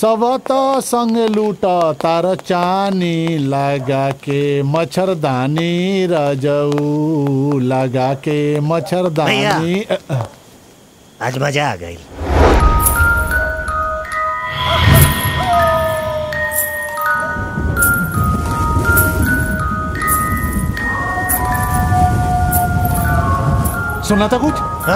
सब तो संग लूट तार चानी लगा के मच्छरदानी रजऊ लगा के मच्छरदानी अ, अ, आज मजा आ गई सुना था कुछ हाँ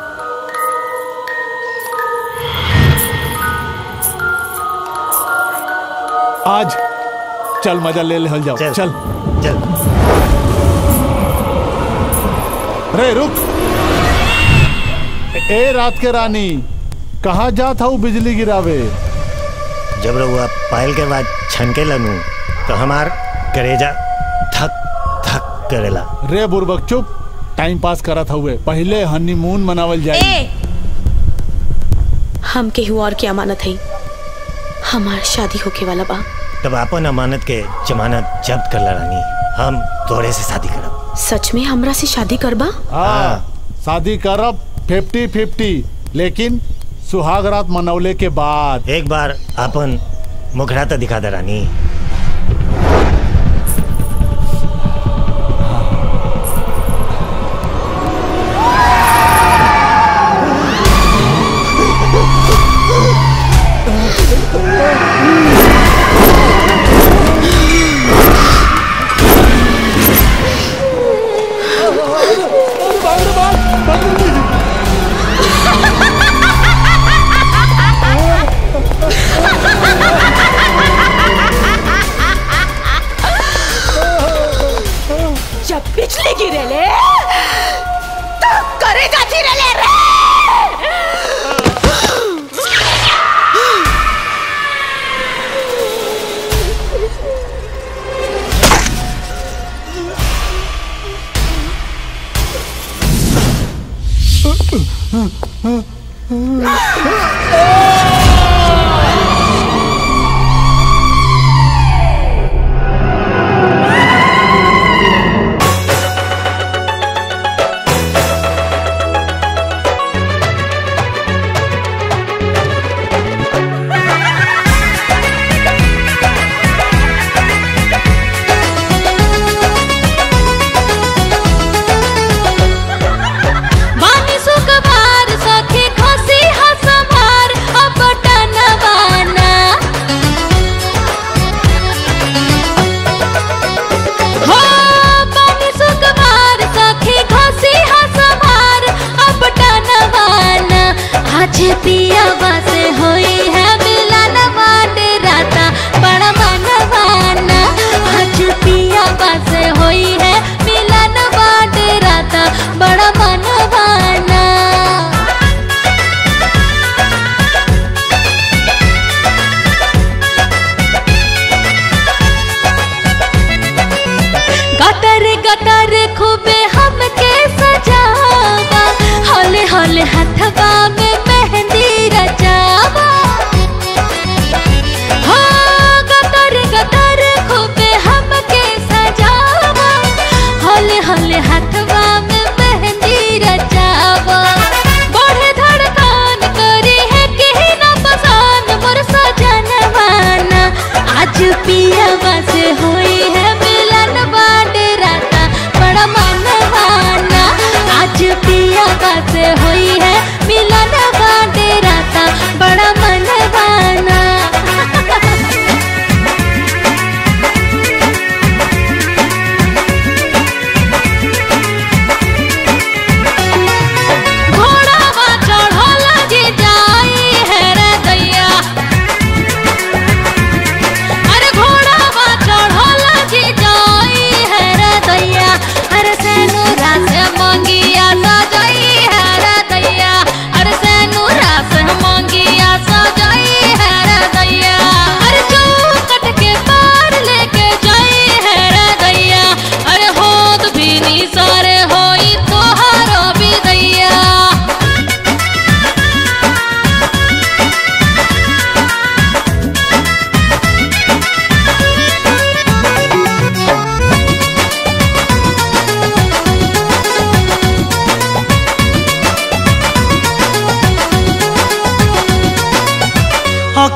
आज चल मजा ले ले हल जाओ चल। चल चल रे रुक ए रात के रानी कहाँ जात हूँ बिजली गिरावे जब रहुआ पायल के बाद छनके लगू तो हमार करेजा थक थक करेला रे बुरबक चुप टाइम पास करत हुए पहले हनीमून मनावल जाए ए हम केहू और की अमानत है हमार शादी होके वाला बा तब अपन अमानत के जमानत जब्त कर ला रानी हम तोरे से शादी करब सच में हमरा से शादी करबा हाँ शादी करब फिफ्टी फिफ्टी लेकिन सुहाग रात मनौले के बाद एक बार अपन मुखड़ा तो दिखा दे रानी Ha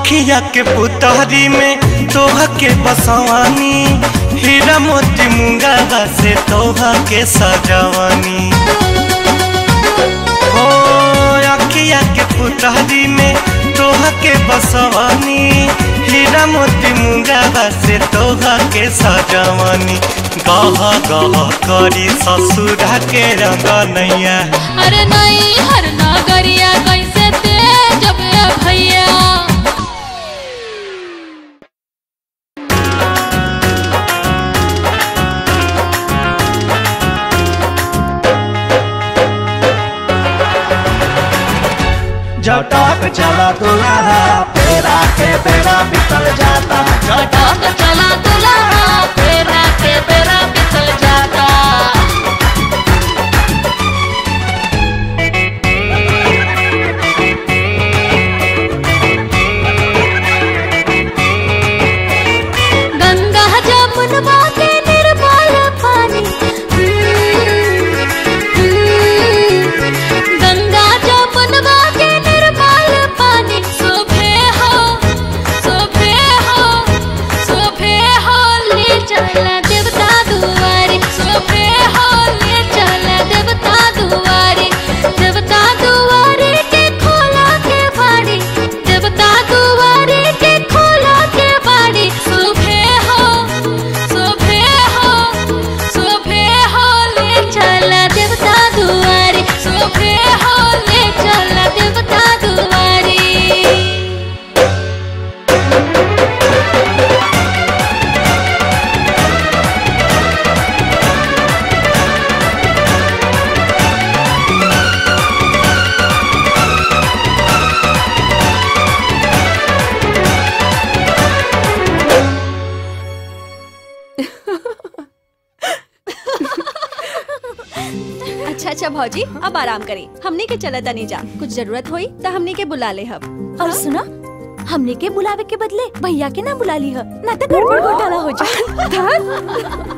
अखिया के पुतहरी में तोह के बसवानी हीरा मोती मुंगा से तोह के सजवानी हो अखिया के पुतहरी में तोह के बसवानी हीरा मोती मुंगा से तोह के सजवानी गह गह करी ससुरा के रंग नैया अरे नहीं हर नगरिया कैसे तेजब ए भैया जटक चला दुलारा पेरा के बेड़ा बितल जाता झटक चला दुल्हा फेरा के बेरा बितल जाता गंगा जमुनवा के निर्मल पानी गंगा जमुनवा के निर्मल पानी शोभे हो शोभे हो शोभे हो ले चला देवता दुआरे शोभे हो ले चला देवता दुआरे देवता दुआरे के खोला के बाड़ी देवता दुआरे के खोला के बाड़ी शोभे हो शोभे हो शोभे हो ले चला देवता दुआरे शोभे हो ले चला देवता दुआरे अच्छा अच्छा भौजी अब आराम करें हमने के चला तनी जा कुछ जरूरत हुई तो हमने के बुला ले हम और सुना हमने के बुलावे के बदले भैया के ना बुला ली है ना तो गड़बड़ घोटाला हो जाए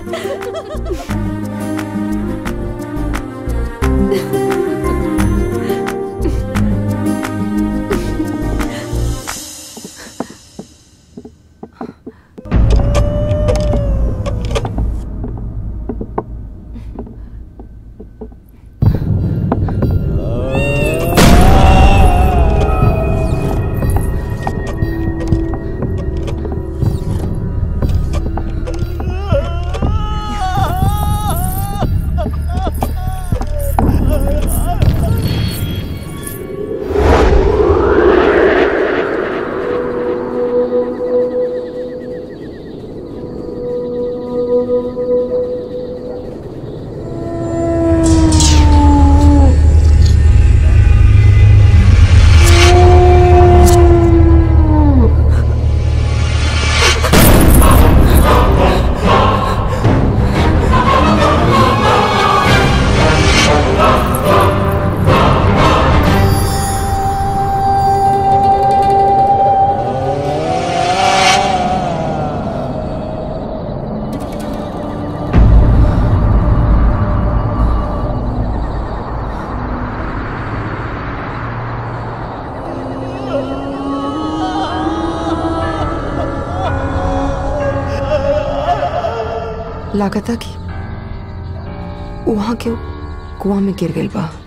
लागता कि वहाँ के कुआं में गिर गई बा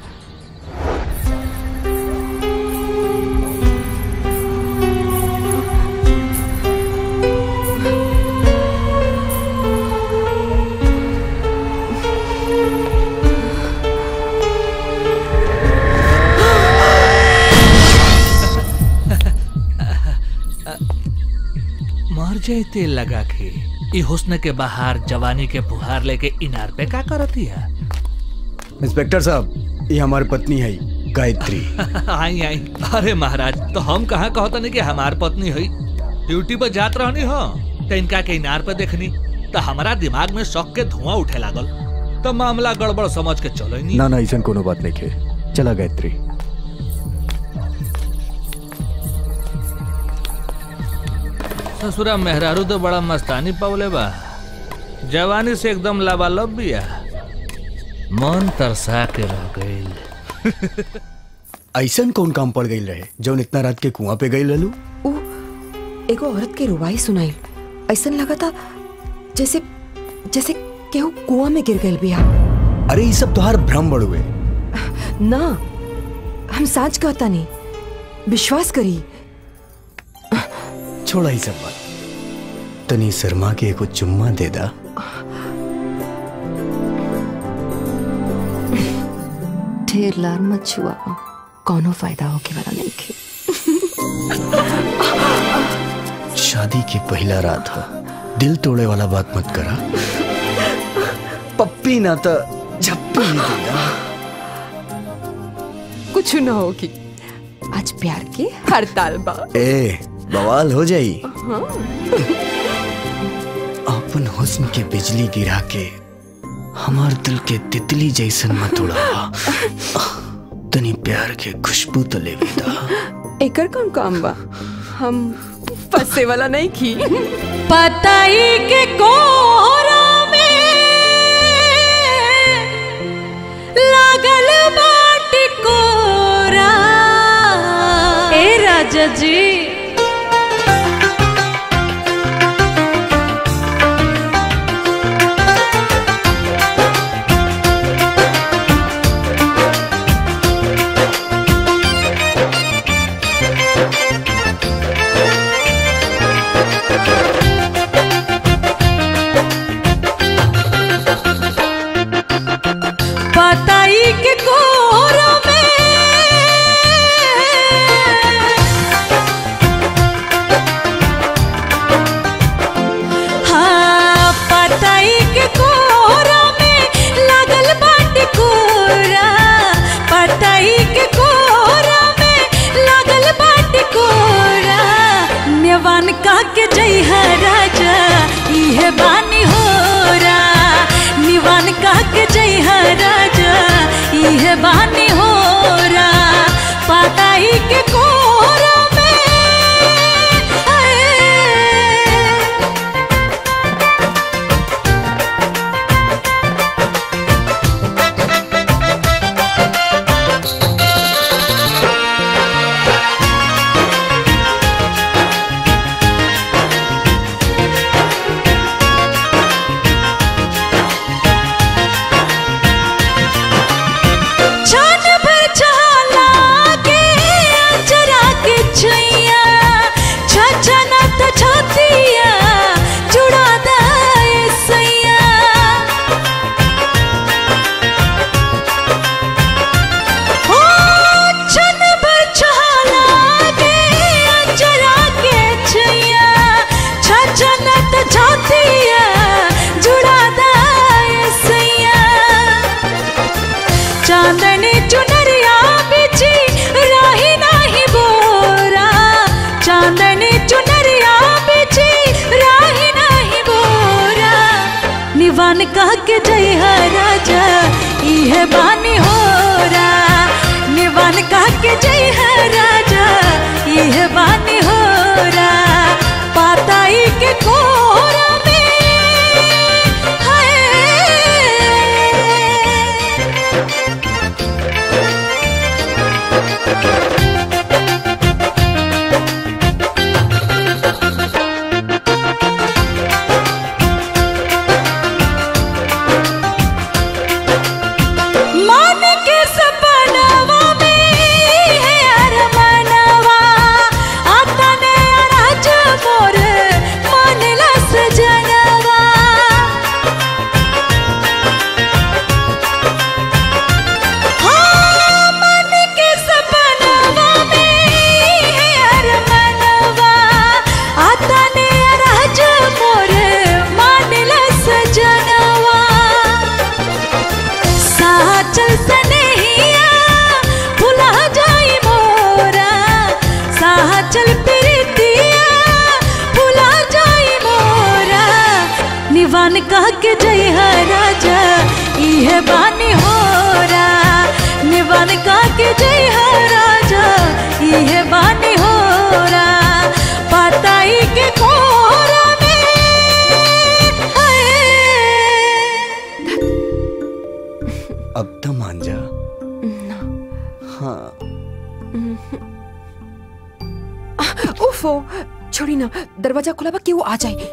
मर जाए तेल लगा के ई हुस्न के बहार जवानी के फुहार लेके इनार पे का करती है इंस्पेक्टर साहब ये हमारी पत्नी है गायत्री आई आई अरे महाराज तो हम कहाँ कहता नहीं कि हमार पत्नी हुई ड्यूटी पर जात रहनी हो तो इनका के इनार पे देखनी तो हमारा दिमाग में शौक के धुआं उठे लागल तो मामला गड़बड़ समझ के चलो नहीं ना ना ऐसा कोनो बात नहीं है चला गायत्री ससुरा मेहरारू तो बड़ा मस्तानी पवले बा जवानी से एकदम लाबालब बिया मन तरसा के रह गईल ऐसा कौन काम पड़ गई रहे जौन इतना रात के कुआं पे गई ललू उ एगो औरत के रुवाई सुनाई ऐसा लगा था जैसे जैसे केहू कुआं में गिर गए बिया अरे ये सब तोहार भ्रम बड़ुए ना हम साच कहता नहीं विश्वास करी छोड़ा ही सब बात तनी शर्मा के एगो चुम्मा दे दा ढेर लार मत छुआ कौनो फायदा होके वाला नहीं खे शादी की पहला रात हो दिल तोड़े वाला बात मत करा पप्पी ना तो झप्पी ही देगा कुछ ना होगी आज प्यार की हड़ताल बा ए बवाल हो जाई हाँ। अपन हुस्न के बिजली गिरा के हमार दिल के तितली जैसन मत उड़ावा तनी प्यार के खुशबू तो ले बेदा एकर कौन काम बा हम फंसे वाला नहीं की पताई के कोहरा में लागल बाटी कोरा ए राजा जी पताई के कोहरा में हाँ पताई के कोहरा में लागल बाटी कोरा पताई के कोहरा में लागल बाटी कोरा नेवान का के जय है राजा इहे बानी होरा निवान का के जय है राजा इहे बानी होरा पताई के कोहरा में आए। छान भर छाला के अजरा के छैया छछना त छतिया जुड़ा दाए सैया हो छन भर छाला के अजरा के छैया छछना त छतिया जुड़ा दाए सैया चांदनी चुनरिया बिछी राही नाही बोरा चांदनी चुनरिया बिछी राही नाही बोरा निवान कह के जय है राजा इहे बानी होरा निवान कह के जय है राजा इहे बानी होरा पाताई के कोरा में हाय मन के सपनवा में है अरमानवा आता ने राज मोर मन लस जनवा हाँ, मन के सपनवा में है अरमानवा आता ने राज मोर मन लस जनवा साचल सनहिया भुला जाई मोरा साचल प्रीतिया भुला जाई मोरा निवान कह के जय है राजा इहे बानी होरा निवान कह के जय है राजा इहे बानी होरा पताई के कोरा में हाय अब तो मान जा हाँ उफो छोड़ी ना दरवाजा खुला बा केहू आ जाए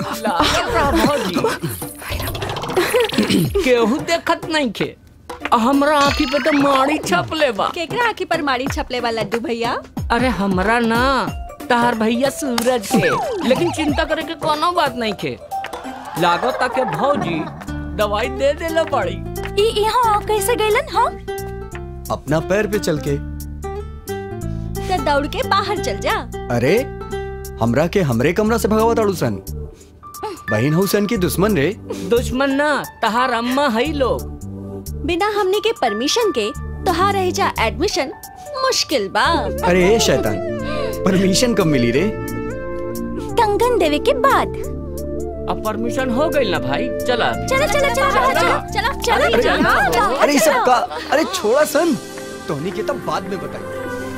केहू देखत नहीं खे हमरा आँखी पे तो माड़ी छपले बा केकरा आँखी पर माड़ी छपले बा लड्डू भैया अरे हमरा ना तार भैया सूरज के लेकिन चिंता करे के कोनो बात नहीं खे लागो ताके भौजी दवाई दे देला पड़ी ई यहाँ कैसे गइलन हाँ अपना पैर पे चल के तो दौड़ के बाहर चल जा अरे हमरा के हमरे कमरा से भगावत अड़ू सन बहन हुसैन की दुश्मन रे दुश्मन ना तहार अम्मा है लोग बिना हमने के परमिशन के तोहार रह जा एडमिशन मुश्किल बा अरे ए शैतान परमिशन कब मिली रे कंगन देवे के बाद अब परमिशन हो गई ना भाई चला चला चला चला चला चला चला अरे चला अरे ये सब का अरे छोड़ा सन टोनी के तब बाद में बताई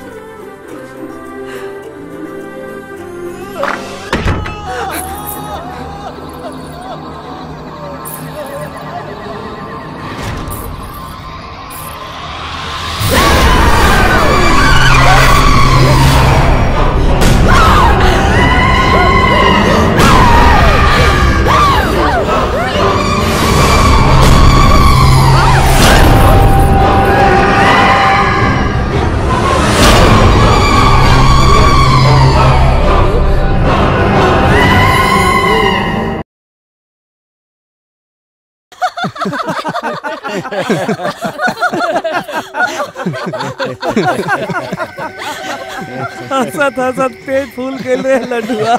हंसत हंसत पेट फूल गइल रे लड्डुआ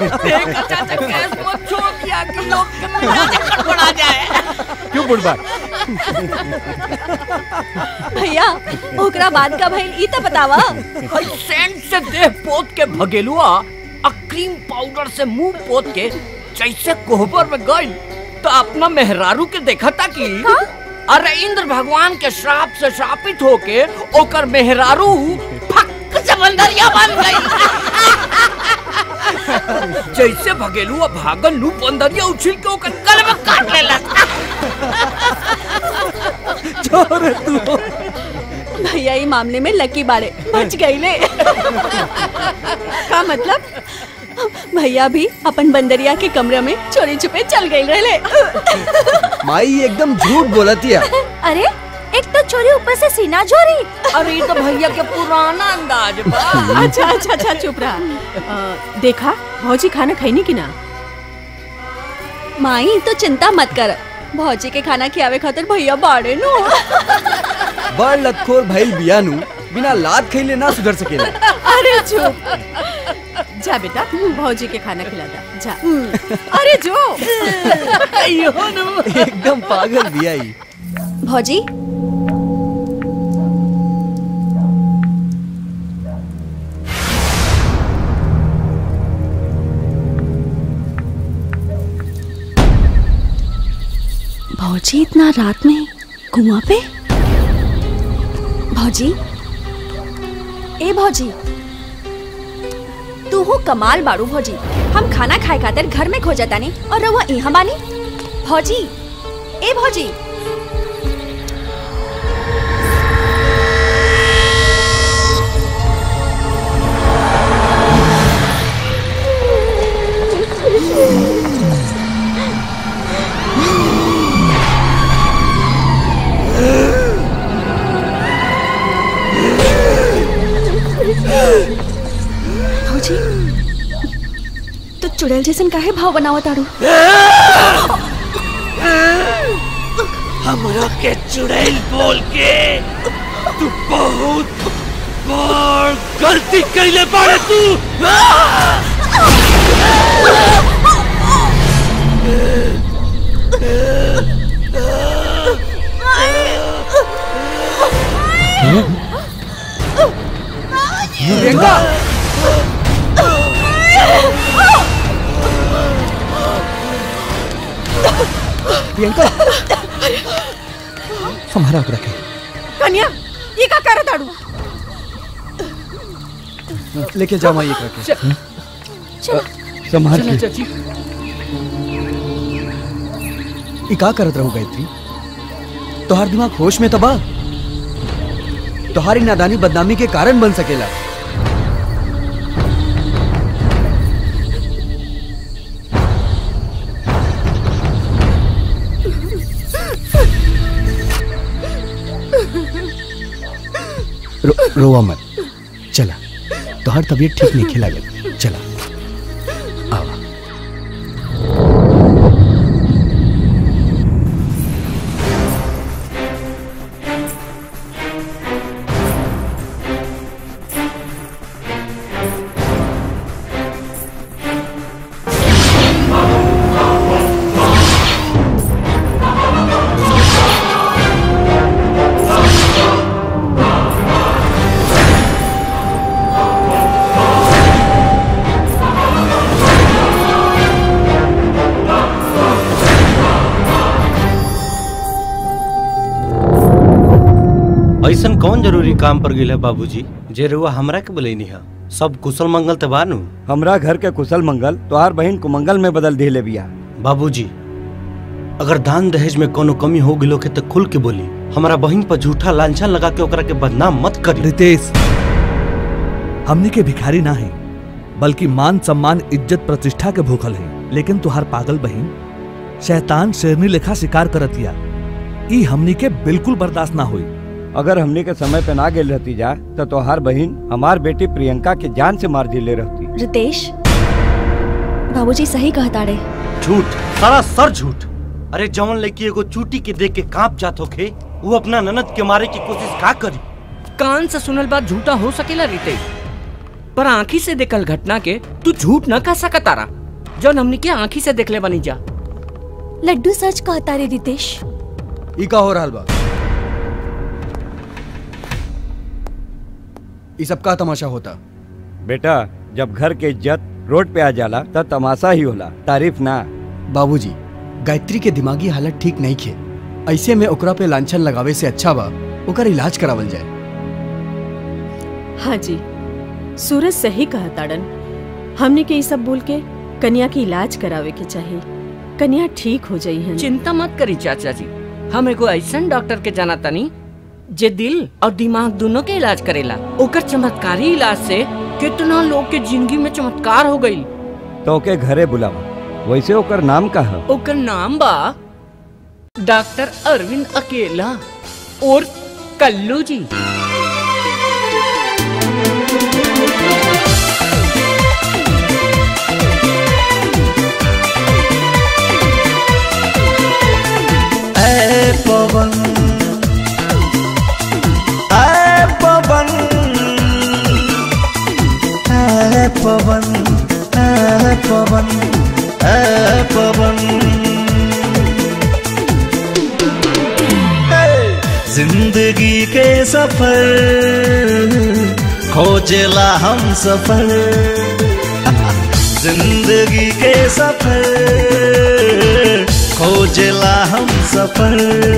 क्यों बुढ़बा भैया ओकरा बाद का भइल ई तो बतावा हई सेंट से देह पोत के भगेलुआ आ क्रीम पाउडर से मुंह पोत के जैसे कोहबर में गई तो अपना मेहरारू के देखा था कि अरे इंद्र भगवान के श्राप से श्रापित होके ओकर मेहरारू फक से बंदरिया बन गई जैसे भगेलुआ भागल लू बंदरिया उछिल के ओकर गल में काट लेला छोड़ तू भैया ई मामले में लकी बारे बच गईले का मतलब भैया भी अपन बंदरिया के कमरे में चोरी छुपे चल गई रहले माई एकदम झूठ बोलती है अरे एक तो चोरी ऊपर से सीना चोरी अरे ये तो भैया के पुराना अंदाज बा अच्छा अच्छा अच्छा चुप रहा अ, देखा भौजी खाना खैनी की ना माई तो चिंता मत कर भौजी के खाना खियावे खातिर भैया बाड़े नु बड़ लतखोर भइल बियानु बिना लात खइले ना सुधर सकेला अरे चुप जा बेटा भौजी के खाना खिला दा जा अरे जो एकदम पागल बिया ई भौजी भौजी इतना रात में कुआं पे भौजी ए भौजी तू हो कमाल बाड़ू भौजी हम खाना खाए खातिर घर में खो जाता नहीं और रहुआ यहाँ बानी भौजी ए भौजी भौजी तो चुड़ैल जैसन काहे भाव बनावा ताड़ू हमरा के चुड़ैल बोल के तू बहुत बड़ गलती कैले बाड़े तू प्रियंका प्रियंका हमारा को रखे कन्या ये का कर ताड़ू लेके जाओ माई एक रखे चल संभाल चला के चाची ई का करत रहू गायत्री तोहार दिमाग होश में तबा तोहारी नादानी बदनामी के कारण बन सकेला रोवा मत चला तोहर तबीयत ठीक नहीं खिला गई चला आवा ऐसन कौन जरूरी काम पर गिल है बाबूजी जे रुआ हमरा के बोलेनी है सब कुशल मंगल ते बानू हमरा घर के कुशल मंगल तोहार बहन कुमंगल में बदल दिले बिया बाबूजी अगर दान दहेज में कोनो कमी हो गिलो के तो खुल के बोली हमारा बहन पर झूठा लांछन लगा के ओकरा के बदनाम मत करी रितेश हमनी के भिखारी ना है बल्कि मान सम्मान इज्जत प्रतिष्ठा के भूखल है लेकिन तुहार पागल बहन शैतान शेरनी लेखा शिकार करतिया ई हमनी के बिल्कुल बर्दाश्त ना हुई अगर हमने के समय पे ना गेल रहती जा तो तोहार बहन हमार बेटी प्रियंका के जान से मार दिले रहती रितेश बाबूजी सही कहता रे झूठ सारा सर झूठ अरे जवन लड़की एगो चूटी के देख के कांप जात होखे वो अपना ननद के मारे की कोशिश का करी कान से सुनल बात झूठा हो सकेला रीते पर आंखी से देखल घटना के तू झूठ न कह सकतारा जौन हमनी के आंखी से देखले बनी जा लड्डू सच कहता रे रितेश ई का हो रहल बा ई सब का तमाशा होता बेटा जब घर के इज्जत रोड पे आ जाला तब तमाशा ही होला तारीफ ना बाबूजी गायत्री के दिमागी हालत ठीक नहीं खे ऐसे में ओकरा पे लांछन लगावे से अच्छा बा ओकर इलाज करावल जाए हाँ जी सूरज सही कहा ताड़न हमने के ये सब बोल के कन्या की इलाज करावे के चाहिए कन्या ठीक हो जाई है चिंता मत करी चाचा जी हम एगो ऐसन डॉक्टर के जाना तनी जे दिल और दिमाग दोनों के इलाज करेला ओकर चमत्कारी इलाज से कितना लोग के जिंदगी में चमत्कार हो गई तो के घरे बुलावा वैसे ओकर नाम का है ओकर नाम बा डॉक्टर अरविंद अकेला और कल्लू जी ऐ पवन ऐ पवन ऐ पवन ऐ पवन ऐ पवन जिंदगी के सफर खोजेला हम सफर जिंदगी के सफर खोजेला हम सफर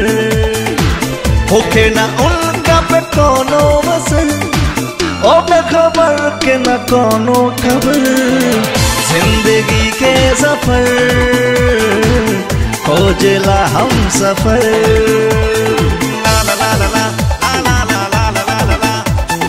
होके ना उनका पे कोनो वसन ओ खबर के न कोनो खबर जिंदगी के सफर खोजेला हम सफर ला ला ला ला ला ला ला ला ला ला ला ला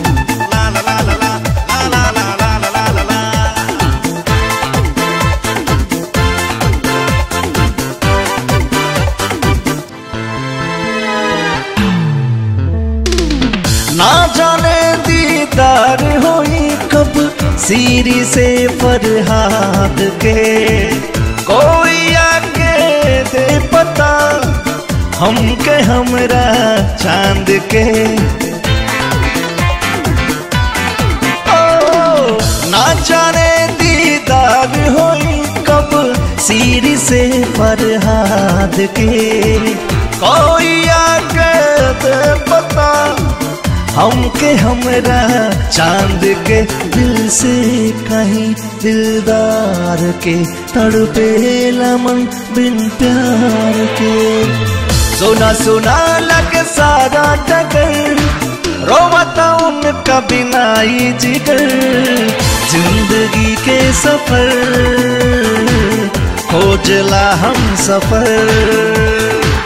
ना जाने दीदार होई कब सीरी से फरहाद के कोई आके दे पता हमके हमरा चांद के ओ, ना जाने दीदार होई कब सीरी से फरहाद के कोई आके दे पता हमके हमरा चांद के दिल से कहीं दिलदार के तड़पे मन बिन प्यार के सोना सोना लग सारा टकर रोवता उनका बिना ही जिगर जिंदगी के सफर खोजला हम सफर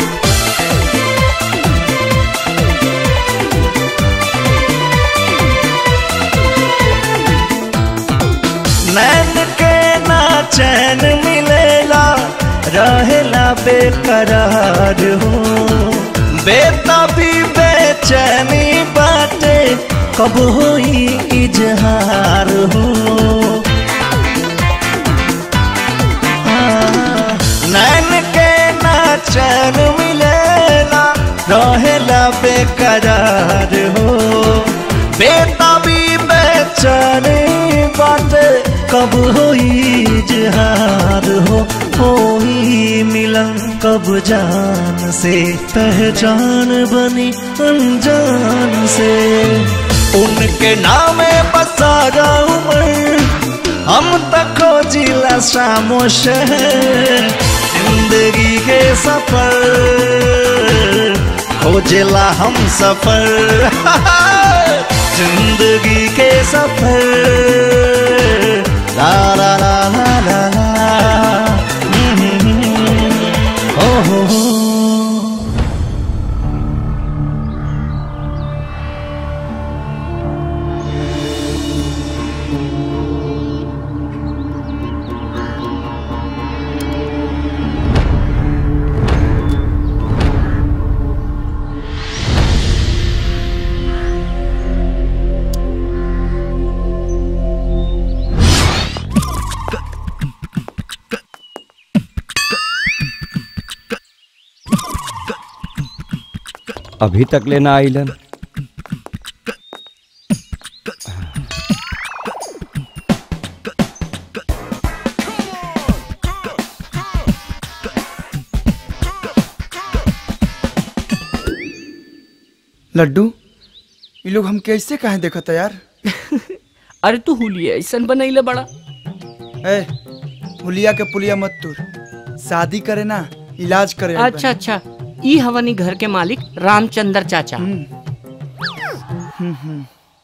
नैन के ना चैन मिलेला रहेला बेकरार हो बेता भी बेचैनी बाटे कब होई इजहार हो हाँ, नैन के नाचन मिलेला रहेला बेकरार हो बेताबी बेचैनी बाटे कब होई इजहार हो होई मिलन कब जान से पहचान बनी अनजान से उनके नामे बसा जाऊं मैं हम तक खोजिला शामो शहर जिंदगी के सफर खोजिला हम सफर जिंदगी के सफर ला ला ला ला ला ला ओ हो हो अभी तक लेना आइलन लड्डू ये लोग हम कैसे कहे देखता यार अरे तू हुलिया ऐसा बनैले बड़ा ए हुलिया के पुलिया मत तुर शादी करे ना इलाज करे आइल अच्छा अच्छा ई हवनी घर के मालिक रामचंद्र चाचा हम्म, हम्म।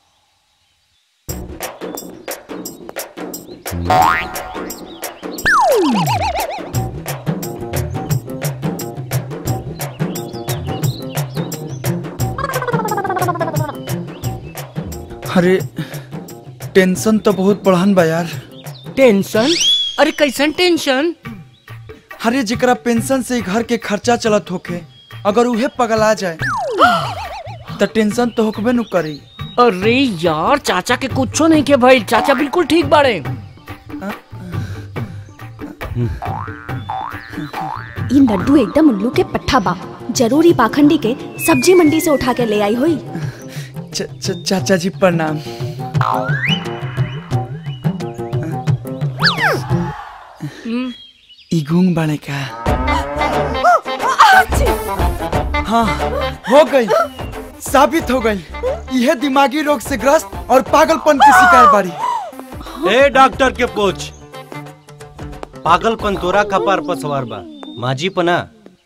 अरे टेंशन तो बहुत बढ़न बा यार टेंशन अरे कैसन टेंशन अरे जेकरा पेंशन से ही घर के खर्चा चलत होके अगर उहे पगला जाए तो टेंशन तो होकबे नु करी अरे यार चाचा के कुछो नहीं के भाई चाचा बिल्कुल ठीक बाड़े ई लड्डू एकदम उल्लू के पट्ठा बा जरूरी पाखंडी के सब्जी मंडी से उठा के ले आई हुई च, च, चाचा जी प्रणाम ई गूंग बने का हाँ हो गई साबित हो गई यह दिमागी रोग से ग्रस्त और पागलपन की शिकार बारी ए डॉक्टर के पूछ पागलपन तोरा कपार पर सवार बा माजी पना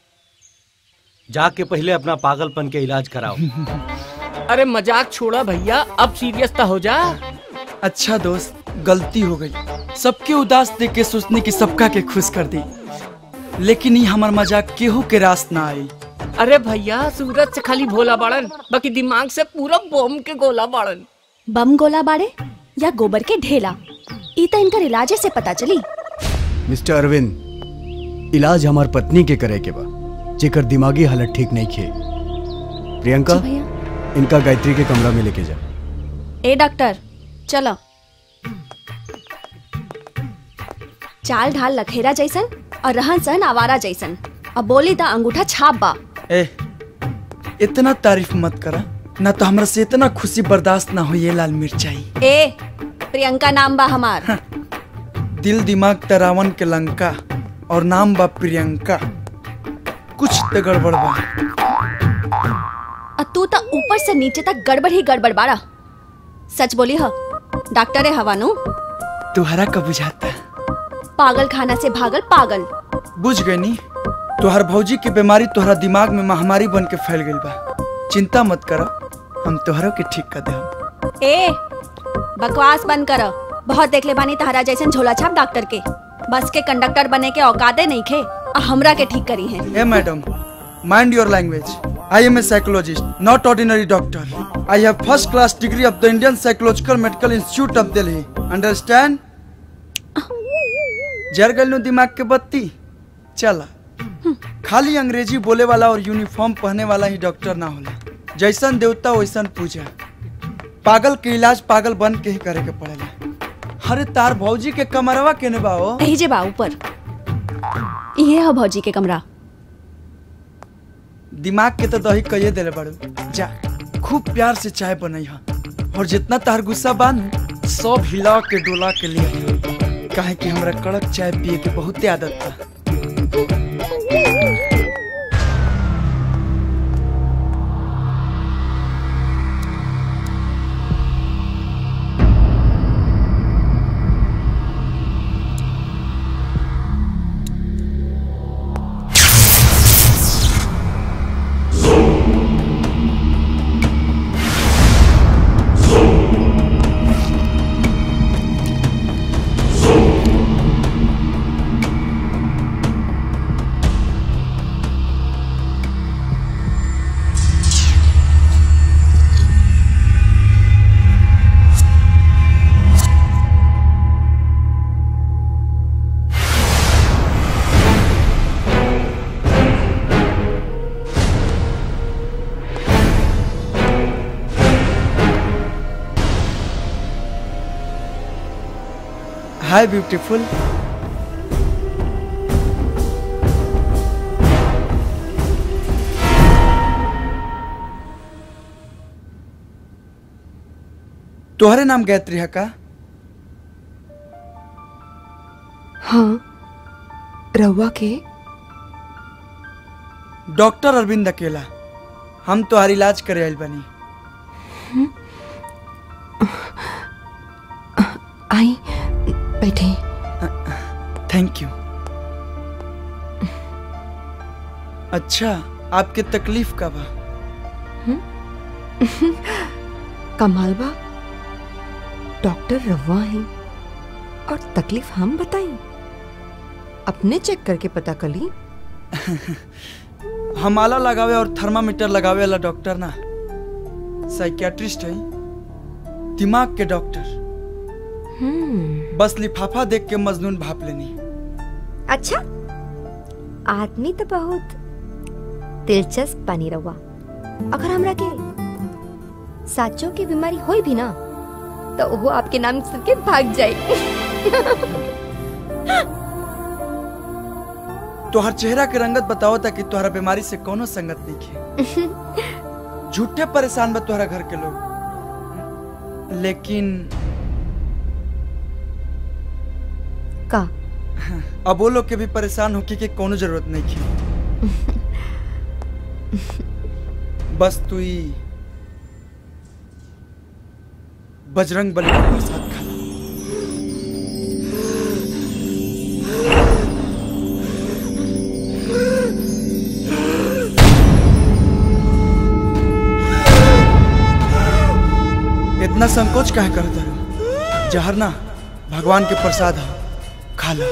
जाके पहले अपना पागलपन के इलाज कराओ अरे मजाक छोड़ा भैया अब सीरियस तो हो जा अच्छा दोस्त गलती हो गई सबके उदास देख के सोचने की सबका के खुश कर दी लेकिन ये हमार मजाक केहू के रास ना आई अरे भैया सूरज से खाली भोला बाड़न बाकी दिमाग से पूरा बम के गोला बाड़न बम गोला बाड़े या गोबर के ढेला ई तो इनकर इलाजे से पता चली मिस्टर अरविंद इलाज हमार पत्नी के करे के बा जेकर दिमागी हालत ठीक नहीं खे प्रियंका जी भैया इनका गायत्री के कमरा में लेके जा ए डॉक्टर चलो चाल ढाल लखेरा जैसन और रहन सहन आवारा जैसन अब बोली ता अंगूठा छाप बा ए इतना तारीफ मत करा ना तो हमरा से इतना खुशी बर्दाश्त ना हो ये लाल मिर्चाई ए प्रियंका नाम बा हमार दिल दिमाग त रावण के लंका और नाम बा प्रियंका कुछ तो गड़बड़ बा और तू तो ऊपर से नीचे तक गड़बड़ ही गड़बड़ बाड़ा सच बोली ह डॉक्टर है हवानू तुहरा का बुझाता पागल खाना से भागल पागल बुझ गई नी तुहर भौजी की बीमारी तुहरा दिमाग में महामारी बन के फैल गई बा चिंता मत करो हम तुहरों के ठीक कर दे ए बकवास बंद करो बहुत देख ले बानी तहरा जैसन झोला छाप डॉक्टर के बस के कंडक्टर बने के औकाते नहीं खे आ हमरा के ठीक करी है ए madam mind your language I am a psychologist, not ordinary doctor. I have first class degree of the Indian Psychological Medical Institute of Delhi. Understand? जर गल नु दिमाग के बत्ती चला खाली अंग्रेजी बोले वाला और यूनिफॉर्म पहने वाला ही डॉक्टर ना होला जैसन देवता वैसन पूजा पागल के इलाज पागल बन के ही करे के पड़ेला अरे तार भौजी के कमरवा केने बा हो यही जे बा ऊपर ये है भौजी के कमरा दिमाग के तो दही कहिए देले बड़ू जा खूब प्यार से चाय बनई हा और जितना तार गुस्सा बान सब हिला के डोला के लिए काहे कि हमरा कड़क चाय पिए के बहुते आदत बा हाय ब्यूटीफुल तोहरे नाम गायत्री है का हाँ रहुआ के डॉक्टर अरविंद अकेला हम तोहार इलाज करे आइल बनी आई बैठे थैंक यू अच्छा आपके तकलीफ का बा कमाल बा डॉक्टर रवा है और तकलीफ हम बताई अपने चेक करके पता कली हम आला लगावे और थर्मामीटर लगावे वाला डॉक्टर ना साइकियाट्रिस्ट है दिमाग के डॉक्टर बस लिफाफा देख के मजनून भाप लेनी अच्छा आदमी तो बहुत दिलचस्प बनी रहुआ अगर हमरा के साचो की बीमारी होई भी ना तो वो आपके नाम सुन के भाग जाए तोहर चेहरा के रंगत बताओ ताकि तोहरा बीमारी से कोनो संगत नहीं है झूठे परेशान बा तोहरा घर के लोग लेकिन का अब वो लोग के भी परेशान होके के कोनो जरूरत नहीं है बस तू ही बजरंग बली का प्रसाद खा इतना संकोच काहे करता है जहर ना भगवान के प्रसाद है खा लो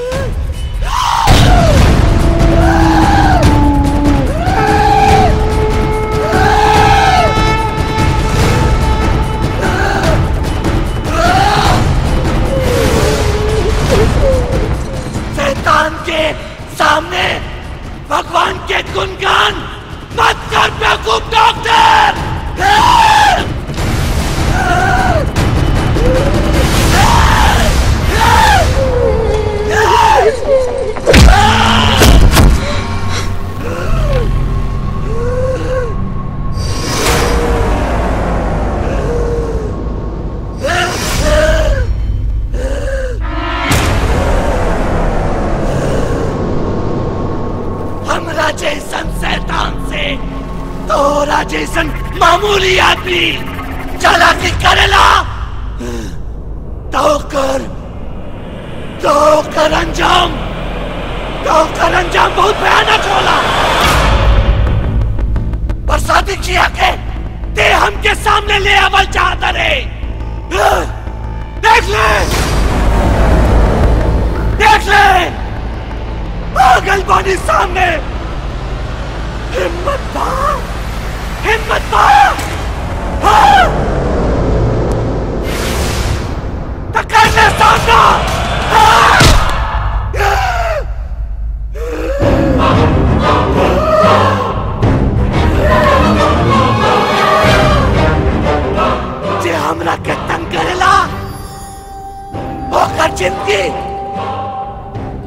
शैतान के सामने भगवान के गुणगान मत कर बेवकूफ डॉक्टर हमरा जैसन शैतान से तोरा जैसन मामूली आदमी चालाकी करेला तो कर तो कर अंजाम तो कर अंजाम बहुत भयानक होला पर शादी किया के ते हमके सामने ले आवल चाहता रे देख ले देख ले पागल बानी सामने हिम्मत पा हिम्मत पा हाँ! तो कर ले सामना हाँ! जे हमरा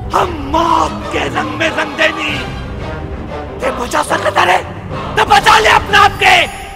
हम मौत के रंग में रंग देनी ते बचा सकता रे तो बचा ले अपने आप के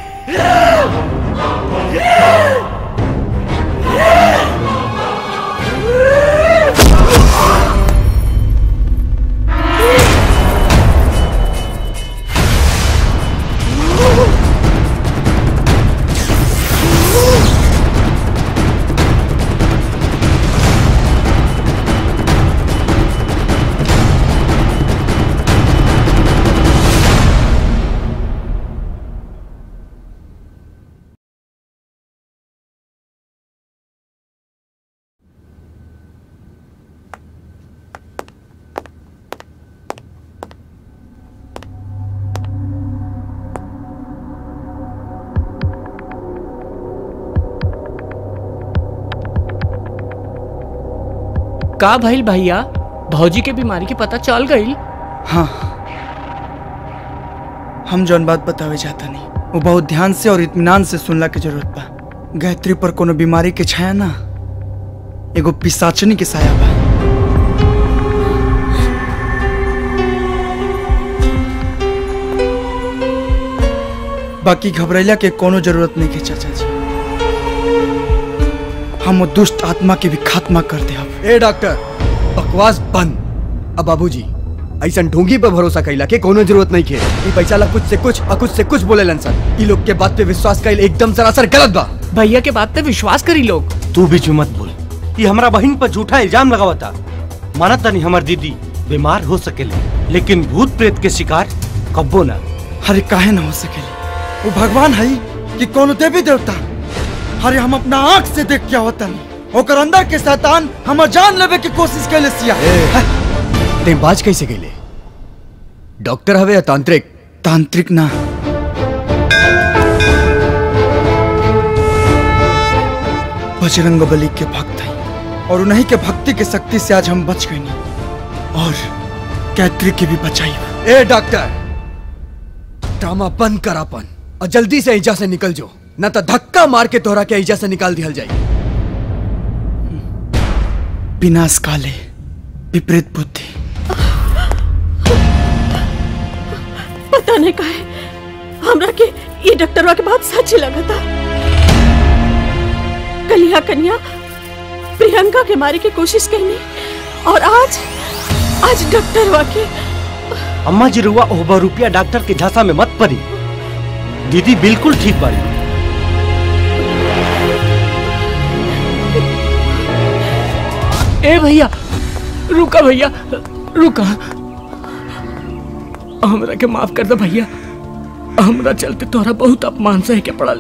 का भइल भैया भौजी के बीमारी के पता चल गई हाँ हम जौन बात बतावे चाहता नहीं वो बहुत ध्यान से और इत्मीनान से सुनला के जरूरत बा गायत्री पर कोनो बीमारी के छाया ना एगो पिसाचनी के साया बा बाकी घबरैला के कोनो जरूरत नहीं के चाचा जी हम वो दुष्ट आत्मा के भी खात्मा कर दे अब ए डॉक्टर बकवास बंद अब बाबूजी ऐसा ढोंगी पे भरोसा कैला के कोनो जरूरत नहीं खे ई पैसा ला कुछ से कुछ और कुछ से कुछ बोले सर ई लोग के बात पे विश्वास कैल एकदम सरासर गलत बा भैया के बात पे विश्वास करी लोग तू बीच में मत बोल ये हमारा बहन पर झूठा इल्जाम लगावता माना तनी हमार दीदी बीमार हो सकेले लेकिन भूत प्रेत के शिकार कब्बो ना अरे काहे ना हो सकेले वो भगवान है कि कोनो देवी देवता अरे हम अपना आंख से देख क्या होता नहीं ओकर अंदर के शैतान हमर जान लेवे की कोशिश कैले सिया ते बाज कैसे कैले डॉक्टर हवे या तांत्रिक तांत्रिक ना बजरंग बली के भक्त हैं और उन्हीं के भक्ति के शक्ति से आज हम बच गए नहीं और कैत्री की भी बचाई ए डॉक्टर ड्रामा बंद कर अपन और जल्दी से ऐजा से निकल जो न तो धक्का मार के तोहरा के ऐजा से निकाल दिया जाए विनाश काले विपरीत बुद्धि पता नहीं काहे हमरा के ये डॉक्टरवा के बात सच लगा था कलिया कन्या प्रियंका के मारे की कोशिश करनी और आज आज डॉक्टरवा के अम्मा जी रुआ ओहबा रुपया डॉक्टर के झांसा में मत पड़ी दीदी बिल्कुल ठीक बाड़ी ए भैया रुका भैया रुका हमरा के माफ कर दे भैया हमरा चलते तोहरा बहुत अपमान सह के पड़ल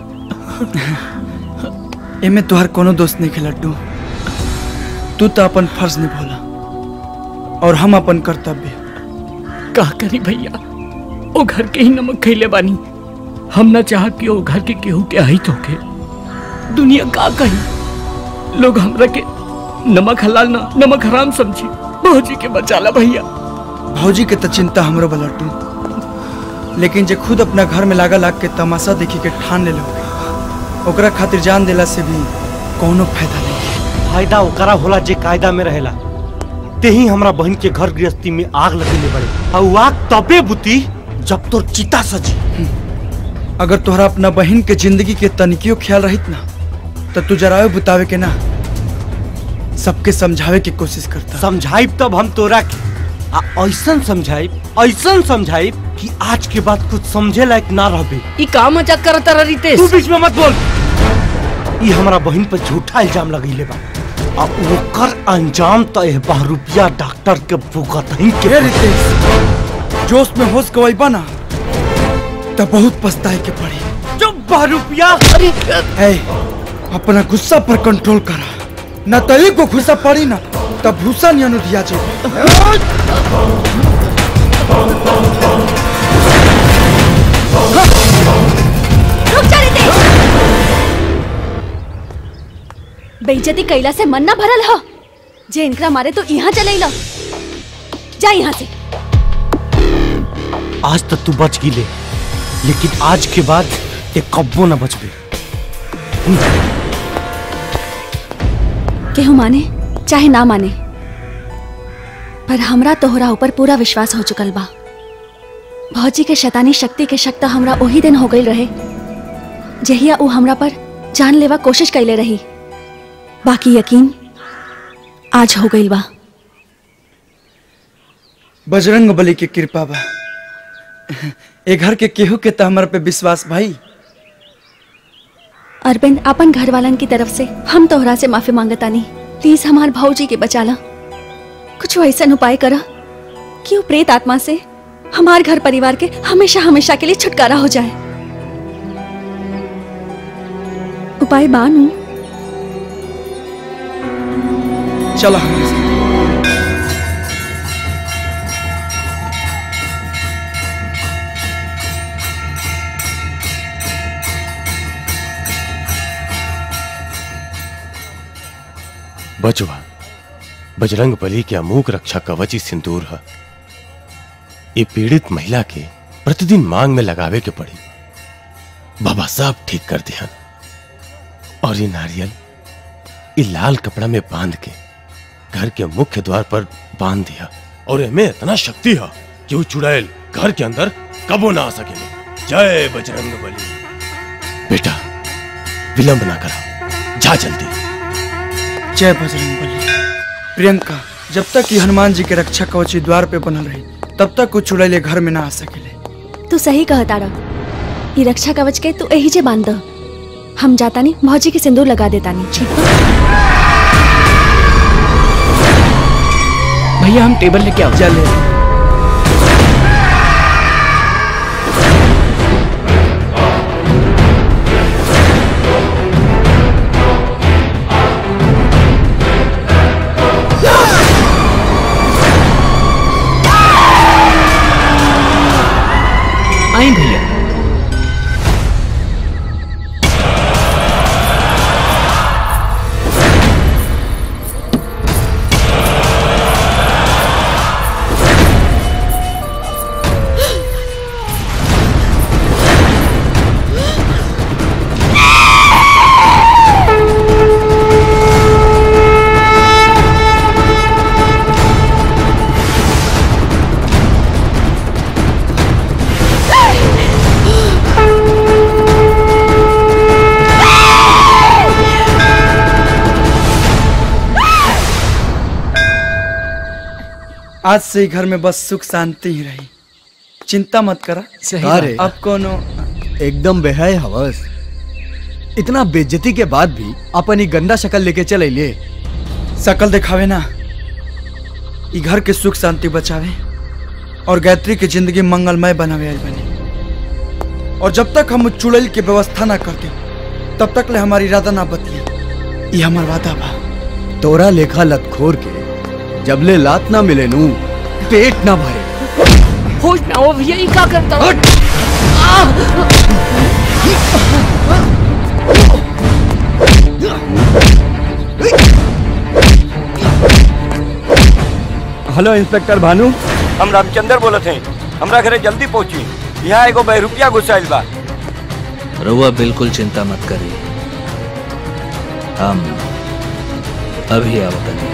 एमे तुहार कोनो दोस्त नहीं खेला लड्डू तू तो अपन फर्ज निभोला और हम अपन कर्तव्य का करी भैया ओ घर के ही नमक खैले बानी हम ना चाह कि ओ घर के केहू के अहित होके दुनिया का कही लोग हमरा के नमक हलाल ना नमक हराम समझी भौजी के बचाला भैया भौजी के तो चिंता हमरो बा लड्डू लेकिन जे खुद अपना घर में लागा लाग के तमाशा देखी के ठान ले लोगे ओकरा खातिर जान देला से भी कोनो फायदा नहीं फायदा ओकरा होला जे कायदा में रहेला ते ही हमरा बहन के घर गृहस्थी में आग लगेले बड़े और उ आग तबे बुती जब तोर चिता सजी अगर तोहरा अपना बहन के जिंदगी के तनिकियो ख्याल रहित ना तो तू जरायो बुतावे के ना सबके समझावे की कोशिश करता समझाइब तब हम तोरा के आ ऐसन समझाइब ऐसन समझाइब कि आज के बाद कुछ समझे लायक ना रहबे ई का मजाक करत रह रितेश तू बीच में मत बोल ई हमरा बहन पर झूठा इल्जाम लगैले बा आ ओकर अंजाम तो एह बहरूपिया डॉक्टर के भुगत ही के रितेश जोश में होश गवाइबा ना तब बहुत पछताए के पड़ी चुप बहरूपिया अरे ए, अपना गुस्सा पर कंट्रोल करा न तो एक को गुस्सा पड़ी ना तब भूसा नहीं अनुदिया रुक जा रितेश बेइज्जती कैला से मन ना भरल ह जे इनकरा मारे तो यहाँ चले ला जा यहाँ से आज तक तू बच गिले लेकिन आज के बाद एक कब्बो ना बचबे केहू माने चाहे ना माने पर हमरा तोहरा ऊपर पूरा विश्वास हो चुकल बा भौजी के शैतानी शक्ति के शक तो हमरा वही दिन हो गई रहे जहिया ऊ हमरा पर जान लेवा कोशिश कैले रही बाकी यकीन आज हो गई बा बजरंग बली के कृपा बा ए घर के केहू के तो हमारे पे विश्वास भाई अरविंद अपन घर वालन की तरफ से हम तोहरा से माफी मांगतानी प्लीज हमार भाऊजी के बचाला कुछ ऐसा उपाय करा कि वो प्रेत आत्मा से हमार घर परिवार के हमेशा हमेशा के लिए छुटकारा हो जाए उपाय बानू चलो हमारे साथ बचवा बजरंग बली के अमूक रक्षा कवची सिंदूर है ये पीड़ित महिला के प्रतिदिन मांग में लगावे के पड़ी बाबा सब ठीक कर दिया और ये नारियल ये लाल कपड़ा में बांध के घर के मुख्य द्वार पर बांध दिया और इनमें इतना शक्ति है कि वो चुड़ैल घर के अंदर कबो ना आ सके जय बजरंग बली बेटा विलंब ना करा जा जल्दी जय बजरंग बली प्रियंका जब तक कि हनुमान जी के रक्षा कवची द्वार पे बनल रही तब तक कुछ चुड़ैले घर में ना आ सकेले तू सही कह तारा ये रक्षा कवच के तू यही जे बांध द। हम जाता नहीं भौजी के सिंदूर लगा देता नहीं ठीक बा? भैया हम टेबल लेके आओ चल आई भैया आज से ही घर में बस सुख शांति ही रही चिंता मत करा का रे? अब कोनो एकदम बेहय हवस इतना बेज्जती के बाद भी अपन ही गंदा शक्ल लेके चल लिए शकल दिखावे ना ई घर के सुख शांति बचावे और गायत्री की जिंदगी मंगलमय बनावे आई बने और जब तक हम चुड़ैल की व्यवस्था ना करते तब तक ले हमारी इरादा ना बतिए ये हमार वादा बा तोरा लेखा लतखोर के जबले लात ना मिले नू पेट ना भरे होश ना हो भैया ये क्या करता हेलो इंस्पेक्टर भानु हम रामचंद्र बोलत हैं हमरा घरे जल्दी पहुंची यहाँ एगो बहरूपिया घुसाइल बा रउआ बिल्कुल चिंता मत करिए हम अभी आवतनी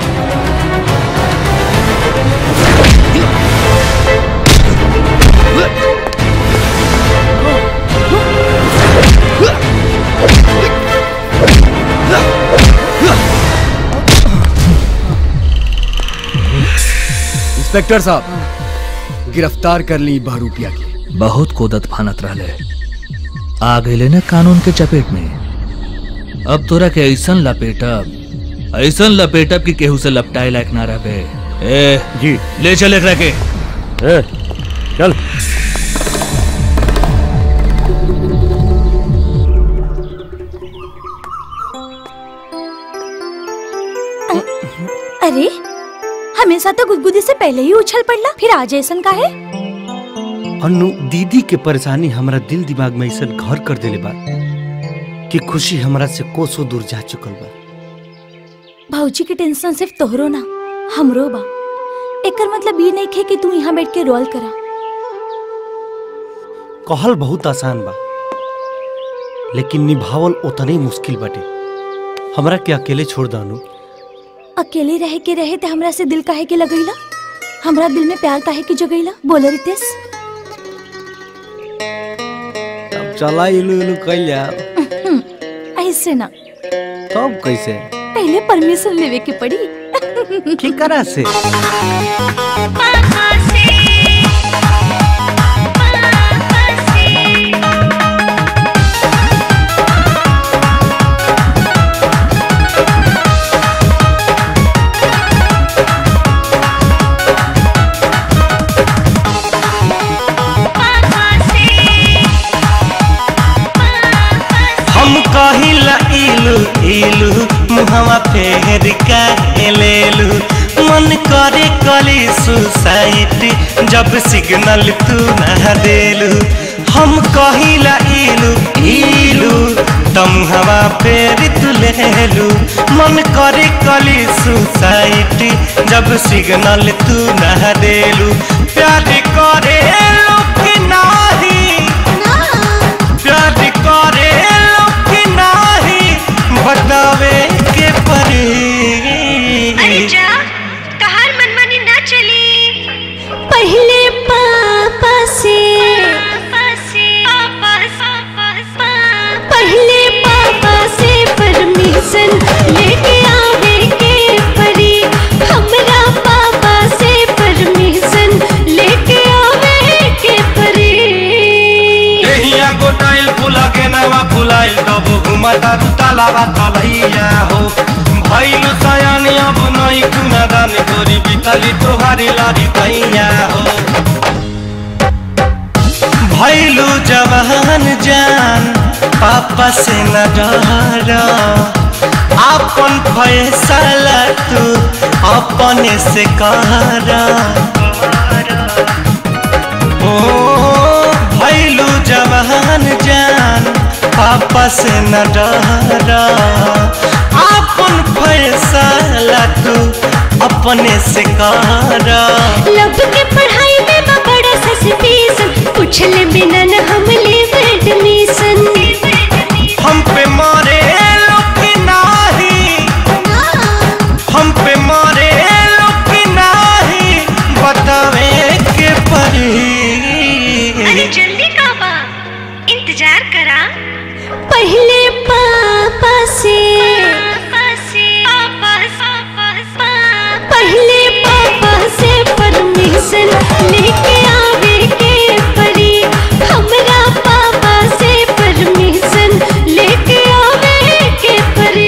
इंस्पेक्टर साहब गिरफ्तार कर ली बहरूपिया की बहुत कोदत फानत रहले आ गए न कानून के चपेट में अब तोरा के ऐसन लपेटब ऐसन लपेटब कि केहू से लपटाए लायक ना रहे ए जी ले चल एकरा के ए, चल अरे हमेशा तो गुदगुदी से पहले ही उछल पड़ला फिर आज ऐसन का है अन्नू दीदी के परेशानी हमरा दिल दिमाग में ऐसा घर कर देले बा कि खुशी हमरा से कोसों दूर जा चुकल बा भौजी की टेंशन सिर्फ तोहरो ना हमरो बा एकर मतलब ये नहीं खे कि तू यहाँ बैठ के रोल करा कहल बहुत आसान बा लेकिन निभावल उतने ही मुश्किल बाटे हमरा के अकेले छोड़ दानू अकेले रहे के रहे ते हमरा से दिल काहे के लगैला हमरा दिल में प्यार काहे के जगैला बोल रितेश अब चला इलू इलू कैल जा ऐसे ना तब कैसे पहले परमिशन लेवे के पड़ी की करा से हम कहिला इलू इलू मुहवा फेर का लेलू मन करे कली सुसाइटी जब सिग्नल तू ना देलू हम कहिला इलू इलू तम हवा फेर तू लेलू मन करे कली सुसाइटी जब सिग्नल तू ना देलू प्यार करे लोग नाही प्यार करे लोग नाही बतावे के परी अरे जा तहार मनमानी ना चली पहले पापा से पहले पापा से परमिशन लेके आवे के परी हमरा पापा से परमिशन लेके आवे के परी एहिया गोटाइल फूला के नवा फुलाइल तब घुमता तू तालाबा तलैया हो भइल सयानी अब नहीं कुना दान तोरी बितली तोहारी लारी तैया हो भइलू जवान जान पापा से न डर अपन फैसला तू अपने से कर ओ भैलू जवान जान पापा से न डर अपन फैसला तू अपने से कर लब के पढ़ाई में बा बड़ा सस्पेंशन पूछले बिना न हम लेब एडमिशन हम पे मारे लोग नाही हम पे मारे लोग नाही बतावे के परी अरे जल्दी का बा इंतजार करा पहले पापा से पहले पापा से परमिशन लेके आवे के परी हमरा पापा से परमिशन लेके आवे के परी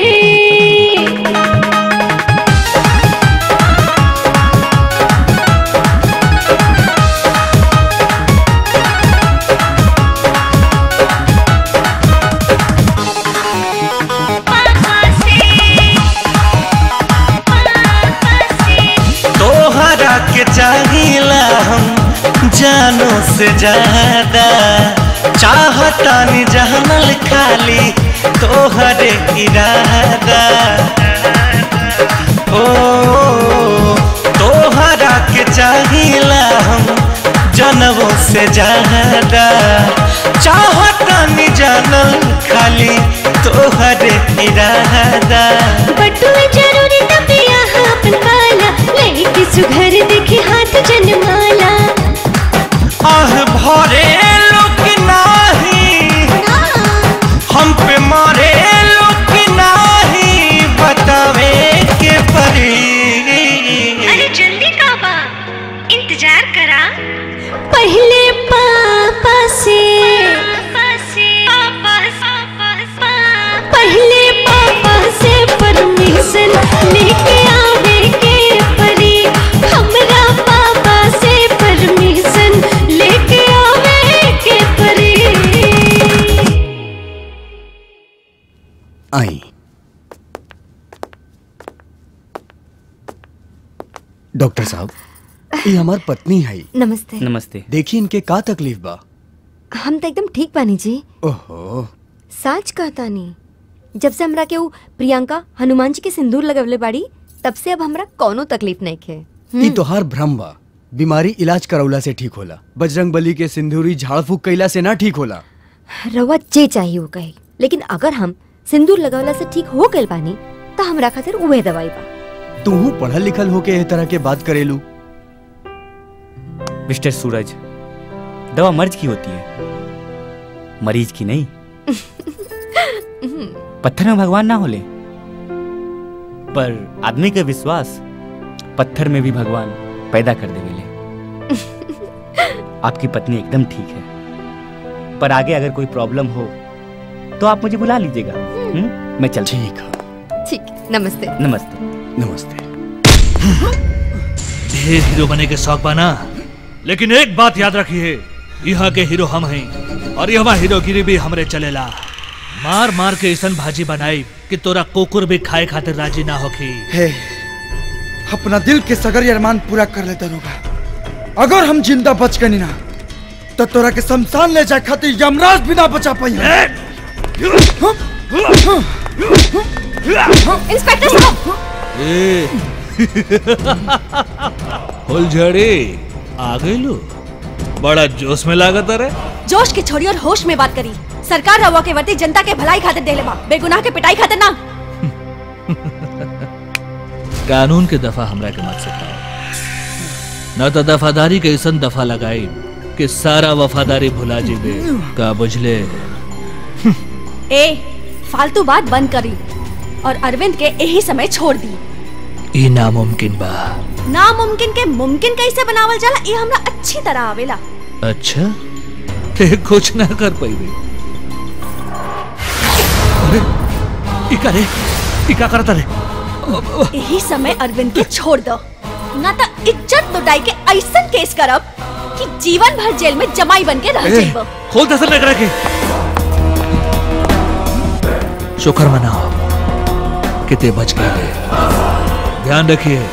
तोहरा के चाहिला हम जानो से ज्यादा चाहता नि जानल खाली तोहरे इरादा ओ तोहरा के चाहिला हम जनवो से ज्यादा चाहता नि जानल खाली तोहरे इरादा बटुआ जरूरी तबिया अपन पाला लड़की सुघर देखी हाथ जनमाला आह भरे लोग नाही हम पे मारे लोग नाही बतावे के परी अरे जल्दी का बा इंतजार करा पहले पापा से पहले पापा से परमिशन लेके आवे के परी हमरा पापा से परमिशन लेके आवे के परी आई डॉक्टर साहब ये हमार पत्नी है नमस्ते नमस्ते देखिए इनके का तकलीफ बा हम तो एकदम ठीक बानी जी ओहो साच कहता नहीं जब से हमरा के ऊ प्रियंका हनुमान जी के सिंदूर लगवले बाड़ी तब से अब हमरा कोनो तकलीफ नहीं खे ये तोहार भ्रम बा बीमारी इलाज करौला से ठीक होला बजरंग बली के सिंदूरी झाड़ फूक कैला से ना ठीक होला रउआ जे चाहिए वो कहे लेकिन अगर हम सिंदूर लगवला से ठीक हो गए बानी तो हमरा खातिर उहे दवाई बा तू पढ़ल लिखल होके एह तरह के बात करेलू मिस्टर सूरज दवा मर्ज की होती है मरीज की नहीं पत्थर में भगवान ना होले पर आदमी का विश्वास पत्थर में भी भगवान पैदा कर देवेले आपकी पत्नी एकदम ठीक है पर आगे अगर कोई प्रॉब्लम हो तो आप मुझे बुला लीजिएगा हम्म? मैं चल ठीक ठीक नमस्ते नमस्ते नमस्ते ढेर हीरो बने के शौक बना लेकिन एक बात याद रखिए यहाँ के हीरो हम हैं और यहाँ हीरोगिरी भी हमरे चलेला मार मार के ऐसन भाजी बनाई कि तोरा कुकुर भी खाए खातिर राजी ना होखी हे अपना दिल के सगर अरमान पूरा कर ले दरोगा अगर हम जिंदा बच गए ना तो तोरा के शमशान ले जाए खातिर यमराज भी ना बचा पाई इंस्पेक्टर साहब ए फुलझड़ी आ गई लो बड़ा जोश में लागत अरे जोश के छोड़ी और होश में बात करी सरकार रवा के वर्दी जनता के भलाई खातिर देले बा बेगुनाह के पिटाई खातिर ना कानून के दफा हमरा के मत सिखाओ न तो दफादारी के ऐसन दफा लगाई कि सारा वफादारी भुला जीबे का बुझले ए फालतू बात बंद करी और अरविंद के यही समय छोड़ दी ई नामुमकिन बा नामुमकिन के मुमकिन कैसे बनावल जाला ये हमरा अच्छी तरह आवेला अच्छा ते कुछ ना कर पाइबे अरे ई का रे ई का करता रे यही समय अरविंद के छोड़ दो ना तो इज्जत लुटाई के ऐसन केस करब कि जीवन भर जेल में जमाई बन के रह ए, जाइब खोल दसन लेकर के शुक्र मनाओ कि ते बच गए ध्यान रखिए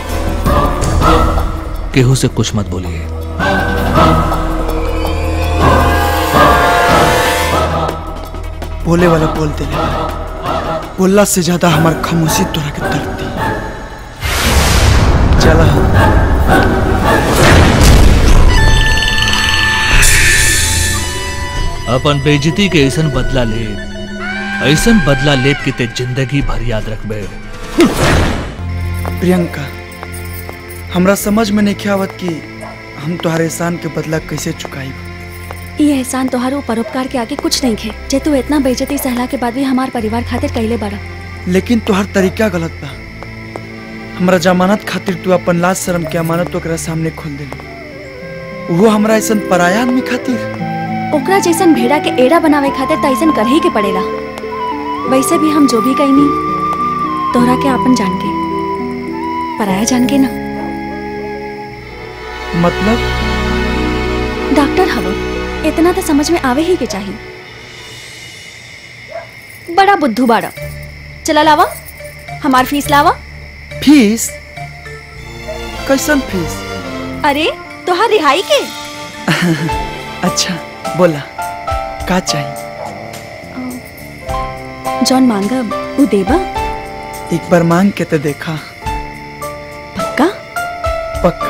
केहू से कुछ मत बोलिए बोले वाला बोल दे बोलला से ज्यादा हमार खामोशी तोरा के दर्द दी चला अपन बेइज्जती के ऐसन बदला ले ऐसन बदला लेत कि ते जिंदगी भर याद रखबे प्रियंका हमरा समझ में नहीं आवत कि हम तुम्हारे एहसान के बदला कैसे चुकाई ये एहसान तोहारो परोपकार के आगे कुछ नहीं खे जे तू इतना बेइज्जती सहला के बाद भी हमार परिवार खातिर कैले बड़ा लेकिन तुहार तरीका गलत बा हमरा जमानत खातिर तू अपन लाज शर्म के अमानत ओकरा सामने खोल देली वो हमरा ऐसन पराया आदमी खातिर ओकरा जैसन भेड़ा के एड़ा बनावे खातिर त ऐसन कर ही के पड़ेला वैसे भी हम जो भी कहीं तोहरा के आपन जान के पराया जान के ना मतलब डॉक्टर हवो इतना तो समझ में आवे ही के चाहिए बड़ा बुद्धू बाड़ा चला लावा हमार फीस लावा फीस कैसन फीस अरे तोहार रिहाई के अच्छा बोला का चाहिए जौन मांगब उ देबा एक बार मांग के तो देखा पक्का पक्का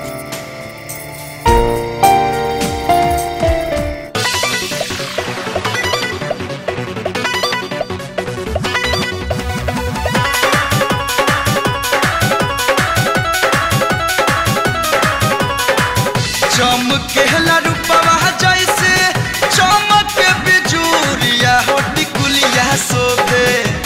चमकेला रूपवा जैसे चमक बिजूरिया हो टिकुलिया शोभे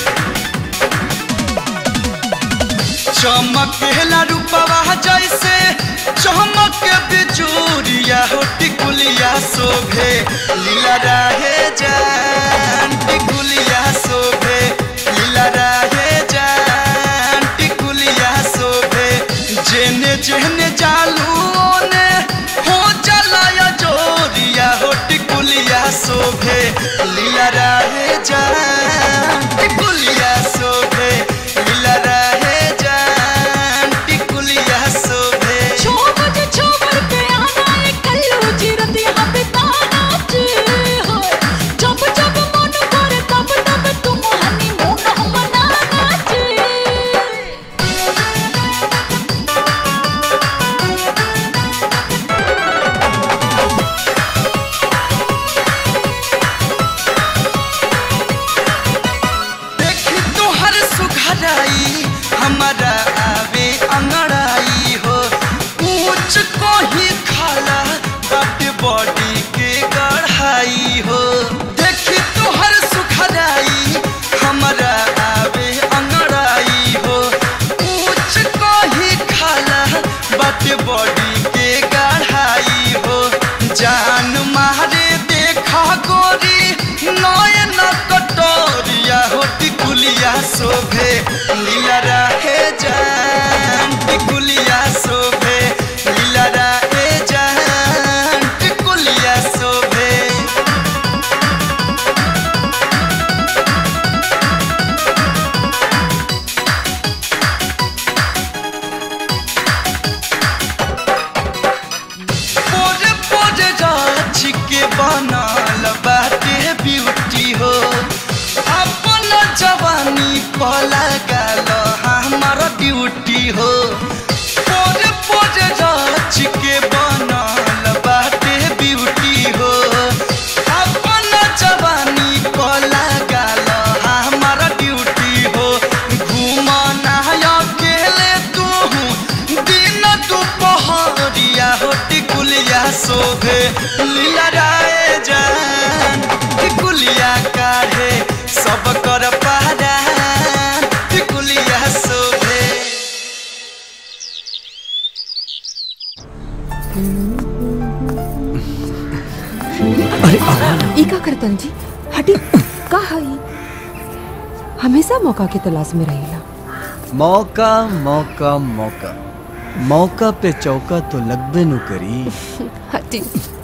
चमकेला रूपवा जैसे चमक बिजूरिया हो टिकुलिया शोभे लीला रहे जान टिकुलिया शोभे लीला रहे जान टिकुलिया शोभे जेने जेने जालू ओने हो चलाया जोरिया हो टिकुलिया शोभे लीला रहे जान टिकुलिया शोभे लीला रहे जान टिकुलिया शोभे ब्यूटी हो पोरे पोरे राज के बनल बाटे ब्यूटी हो अपन जवानी को लगाल हमारा ड्यूटी हो घूमना अकेले तू दिन दुपहरिया हो टिकुलिया शोभे लीला राय जान टिकुलिया काढ़े सब कर पारा टिकुलिया शोभे अरे ई का करतन जी हटी का हई हमेशा मौका के तलाश में रहेला मौका मौका मौका मौका पे चौका तो लगबे नु करी हटी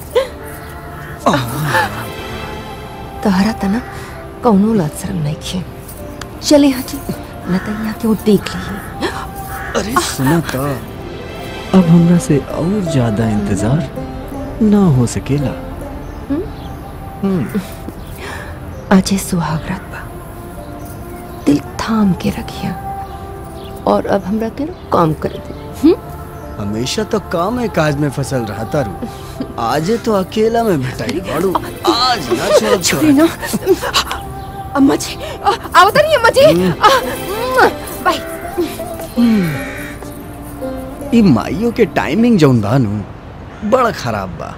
तहरा तना कौनो लाज शर्म नहीं खे चले हटी न तो यहाँ के वो देख लिए अरे सुना तो अब हमरा से और ज्यादा इंतजार ना हो सकेला अजय सुहाग रात बा दिल थाम के रखिया और अब हमरा के ना काम कर दे हमेशा तो काम है काज में फसल रहता रू आज तो अकेला में भेटाई बाड़ू आज ना छोड़ छोड़ी ना अम्मा जी आ, आओ तो नहीं अम्मा जी आ, मुआ, बाय ई माइयों के टाइमिंग जौन बा नु बड़ा खराब बा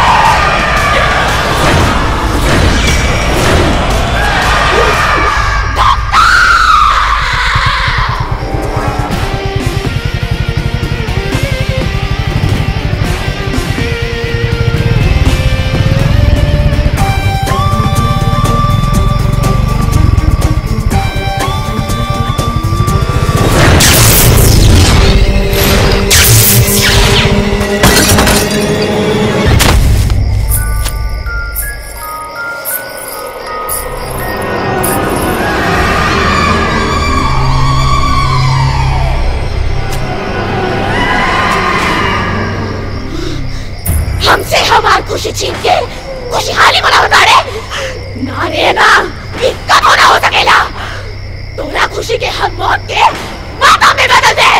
हमसे हमार खुशी छीन के खुशहाली मना बता रे ना रे ना ये कबो ना हो सकेला तोरा खुशी के हम मौत के माता में बदल दे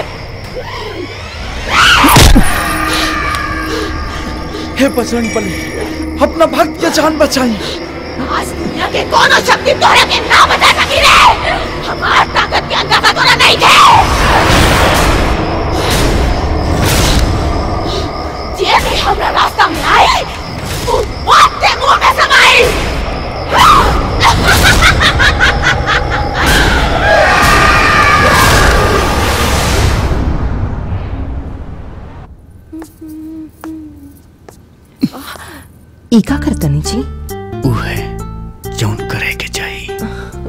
हे बजरंग बली अपना भक्त के जान बचाई आज दुनिया के कोनो शक्ति तोरा के ना बचा सकी रे हमार ताकत के अंदाजा तोरा नहीं थे जे भी हमरा रास्ता में आई तू मौत के मुंह में समाई ई का करतनी जी ऊ है जौन करे के चाहिए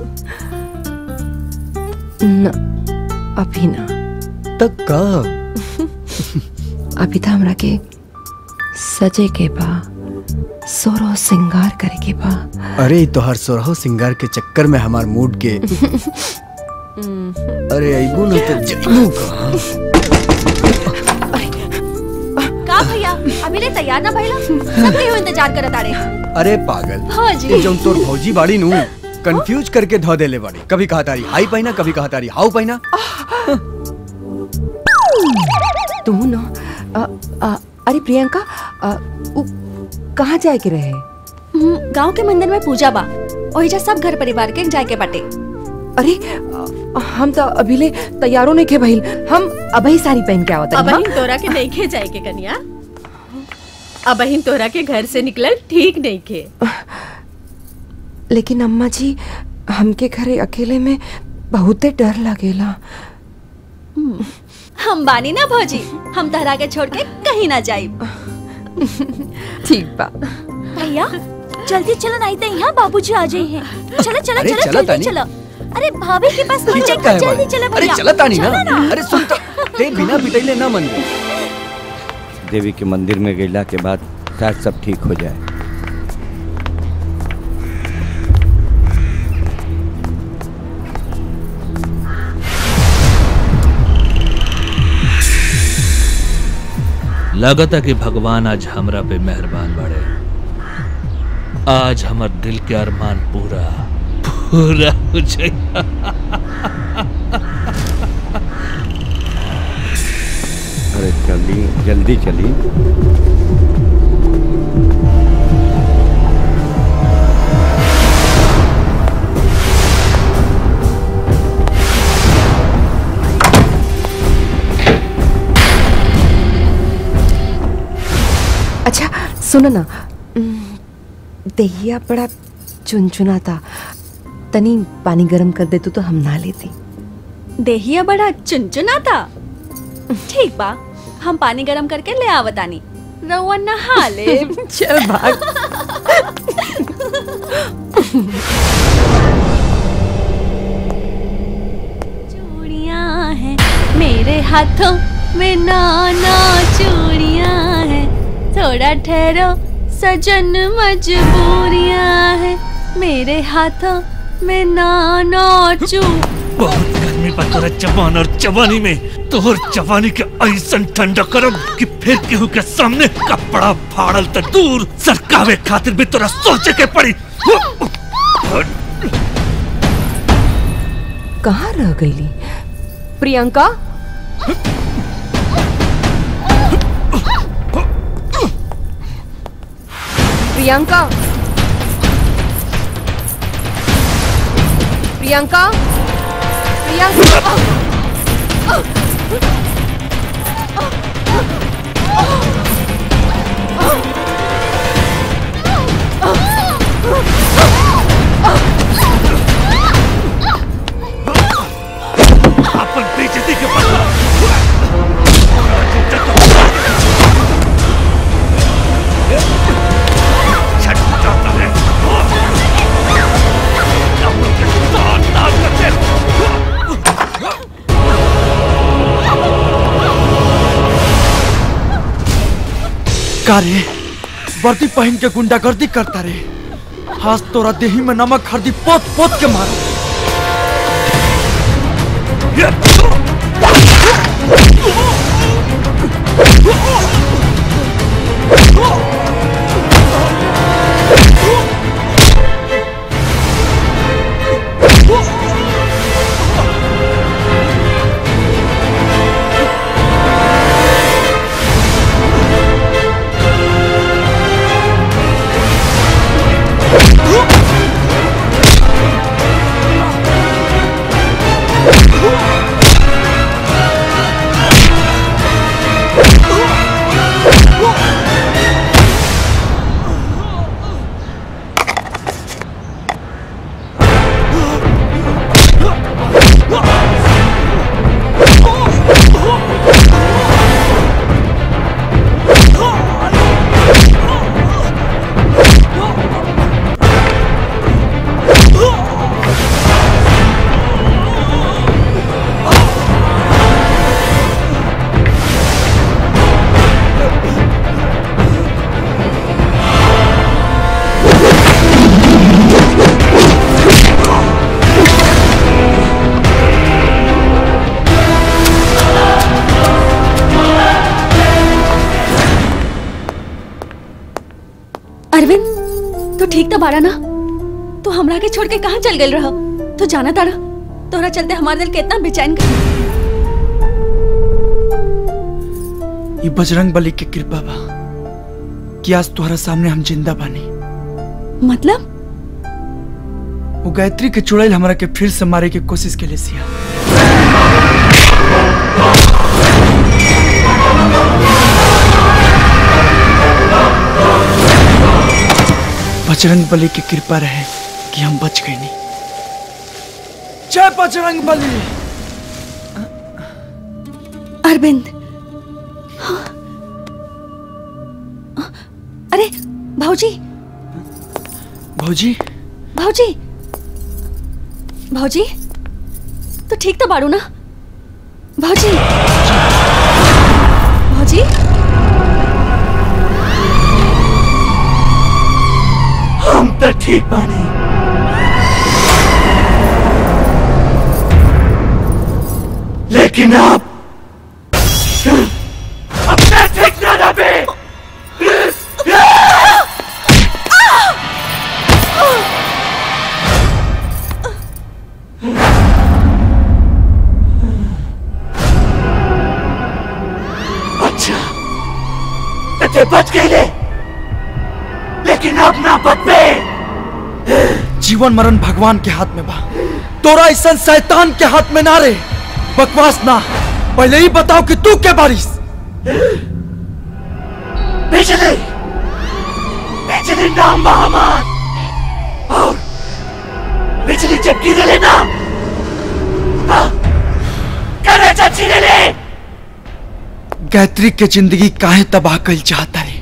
न अभी ना तक कब अभी तो हमरा के सजे के बा सोरो सिंगार करे के बा अरे तोहर सोरहो सिंगार के चक्कर में हमार मूड के अरे अबू न तो जइबू कहाँ का भैया अभी ले तैयार ना भइला सब केहू इंतजार करत आड़े अरे पागल हाँ जी। ये जौन तोर भौजी बाड़ी नु कंफ्यूज करके धो देले बाड़ी कभी कहा तारी हाई पहना कभी कहा तारी हाउ पहना तू न अ, अ, अरे प्रियंका अ, उ कहाँ जाए के रहे हम्म, गांव के मंदिर में पूजा बा ओहिजा सब घर परिवार के जाए के बाटे अरे अ, हम तो अभी ले तैयारों नहीं खे भइल हम अबही साड़ी पहन के आवत अब अहिन तोरा के नहीं खे जाए के कन्या अब अहिन तोरा के घर से निकलल ठीक नहीं खे लेकिन अम्मा जी हमके घरे अकेले में बहुते डर लगेला हम बानी ना भौजी हम तहरा के छोड़ के कहीं ना जाइब ठीक बा भैया जल्दी चलो नहीं तो यहाँ बाबूजी आ जाए हैं चलो चलो अरे चलो चला जल्दी तानी। चलो अरे भाभी के पास खींचत मंदिर काहे है, जल्दी बाड़ी? चलो अरे भैया चला तानी ना चलो अरे सुन तो ते बिना पिटैले ना मन देवी के मंदिर में गईला के बाद शायद सब ठीक हो जाए लगता कि भगवान आज हमरा पे मेहरबान बड़े आज हमर दिल के अरमान पूरा पूरा हो जाए अरे चली जल्दी चली अच्छा सुनो ना उम, दहिया बड़ा चुनचुना था तनी पानी गरम कर दे तू तो हम नहा लेती देहिया बड़ा चुनचुना था ठीक बा हम पानी गरम करके ले आवतानी रउआ नहा ले चल भाग चूड़ियां हैं मेरे हाथों में नाना चूड़ियां हैं थोड़ा ठहरो सजन मजबूरियां हैं मेरे हाथों में नाना चू बहुत गर्मी बा तोरा जवान और जवानी में तोहर जवानी के ऐसन ठंडा करब कि फिर केहू के सामने कपड़ा फाड़ल त दूर सरकावे खातिर भी तोरा सोचे के पड़ी कहाँ रह गईली प्रियंका प्रियंका प्रियंका प्रियंका अपन बेइज्जती के बदला का रे वर्दी पहन के गुंडागर्दी करता रे हाथ तोरा देही में नमक हल्दी पोत पोत के मारो अरविंद तू ठीक तो बाड़ा ना तू हमरा के छोड़ के कहाँ चल गई रहा तू जाना तारा तोरा चलते हमारा दिल कितना बेचैन कर ये बजरंग बली की कृपा बा कि आज तुम्हारा सामने हम जिंदा बानी मतलब वो गायत्री के चुड़ैल हमरा के फिर से मारे की कोशिश के लिए सिया बजरंग बली की कृपा रहे कि हम बच गए नहीं जय बजरंग बली अरविंद हाँ। अरे भाऊजी भौजी भाऊजी भाऊजी तो ठीक तो बाड़ू ना भाऊजी भाऊजी हम तो ठीक बानी लेकिन आप अपना ठीक ना रहे ते बच गए लेकिन अब ना बदबे जीवन मरण भगवान के हाथ में बा तोरा ऐसा शैतान के हाथ में ना रे बकवास ना पहले ही बताओ कि तू के बारिश बिजली बिजली नाम बा हमार और बिजली जब गिरे ना हाँ, करे चाची ले ले गायत्री के जिंदगी काहे तबाह कल चाहता रे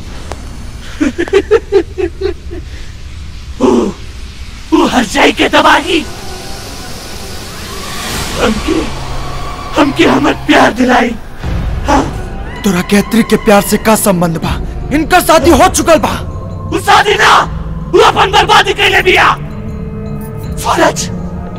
वो वो हर जाई के दबाही हमके हमके हमर प्यार दिलाई तोरा गायत्री के प्यार से का संबंध बा इनका शादी हो चुकल बा वो शादी ना वो अपन बर्बादी कैले बिया सूरज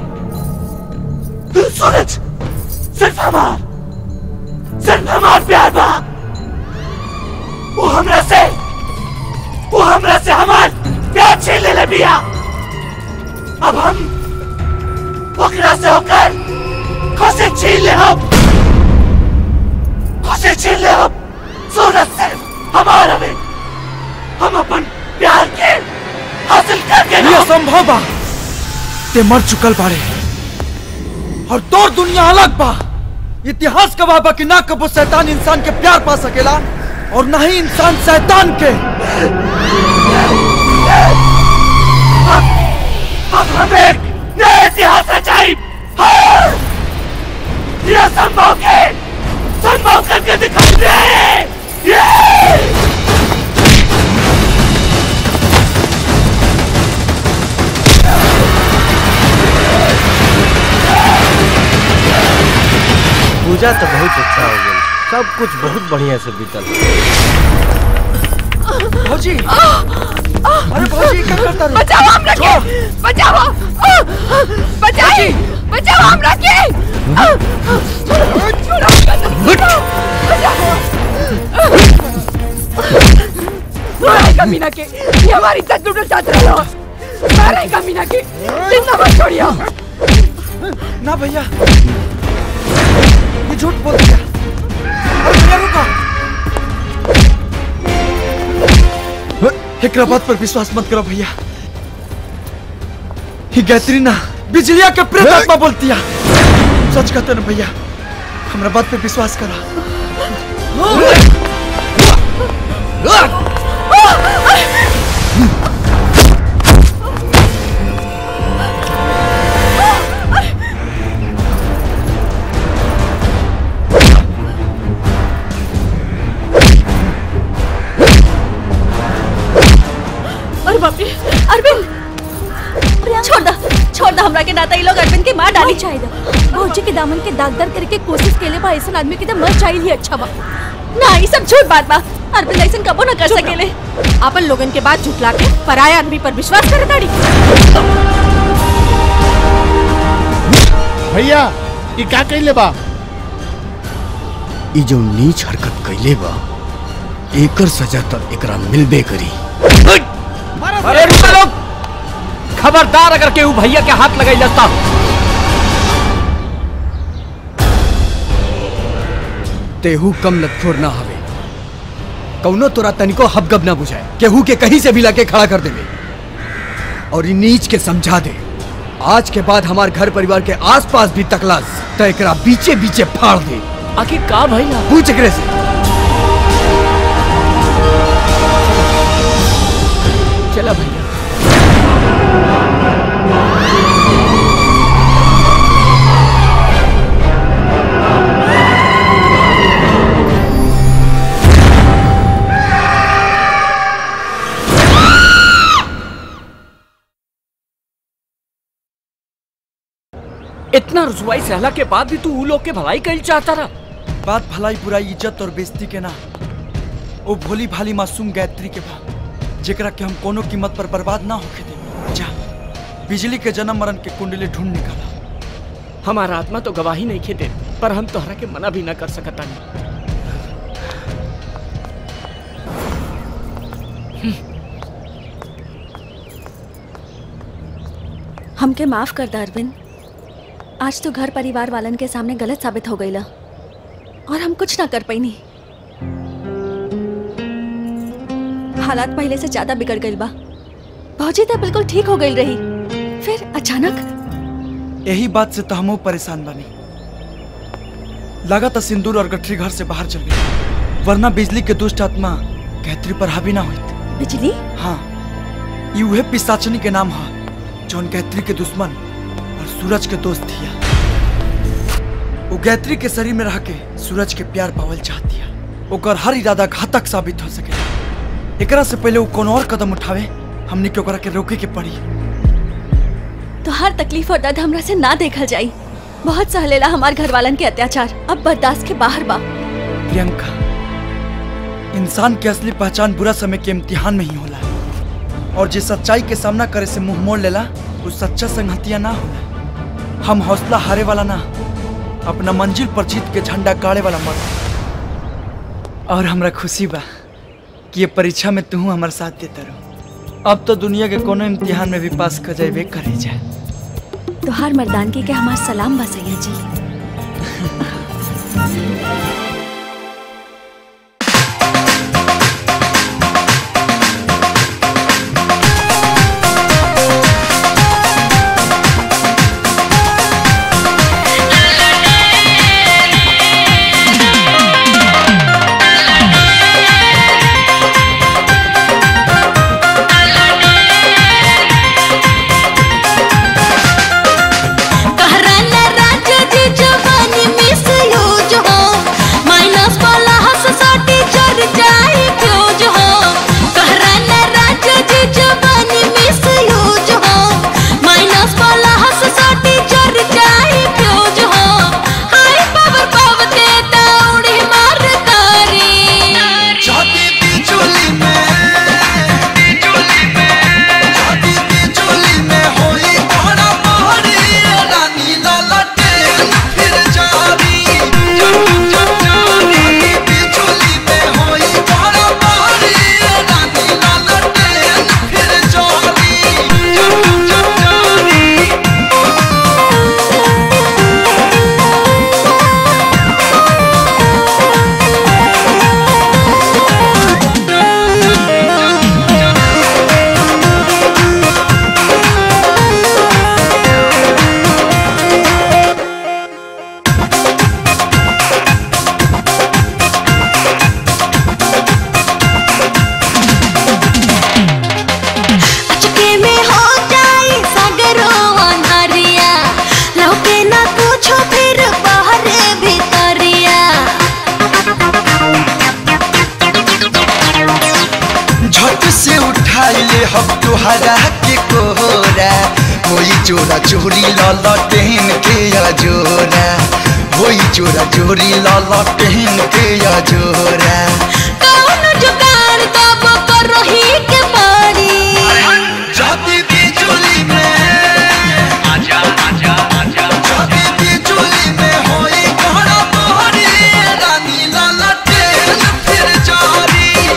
सूरज सिर्फ हमार सिर्फ हमार प्यार बा वो हमरा से वो हमरा से हमार प्यार छीन ले बिया अब हम ओकरा से होकर खुशी छीन ले हम खुशी छीन ले हम सूरज सिर्फ हमारा में हम अपन प्यार के हासिल करके ये असंभव बा ते मर चुकल बारे और तोर दुनिया अलग बा इतिहास गवाह बा कि ना कबो शैतान इंसान के प्यार पा सकेला और ना ही इंसान शैतान के अब हम एक नया इतिहास रचाई हाँ! ये संभव के संभव करके दिखाई दे ये! पूजा तो बहुत अच्छा हो गई सब कुछ बहुत बढ़िया से बीतल भौजी अरे भौजी क्या करता रे बचाओ हमरा के बचाओ बचाई बचाओ हमरा के मारेगा मीना के ये हमारी इज्जत लूटना चाहते रहो मारेगा मीना के जिंदा मत छोड़ियो ना भैया ये झूठ बोल दिया अरे भैया रुको एकरा बात पर विश्वास मत करो भैया ही गायत्री ना बिजलिया के प्रेत आत्मा बोलती है सच कहते ना भैया हमरा बात पे विश्वास करा अरे बाप रे अरविंद छोड़ दा छोड़ दा हमरा के नाता ई लोग अरविंद के मार डाली चाहिए भौजी के दामन के दागदार करके कोशिश केले बा ऐसा आदमी के तो मर चाहिए ही अच्छा बा ना ई सब झूठ बात बा अरविंद ऐसा कबो ना कर सकेले अपन लोगन के बात झुटला के पराया आदमी पर विश्वास करे ताड़ी भैया ई का कइले बा ई जो नीच हरकत कैले बा एकर सजा तो एकरा मिलबे करी अरे रुको लोग खबरदार अगर केहू भैया के हाथ लगाई लस्ता तेहू कम लतखोर ना हवे कौनो तोरा तनिको हबगब ना बुझाए केहू के कहीं से भी लाके खड़ा कर देवे और ई नीच के समझा दे आज के बाद हमार घर परिवार के आसपास भी तकलास तो एकरा बीचे बीचे फाड़ दे आखिर का भैया पूछ एकरे से चला भैया इतना रुसवाई सहला के बाद भी तू उ लोग के भलाई कही चाहता रहा बात भलाई बुराई इज्जत और बेइज्जती के ना ओ भोली भाली मासूम गायत्री के बा जेकरा के हम कोनो कीमत पर बर्बाद ना होके दे जा बिजली के जन्म मरण के कुंडली ढूंढ निकाला हमारा आत्मा तो गवाही नहीं खेदे पर हम तोहरा के मना भी ना कर सकता नहीं हमके माफ कर दा अरविंद आज तो घर परिवार वालन के सामने गलत साबित हो गईला और हम कुछ ना कर पैनी हालात पहले से ज्यादा बिगड़ गई बा भौजी तो बिल्कुल ठीक हो गई रही फिर अचानक यही बात से तो हमहू परेशान बनी लगा था सिंदूर और गठरी घर से बाहर चल गई वरना बिजली के दुष्ट आत्मा गायत्री पर हावी ना हुई बिजली हाँ ये उहे पिसाचनी के नाम है जौन गायत्री के दुश्मन और सूरज के दोस्त थिया वो गायत्री के शरीर में रह के सूरज के प्यार पावल चाहती है ओकर हर इरादा घातक साबित हो सके एकरा से पहले वो कोनो और कदम उठावे हमने के ओकरा के रोके के पड़ी तो हर तकलीफ और दर्द हमरा से ना देखल जाई बहुत सहलेला हमार घर वालन के अत्याचार अब बर्दाश्त के बाहर बा प्रियंका इंसान की असली पहचान बुरा समय के इम्तिहान में ही होला और जे सच्चाई के सामना करे से मुंह मोड़ लेला वो सच्चा संगतिया ना होला हम हौसला हारे वाला ना अपना मंजिल पर जीत के झंडा गाड़े वाला मर्द और हमरा खुशी बा कि ये परीक्षा में तू हमारे साथ देता रहो अब तो दुनिया के कोनो इम्तिहान में भी पास कर जाए करे जाए तोहार मर्दानगी के हमार सलाम बा सैया जी कहराना राजा जी जवानी मिस यूज हो माइनस वाला हंस साटी चढ़ जाए फ्यूज हो कहराना राजा जी जवानी मिस यूज हो माइनस वाला हंस साटी चढ़ जाए फ्यूज हो हाय पावर पावते दौड़ी मार तारी जाती बिचुली में बिचुली में जाती बिचुली में होई बड़ा बड़ी रानी ललटे फिर जारी जाती बिचुली में होई बड़ा बड़ी रानी ललटे फिर जारी अचके में हो जाए सागरो अंधारिया लौके ना पूछो फिर बाहर भीतरिया झट से उठाई ले हम तुहरा के कोहरा होई चोरा चोरी ललटेन के अजोरा होई चोरा चोरी ललटेन के अजोरा कौन जुगाड़ तब करो ही के मारी जाती बिचुली में आजा आजा आजा जाती बिचुली में होई घड़ा मोहरी रानी ललटेन फिर जारी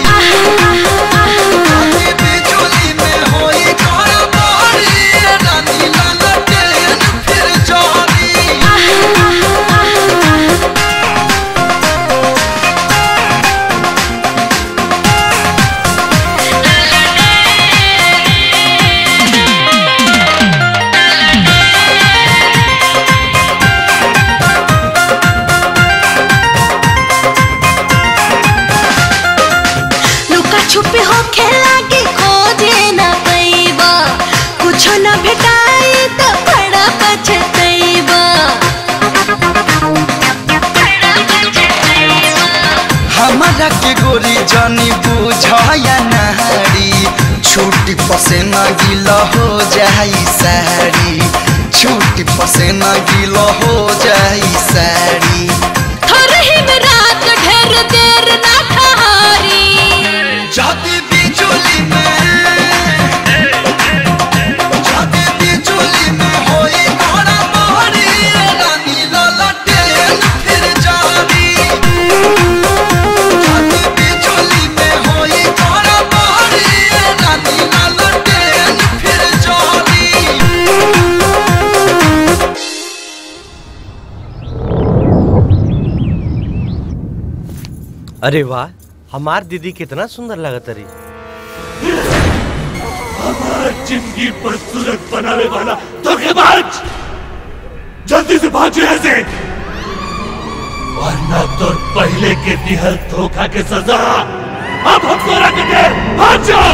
जाती बिचुली में होई घड़ा मोहरी रानी ललटेन फिर जारी लुका छुपी हो खेला के खोजे न पैबा कुछ न भेटाई तो बड़ा पछतैबा हमारा के गोरी जानी बुझाया नारी छूटी पसेना गीला हो जाई साड़ी छूटी पसेना गीला हो जाई साड़ी थोर ही में रात ढेर देर ना ठहरी जाती बिचुली में जाती बिचुली में होई घड़ा मोहरी रानी ललटे फिर जारी जाती बिचुली में होई घड़ा मोहरी रानी ललटे फिर जारी अरे वाह हमार दीदी कितना सुंदर लगत रही हमार जिंदगी पर सूरत बनावे वाला धोखेबाज जल्दी से भाग यहाँ से वरना तो पहले के दिहल धोखा के सजा अब हम तोरा के दे भाग जाओ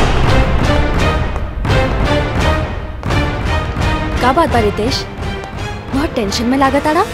का बात बा रितेश बहुत टेंशन में लागत आड़ा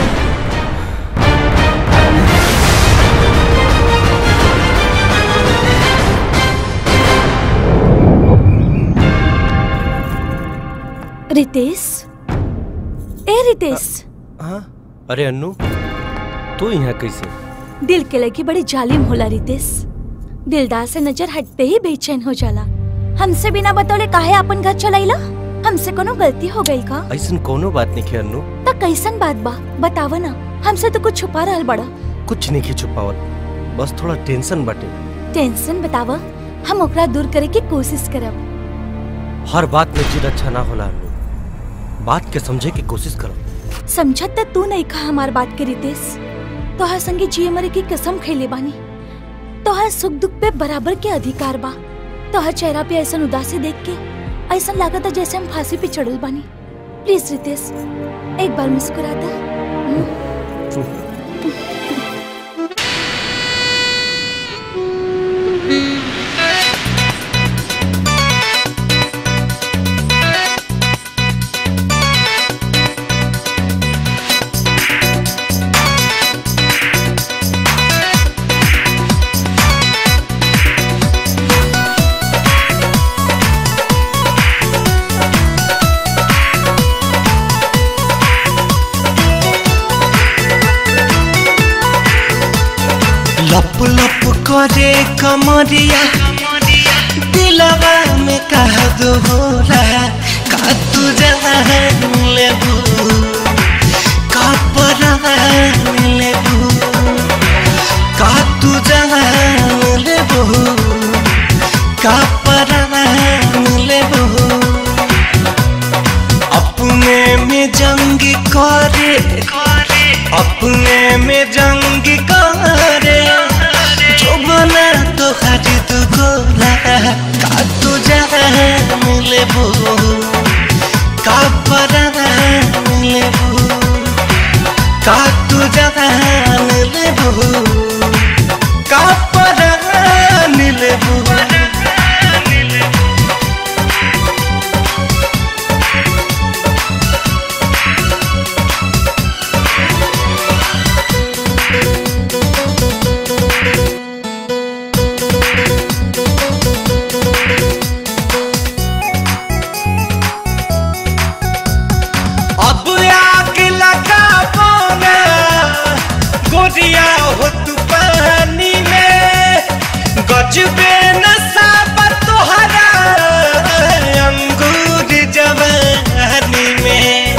रितेश ए रितेश हाँ अरे अन्नू तू यहाँ कैसे दिल के लगी बड़ी जालिम होला रितेश दिलदार से नजर हटते ही बेचैन हो जाला हमसे बिना बतौले काहे अपन घर चलाइला हमसे कोनो गलती हो गई का ऐसा कोनो बात नहीं है अन्नू त कैसन बात बा बतावा ना हमसे तो कुछ छुपा रहल बड़ा कुछ नहीं के छुपावत बस थोड़ा टेंशन बाटे टेंशन बतावा हम ओकरा दूर करे की कोशिश करब हर बात में जिद अच्छा ना होला अन्नू बात के समझे की कोशिश करो समझत त तू नहीं कहा हमार बात के रितेश तोहर संगे जिए मरे की कसम खैले बानी तोहर सुख दुख पे बराबर के अधिकार बा तोहर चेहरा पे ऐसा उदासी देख के ऐसा लागत जैसे हम फांसी पे चढ़ल बानी प्लीज रितेश एक बार मुस्कुरा दे लप लप करे कमरिया दिलवा में कह दो होला का तू जान लेबू का परान लेबू का तू जान लेबू का परान लेबू अपने में जंग करे अपने में जंग करे जो बना तो खरीद गोला का तू जान लेबू का परान लेबू का तू जान लेबू का परान लेबू अब आग लगा पाना गोरिया हो तू पानी में गजबे नशा तुहरा अंगूर जवानी में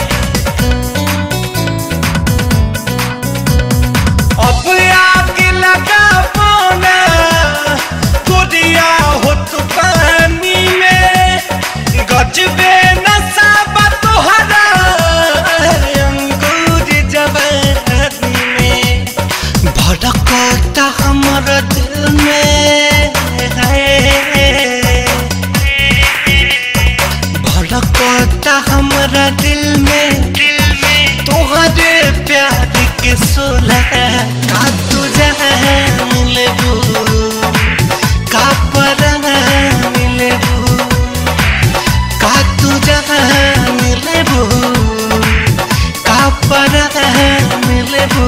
अब आग लगा पाना गोरिया हो तू पानी में गजबे नशा तुहरा अंगूर जवानी में भड़कता हमर दिल में है भड़कता हमरा दिल में तोहरे प्यार के सोला का तू जान लेबू का परान लेबू का तू जान लेबू का परान लेबू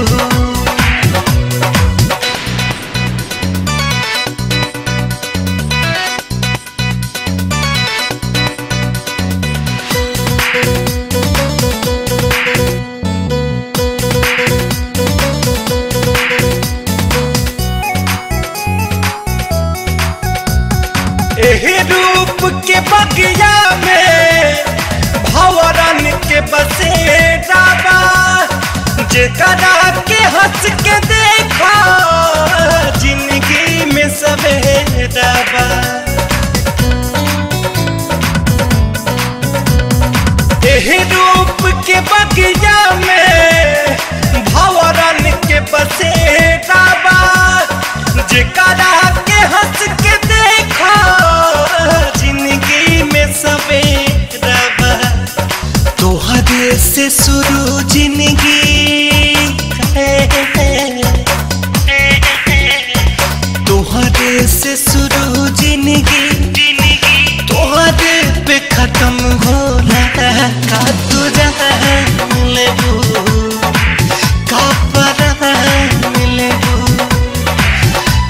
एही रूप के बगिया में भवरन के बसेरा बा जेकरा के हंस के देखा जिंदगी में सवेरा बा एही रूप के बगिया में भवरन के बसेरा बा जेकरा के हंस के देखा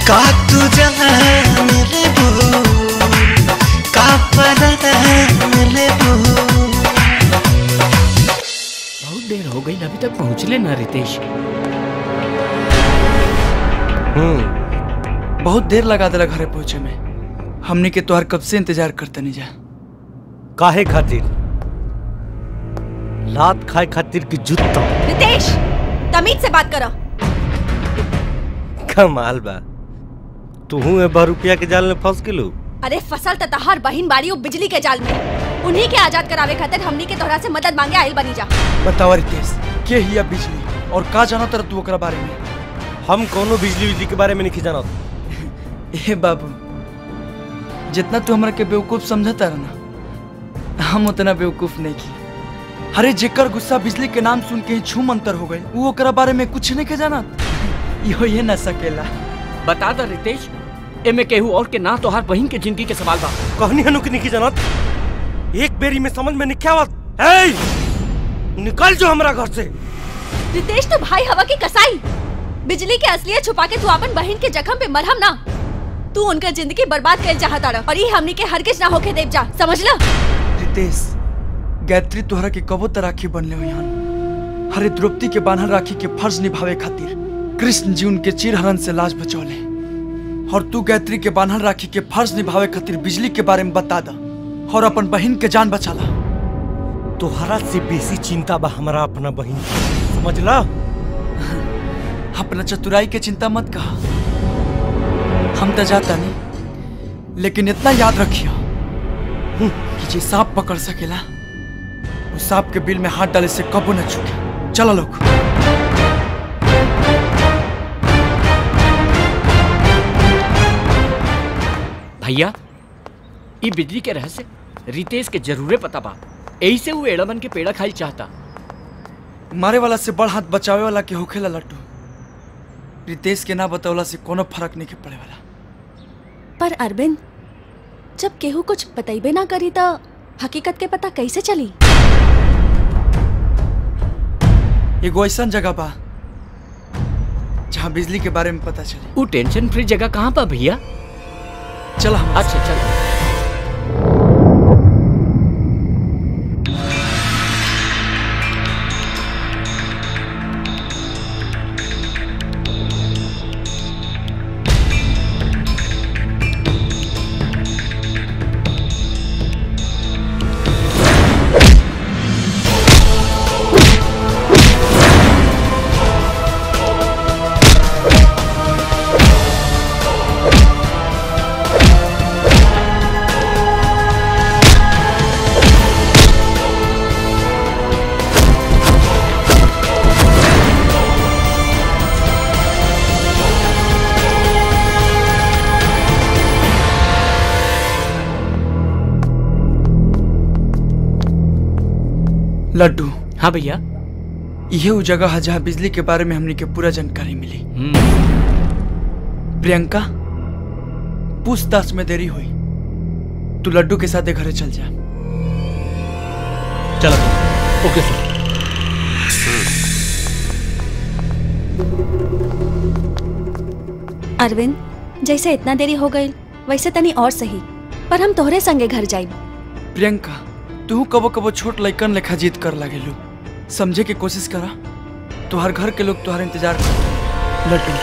का तू जान लेबू का परान लेबू बहुत देर हो गई अभी तक पहुँचले ना रितेश हम्म बहुत देर लगा दिला घरे पहुंचे में हमने के तोहर कब से इंतजार करते नहीं जा काहे खातिर लात खाए खातिर की जुत्ता रितेश तमीज से बात करो कमाल बा तू ए बार रुपया के जाल में फंस गेलू अरे फसल त तहार बहिन बाड़ी उ बिजली के जाल में उन्हीं के आजाद करावे खातिर हमनी के तोहरा से मदद मांगे आइल बनी जा बतावा रितेश के हिया बिजली और का जाना तर तू ओकरा बारे में हम कोनो बिजली बिजली के बारे में नहीं जानत ए बाबू जितना तू हमरा के बेवकूफ समझता रहा ना हम उतना बेवकूफ नहीं की अरे जेकर गुस्सा बिजली के नाम सुन के ही छू मंतर हो गए वो ओकरा बारे में कुछ नहीं के जाना यो ये न सकेला बता दा रितेश एमे केहू और के ना तोहार बहिन के जिंदगी के सवाल बा कहनी हनु की नहीं जानत एक बेरी में समझ में नहीं आवत ए निकल जो हमरा घर से रितेश तो भाई हवा की कसाई बिजली के असलियत छुपा के तू अपन बहन के जख्म पे मरहम ना तू उनका जिंदगी बर्बाद कर चाहता रहा और ये हमनी के हरगिज ना होके देव जा समझ ला रितेश गायत्री तोहरा के कबो त राखी बनले हो यहाँ हरे द्रौपदी के बांधल राखी के फर्ज निभावे खातिर कृष्ण जी उनके चिरहरण से लाश बचौले और तू गायत्री के बांधल राखी के फर्ज निभावे खातिर बिजली के बारे में बता दा और अपन बहन के जान बचाला तोहरा से बेसी चिंता बा हमरा अपना बहन समझला अपना चतुराई के चिंता मत कहा हम तो जाता नहीं लेकिन इतना याद रखियो कि जे सांप पकड़ सकेला वो सांप के बिल में हाथ डाले से कबो न चुके चलो लोग भैया ई बिजली के रहस्य रितेश के जरूरे पता बा यही से वो एड़मन के पेड़ा खाई चाहता मारे वाला से बड़ हाथ बचावे वाला के होखेला लट्टू रितेश के ना बतौला से कोनो फर्क नहीं के पड़े वाला पर अरविंद जब केहू कुछ बतैबे ना करी तो हकीकत के पता कैसे चली एगो ऐसा जगह बा जहाँ बिजली के बारे में पता चले वो टेंशन फ्री जगह कहाँ पा भैया चल हम अच्छा चल लड्डू हाँ भैया यह वो जगह है जहाँ बिजली के बारे में हमने के पूरा जानकारी मिली प्रियंका पूछताछ में देरी हुई तू लड्डू के साथ घरे चल जा चलो ओके सर अरविंद जैसे इतना देरी हो गई वैसे तनी और सही पर हम तोहरे संगे घर जाइब प्रियंका तू कबो कबो छोट लइकन लेखा जीत कर लागेलू समझे के कोशिश करा तुहार घर के लोग तुहार इंतजार कर लड्डू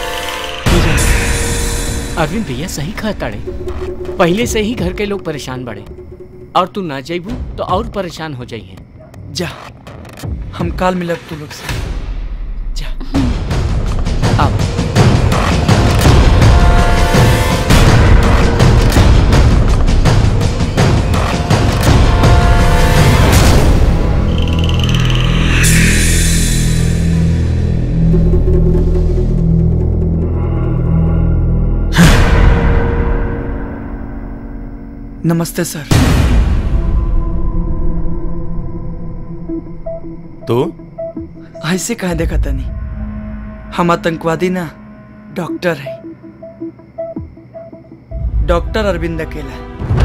अरविंद भैया सही कहताड़े पहले से ही घर के लोग परेशान बड़े और तू ना जाइबू तो और परेशान हो जाइए जा हम काल मिलब तू लोग से नमस्ते सर तो ऐसे कहे देखा तनी हम आतंकवादी ना डॉक्टर है डॉक्टर अरविंद अकेला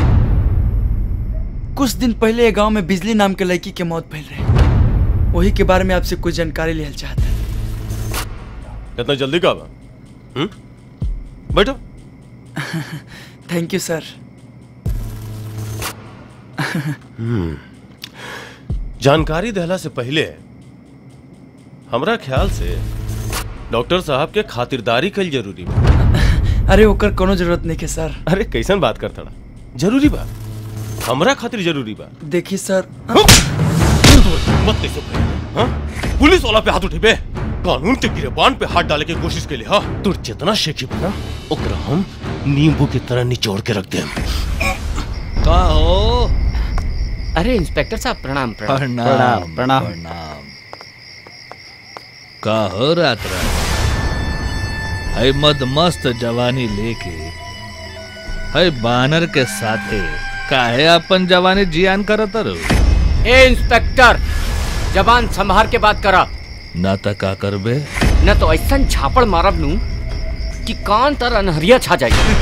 कुछ दिन पहले ये गांव में बिजली नाम के लड़की के मौत भइल रहे वही के बारे में आपसे कुछ जानकारी लिहल चाहता इतना जल्दी का बा हम्म? बैठो थैंक यू सर हम्म। जानकारी देहला से पहले हमरा ख्याल से डॉक्टर साहब के खातिरदारी कल जरूरी बा अरे ओकर कोनो जरूरत नहीं है सर अरे कैसन बात करता जरूरी बा हमरा खातिर जरूरी बा देखिए सर मत कैसे हाँ? पुलिस वाला पे हाथ उठेबे कानून के गिरेबान पे हाथ डाले की कोशिश के लिए हाँ तू जितना शेखी बना ओकरा हम नींबू की तरह निचोड़ के रख दे का हो अरे इंस्पेक्टर साहब प्रणाम प्रणाम प्रणाम का हो रात रात है मद मस्त जवानी लेके है बानर के साथे काहे अपन जवानी जियान करत रहो ए इंस्पेक्टर जबान संभार के बात करा ना त का करबे न तो ऐसा झापड़ मारब नू कि कान तर अनहरिया छा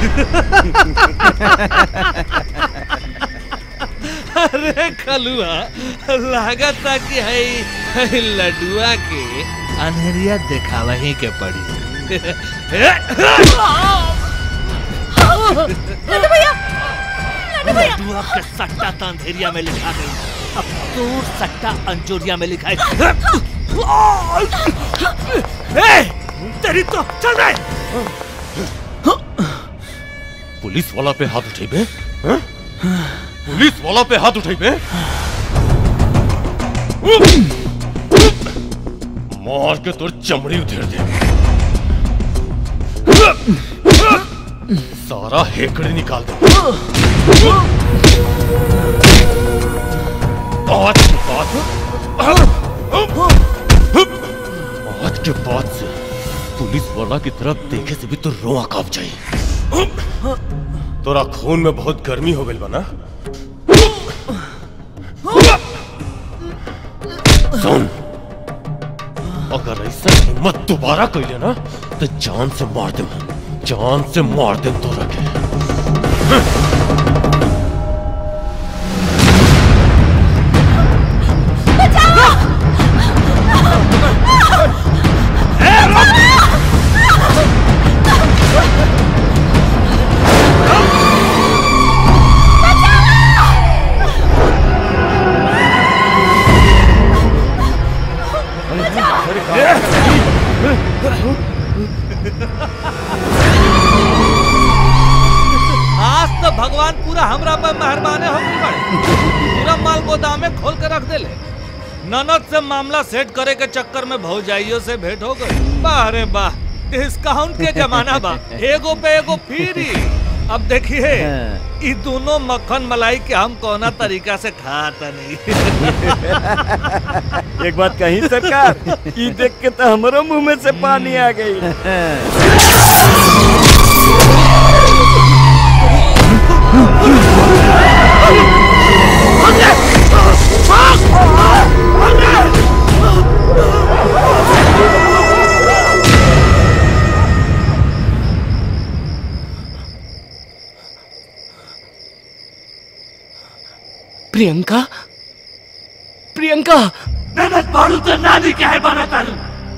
अरे खलुआ लागत था कि है, है लडुआ के अनहरिया दिखावा ही के पड़ी लड्डू भैया लड्डू भैया लड्डुआ के सट्टा तो अंधेरिया में लिखा गई अब दूर सट्टा अंजोरिया में लिखा है ए, तेरी तो चल रहे पुलिस वाला पे हाथ उठेबे हाँ? पुलिस वाला पे हाथ उठेबे मार के तोर चमड़ी उधेड़ दे सारा हेकड़े निकाल दे आज के बाद आज के बाद से पुलिस वाला की तरफ देखे से भी तो रोआ कांप जाए तोरा खून में बहुत गर्मी हो गई बना सुन अगर ऐसा हिम्मत दोबारा कैले ना तो जान से मार दे जान से मार दे तोरा के आज तो भगवान पूरा हमरा पर मेहरबाने हो गई बड़े पूरा माल गोदाम में खोल के रख देले ननद से मामला सेट करे के चक्कर में भौजाइयों से भेंट हो गई वाह रे वाह डिस्काउंट के जमाना बा एगो पे एगो फ्री अब देखिए ई दोनों मक्खन मलाई के हम कोना तरीका से खाता नहीं एक बात कही सरकार ई देख के तो हमारे मुंह में से पानी आ गई प्रियंका प्रियंका मेहनत बाड़ू तो नानी के है बना तारू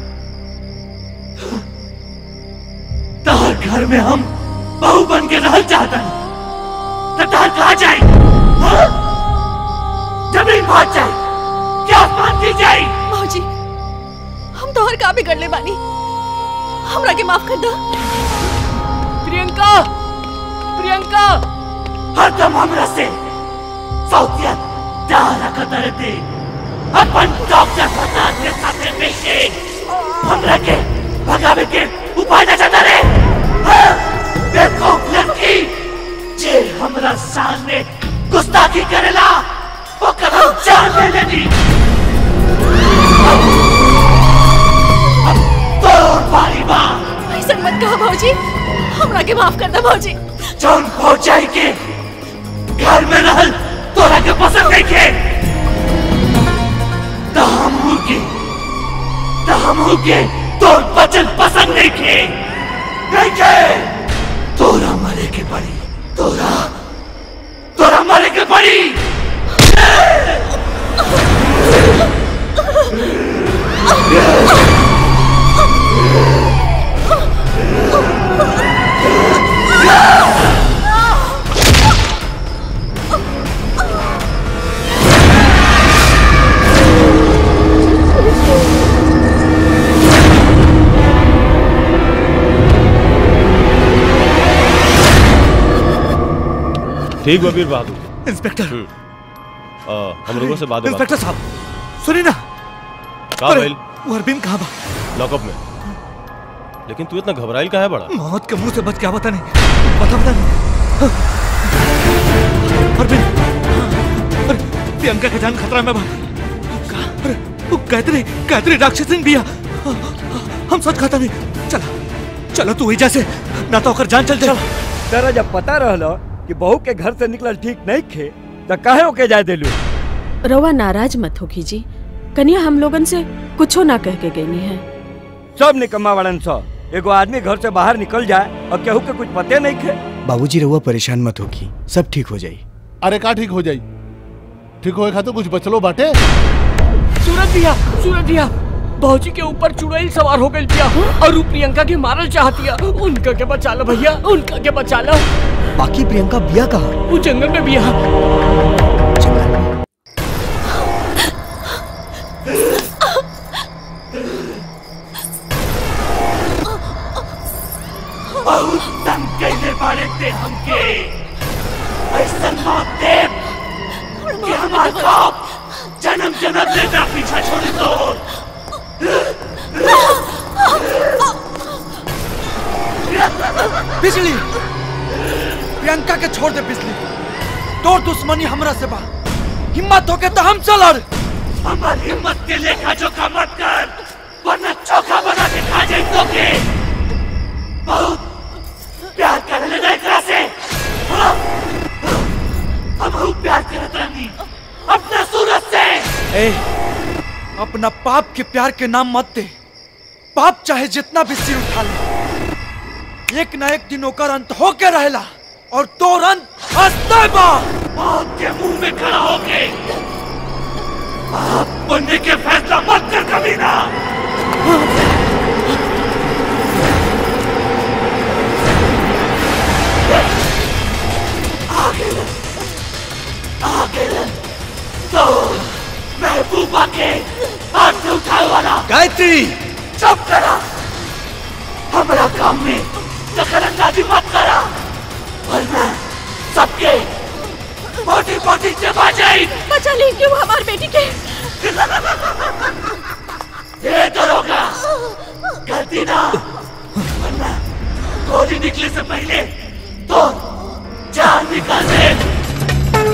तहर घर में हम बहू बन के रह चाहता तो तहर कहा जाए हाँ? जमीन भाग जाए क्या आसमान की जाए मौजी हम तोहर का बिगड़ ले बानी हमरा के माफ कर दो प्रियंका प्रियंका हरदम हमरा से सौतियत डारा कतर दे अपन डॉक्टर प्रसाद के साथे मिलके हमरा के भगावे के उपाय न चाहता रे हाँ? देखो लड़की जे हमरा सामने गुस्ताखी करेला ओकर हम जान ले लेनी तोर बारी बा ऐसा मत कहो भौजी हमरा के माफ कर दो भौजी जौन पहुंचाई के घर में रहल तोरा के पसंद नहीं के तो हमहू के तो हमहू के तोर बचन पसंद नहीं के नहीं के तोरा मरे के पड़ी तोरा तोरा मरे के पड़ी Yeah! ठीक बबीर बहादुर इंस्पेक्टर हम लोगों से बात होगा इंस्पेक्टर साहब सुनिए ना का अरे, भइल वो अरविंद कहाँ बा लॉकअप में लेकिन तू इतना घबराइल का है बड़ा मौत के मुंह से बच क्या बता नहीं बता बता नहीं अरविंद अरे प्रियंका का जान खतरा में बा अरे वो गायत्री गायत्री राक्षसिन भी है हम सच खाता नहीं चला चलो तू वही जैसे ना तो ओकर जान चल जाए तेरा जब पता रहलो कि बहू के घर से निकलल ठीक नहीं खे तो काहे ओके जाए देलू रवा नाराज मत हो जी कन्या हम लोगन से कुछो ना कह के गई है सब निकम्मा वालन सो एगो आदमी घर से बाहर निकल जाए और केहू के कुछ पते नहीं खे बाबूजी रहुआ परेशान मत होगी सब ठीक हो जाई अरे का ठीक हो जाई ठीक होए खातिर कुछ बचलो बाटे सूरज भैया सूरज भैया भौजी के ऊपर चुड़ैल सवार हो गई भैया और ऊ प्रियंका के मारल चाहतिया उनका के बचा लो भैया उनका के बचा लो बाकी प्रियंका बिया कहा वो जंगल में बिया बहुत तंग कैले बाड़े ते हमके ऐसा मौत दे कि हमार खौफ जन्म जन्म ले ना पीछा छोड़ दो बिजली प्रियंका के छोड़ दे बिजली तोर दुश्मनी हमरा से बा हिम्मत होके तो हम चल हमार हिम्मत के लेखा जोखा मत कर वरना चोखा बना के खा जाए तो के बहुत प्यार करने लगा एकरा से हाँ? हम बहुत प्यार करत रहनी अपना सूरज से ए अपना पाप के प्यार के नाम मत दे पाप चाहे जितना भी सिर उठा ले एक ना एक दिन ओकर अंत होके रहेला और तोर अंत हंसते बा मौत के मुंह में खड़ा होके आप बनने के फैसला मत कर कभी ना आगे आगे तो महबूबा के हाथ से उठाए वाला गायत्री चुप करा हमारा काम में दखल अंदाजी मत करा वरना सबके मोटी मोटी चबा जाए बचा ली क्यों हमारी बेटी के ये दरोगा गलती ना वरना गोली निकले से पहले तो जान निकाल दे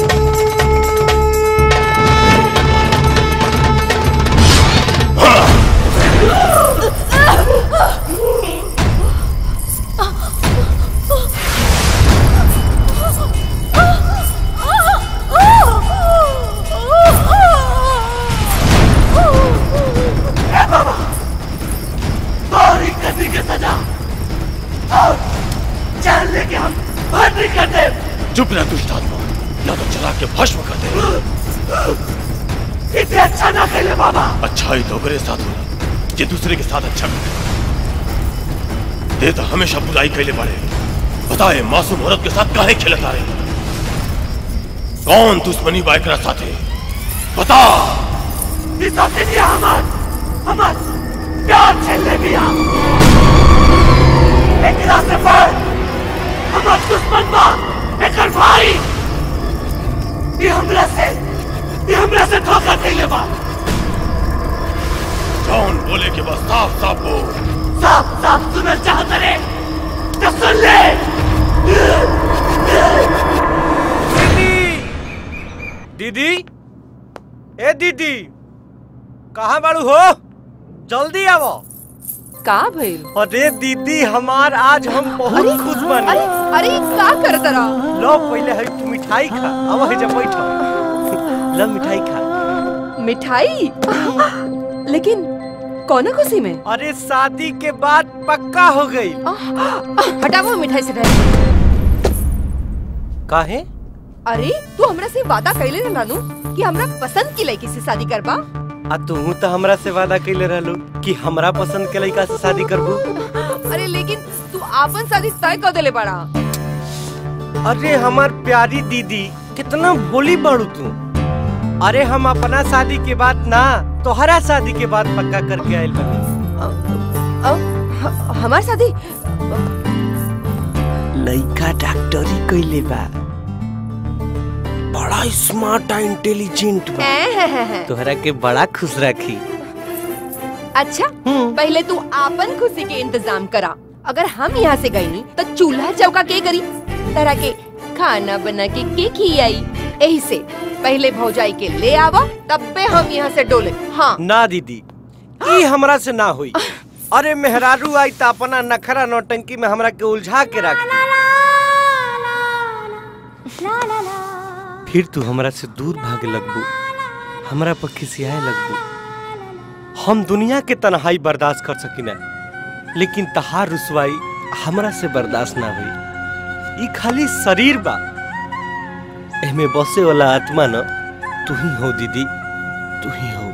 ए बाबा बारी करने की सजा और जान लेके हम बाहर नहीं कर दे चुप रह दुष्ट आत्मा या तो चला के भस्म कर दे इतने अच्छा ना खेले बाबा अच्छा ही तो ओकरे साथ होला जे दूसरे के साथ अच्छा करे दे तो हमेशा बुराई कैले पड़े बताए मासूम औरत के साथ काहे खेलत आ रहे कौन दुश्मनी बाइकरा साथे बता इस हफ्ते दिया हमार हमार प्यार छेले दिया एक रास्ते पर हमार दुश्मन बा एक भाई ये हमरा से ये हमरा से धोखा कैले बा कौन बोले के बस साफ साफ बोल साफ साफ सुनना चाहत रे तो सुन ले दीदी ए दीदी कहाँ बाड़ू हो जल्दी आवो का भइल अरे दीदी हमार आज हम बहुत खुश बने अरे अरे का कर तरा लो पहले है तू मिठाई खा आवा है जब बैठो लो मिठाई खा मिठाई लेकिन कौन खुशी में अरे शादी के बाद पक्का हो गई हटाओ मिठाई से रह काहे अरे तू हमरा से वादा कैले ना नानू कि हमरा पसंद की लड़की से शादी करबा आ तू तो हमरा से वादा कैले रहलू कि हमरा पसंद के लड़का से शादी करबू अरे लेकिन तू आपन शादी तय कर देले बड़ा अरे हमार प्यारी दीदी कितना भोली बाड़ू तू अरे हम अपना शादी के बाद ना तोहरा शादी के बाद पक्का करके आयल बनी हमार शादी लड़का डॉक्टरी कैले बा बड़ा स्मार्ट और इंटेलिजेंट बा हैं? तोहरा के बड़ा खुश रखी अच्छा पहले तू आपन खुशी के इंतजाम करा अगर हम यहाँ से गई तो चूल्हा चौका के करी तरह के खाना बना के के खियाई यही से पहले भौजाई के ले आवा तब पे हम यहाँ से डोले हाँ ना दीदी ई हमरा से ना हुई अरे मेहरारू आई त अपना नखरा नौटंकी में हमरा के उलझा के रख फिर तू हमरा से दूर भागे लगबू हमरा पर खिसियाए लगबू हम दुनिया के तन्हाई बर्दाश्त कर सकिना लेकिन तहार रुसवाई हमरा से बर्दाश्त ना हुई ई खाली शरीर बा एमे बसे वाला आत्मा न तू ही हो दीदी तू ही हो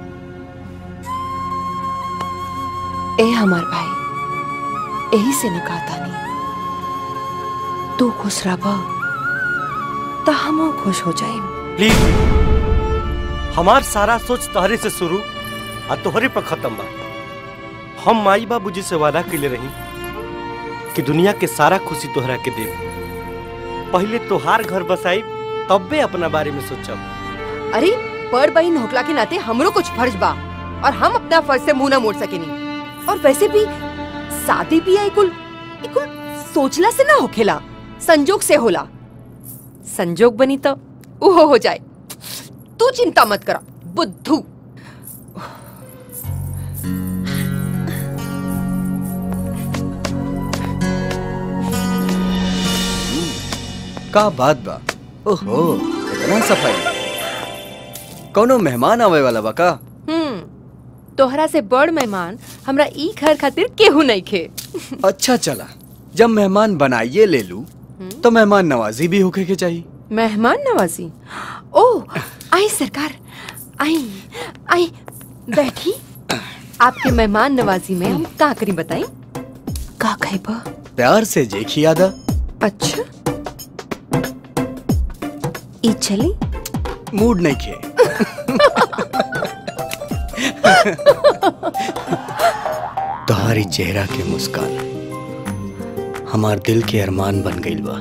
ए हमार भाई यही से न कहता नहीं तू खुश रह तो हम खुश हो जाए प्लीज हमार सारा सोच तोहरे से शुरू और तोहरे पर खत्म बा हम माई बाबू जी से वादा कैले रही कि दुनिया के सारा खुशी तोहरा के देब पहले तोहार घर बसाई तब्बे अपना बारे में सोचब अरे पर बहन होकला के नाते हमरो कुछ फर्ज बा और हम अपना फर्ज से मुंह ना मोड़ सकेनी और वैसे भी शादी भी है कुल ई कुल सोचला से ना होखेला संजोग से होला संजोग बनी तो वो हो जाए तू चिंता मत करा बुद्धू का बात बा ओहो इतना सफाई कोनो मेहमान आवे वाला बा का हम्म तोहरा से बड़ मेहमान हमरा ई घर खातिर केहू नहीं खे अच्छा चला जब मेहमान बनाइए ले लू तो मेहमान नवाजी भी होके के चाहिए मेहमान नवाजी ओ आई सरकार आई आई बैठी आपके मेहमान नवाजी में हम का करी बताई का खैबा प्यार से जेखी आदा अच्छा ई चली मूड नहीं खे तुम्हारी चेहरा के मुस्कान हमार दिल के अरमान बन गई बा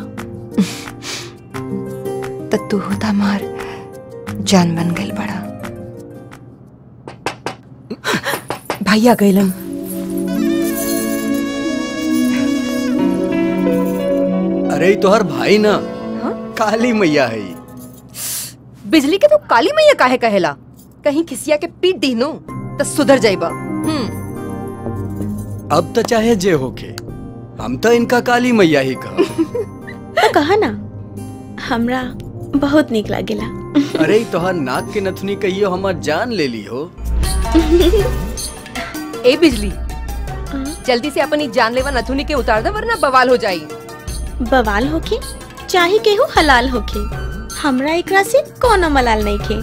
तो तू होता मार जान बन गई बड़ा भैया गैलन अरे ई तोहर भाई ना काली मैया है ई। बिजली के तो काली मैया काहे कहेला कहीं खिसिया के पीट दी नो तो सुधर जाइबा हम्म अब तो चाहे जे होके हम तो इनका काली मैया ही कहा तो कहा ना हमरा बहुत निक लागेला अरे ई तोहर नाक के नथुनी कहियो हमार जान ले ली हो ए बिजली जल्दी से अपनी जानलेवा नथुनी के उतार दे वरना बवाल हो जाई बवाल होके चाहे केहू हलाल होके हमरा एकरा से कोनो मलाल नहीं खे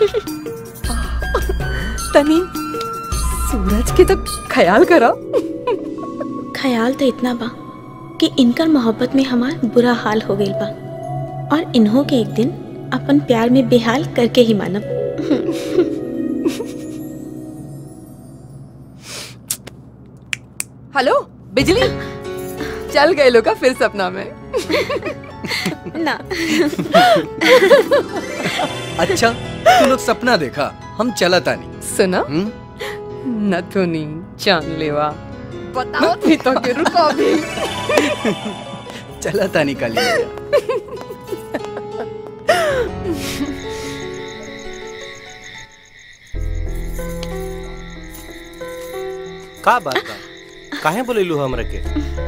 तनी सूरज के तो ख्याल करो ख्याल तो इतना बा कि इनकर मोहब्बत में हमार बुरा हाल हो गई बा और इन्हों के एक दिन अपन प्यार में बेहाल करके ही मानब हेलो बिजली चल गए लोग फिर सपना में ना अच्छा तू लोग सपना देखा हम चला तानी सुना नथुनी जानलेवा बताओ थी तो के रुको अभी चला तानी काली मैया का बात बा काहे बोलेलू हमरा के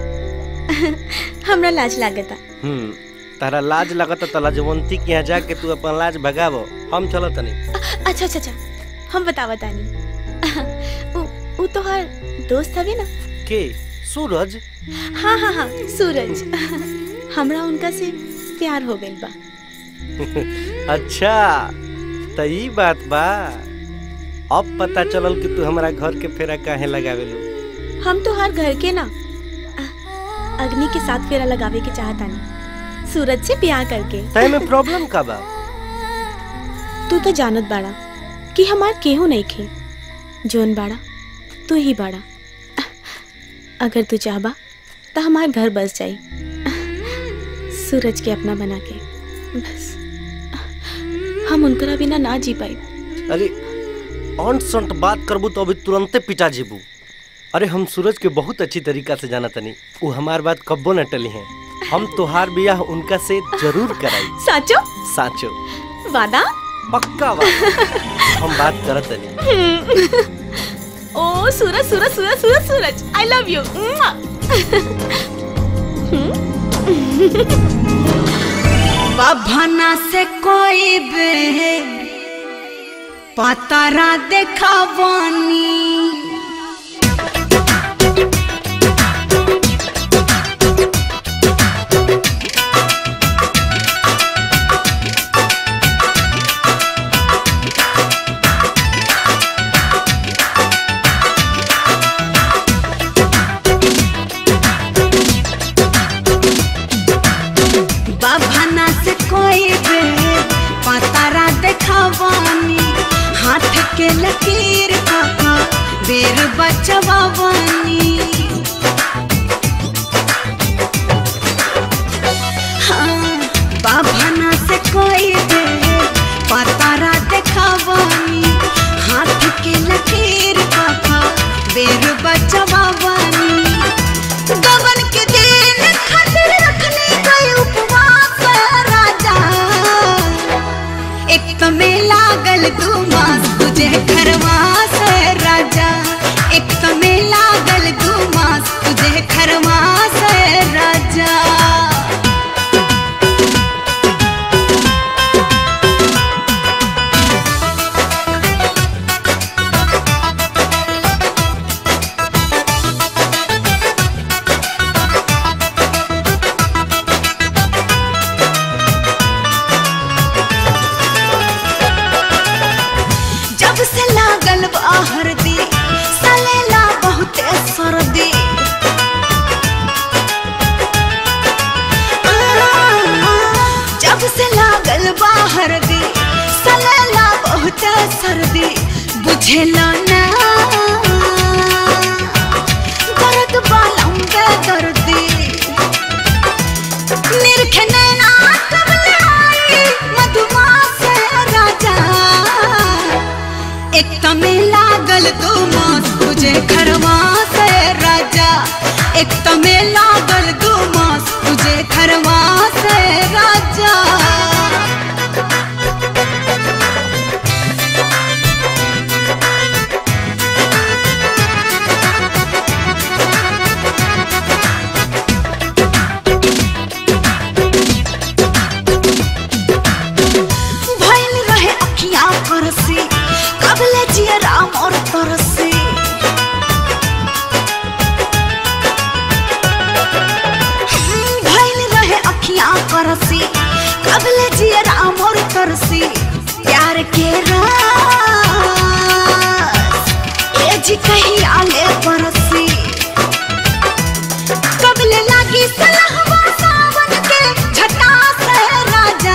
हमरा लाज लागता हम्म तारा लाज लगता त लाजवंती के यहाँ जाके तू अपन लाज भगावो हम चलत तनी अच्छा अच्छा अच्छा हम बतावा तानी उ, उ तो हर दोस्त हवे ना के सूरज हाँ हाँ हाँ सूरज हमरा उनका से प्यार हो गइल बा अच्छा त ई बात बा अब पता चलल कि तू हमरा घर के फेरा काहे लगावेलू हम तो हर घर के ना अ- अग्नि के साथ फेरा लगावे के चाहता नहीं सूरज से ब्याह करके तय में प्रॉब्लम का बा तू तो जानत बाड़ा कि हमार केहू नहीं खे जोन बाड़ा तू ही बाड़ा अगर तू चाहबा तो हमार घर बस जाई सूरज के अपना बना के बस हम उनकरा बिना ना जी पाई अरे ऑन संट बात करबू तो अभी तुरंते पिटा जेबू अरे हम सूरज के बहुत अच्छी तरीका से जाना तनी वो हमार बात कब्बो न टली है हम तोहार बियाह उनका से जरूर कराई साचो साचो वादा पक्का बात हम बात करत तनी ओ सूरज सूरज सूरज सूरज सूरज आई लव यू बभना से कोई बे पतारा देखावानी बभना से कोई बे पतारा देखावानी हाथ के लकीर काका बेर बचवावानी हाँ बभना से कोई बे पतारा देखावानी हाथ के लकीर काका बेर बचवावानी गबन के दिन खातिर रखने गए उपवास राजा एक तो में लागल दू मास तुझे खरवास राजा एक तो में लागल दू मास तुझे खरवास राजा जब से लागल बाहर दी सलेला बहुत सर्दी जब से लागल बाहर दी सलेला बहुत सर्दी बुझेला ना दर्द बालम बे दर्दी निरखे नैना कबले आई मधुमास राजा एक तमे लागल दो मास तुझे खरवा से राजा एक तमे लागल दो मास तुझे खरवा से राजा भइल रहे अखियां परसी कबले जिया राम और तरसी भइल रहे अखियां परसी कबले जिया राम और तरसी प्यार के रास ए जी कहीं आले परसी कबले लागी सलहवा सावन के छटा से राजा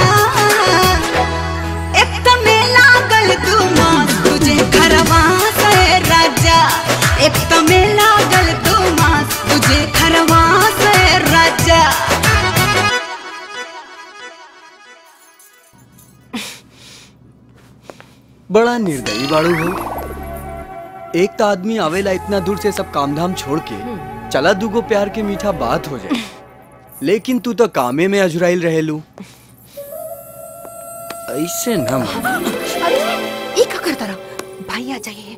एक तमे लागल दू मास तुझे खरवा से राजा एक तमे लागल दू मास तुझे खरवा से राजा बड़ा निर्दयी बाड़ू हो एक तो आदमी आवेला इतना दूर से सब काम धाम छोड़ के चला दूगो प्यार के मीठा बात हो जाए लेकिन तू तो कामे में अजुराइल रहेलू ऐसे न मन। ये का करता रहा भाई आ जाइए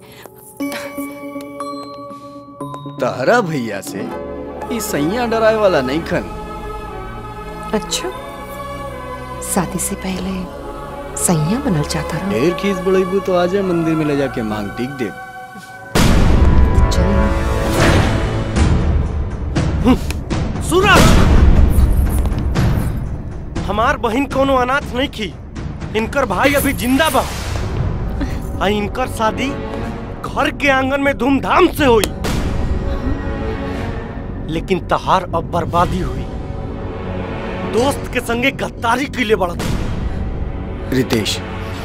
तारा भैया से ये सैया डराए वाला नहीं खन अच्छा शादी से पहले सैया बनल चाहता रहा ढेर खीस बड़ेबू तो आजा मंदिर में ले जाके मांग टीक दे सूरज हमार बहन कोनो अनाथ नहीं की इनकर भाई अभी जिंदा बा आ इनकर शादी घर के आंगन में धूमधाम से हुई लेकिन तहार अब बर्बादी हुई दोस्त के संगे गद्दारी के लिए बढ़त रितेश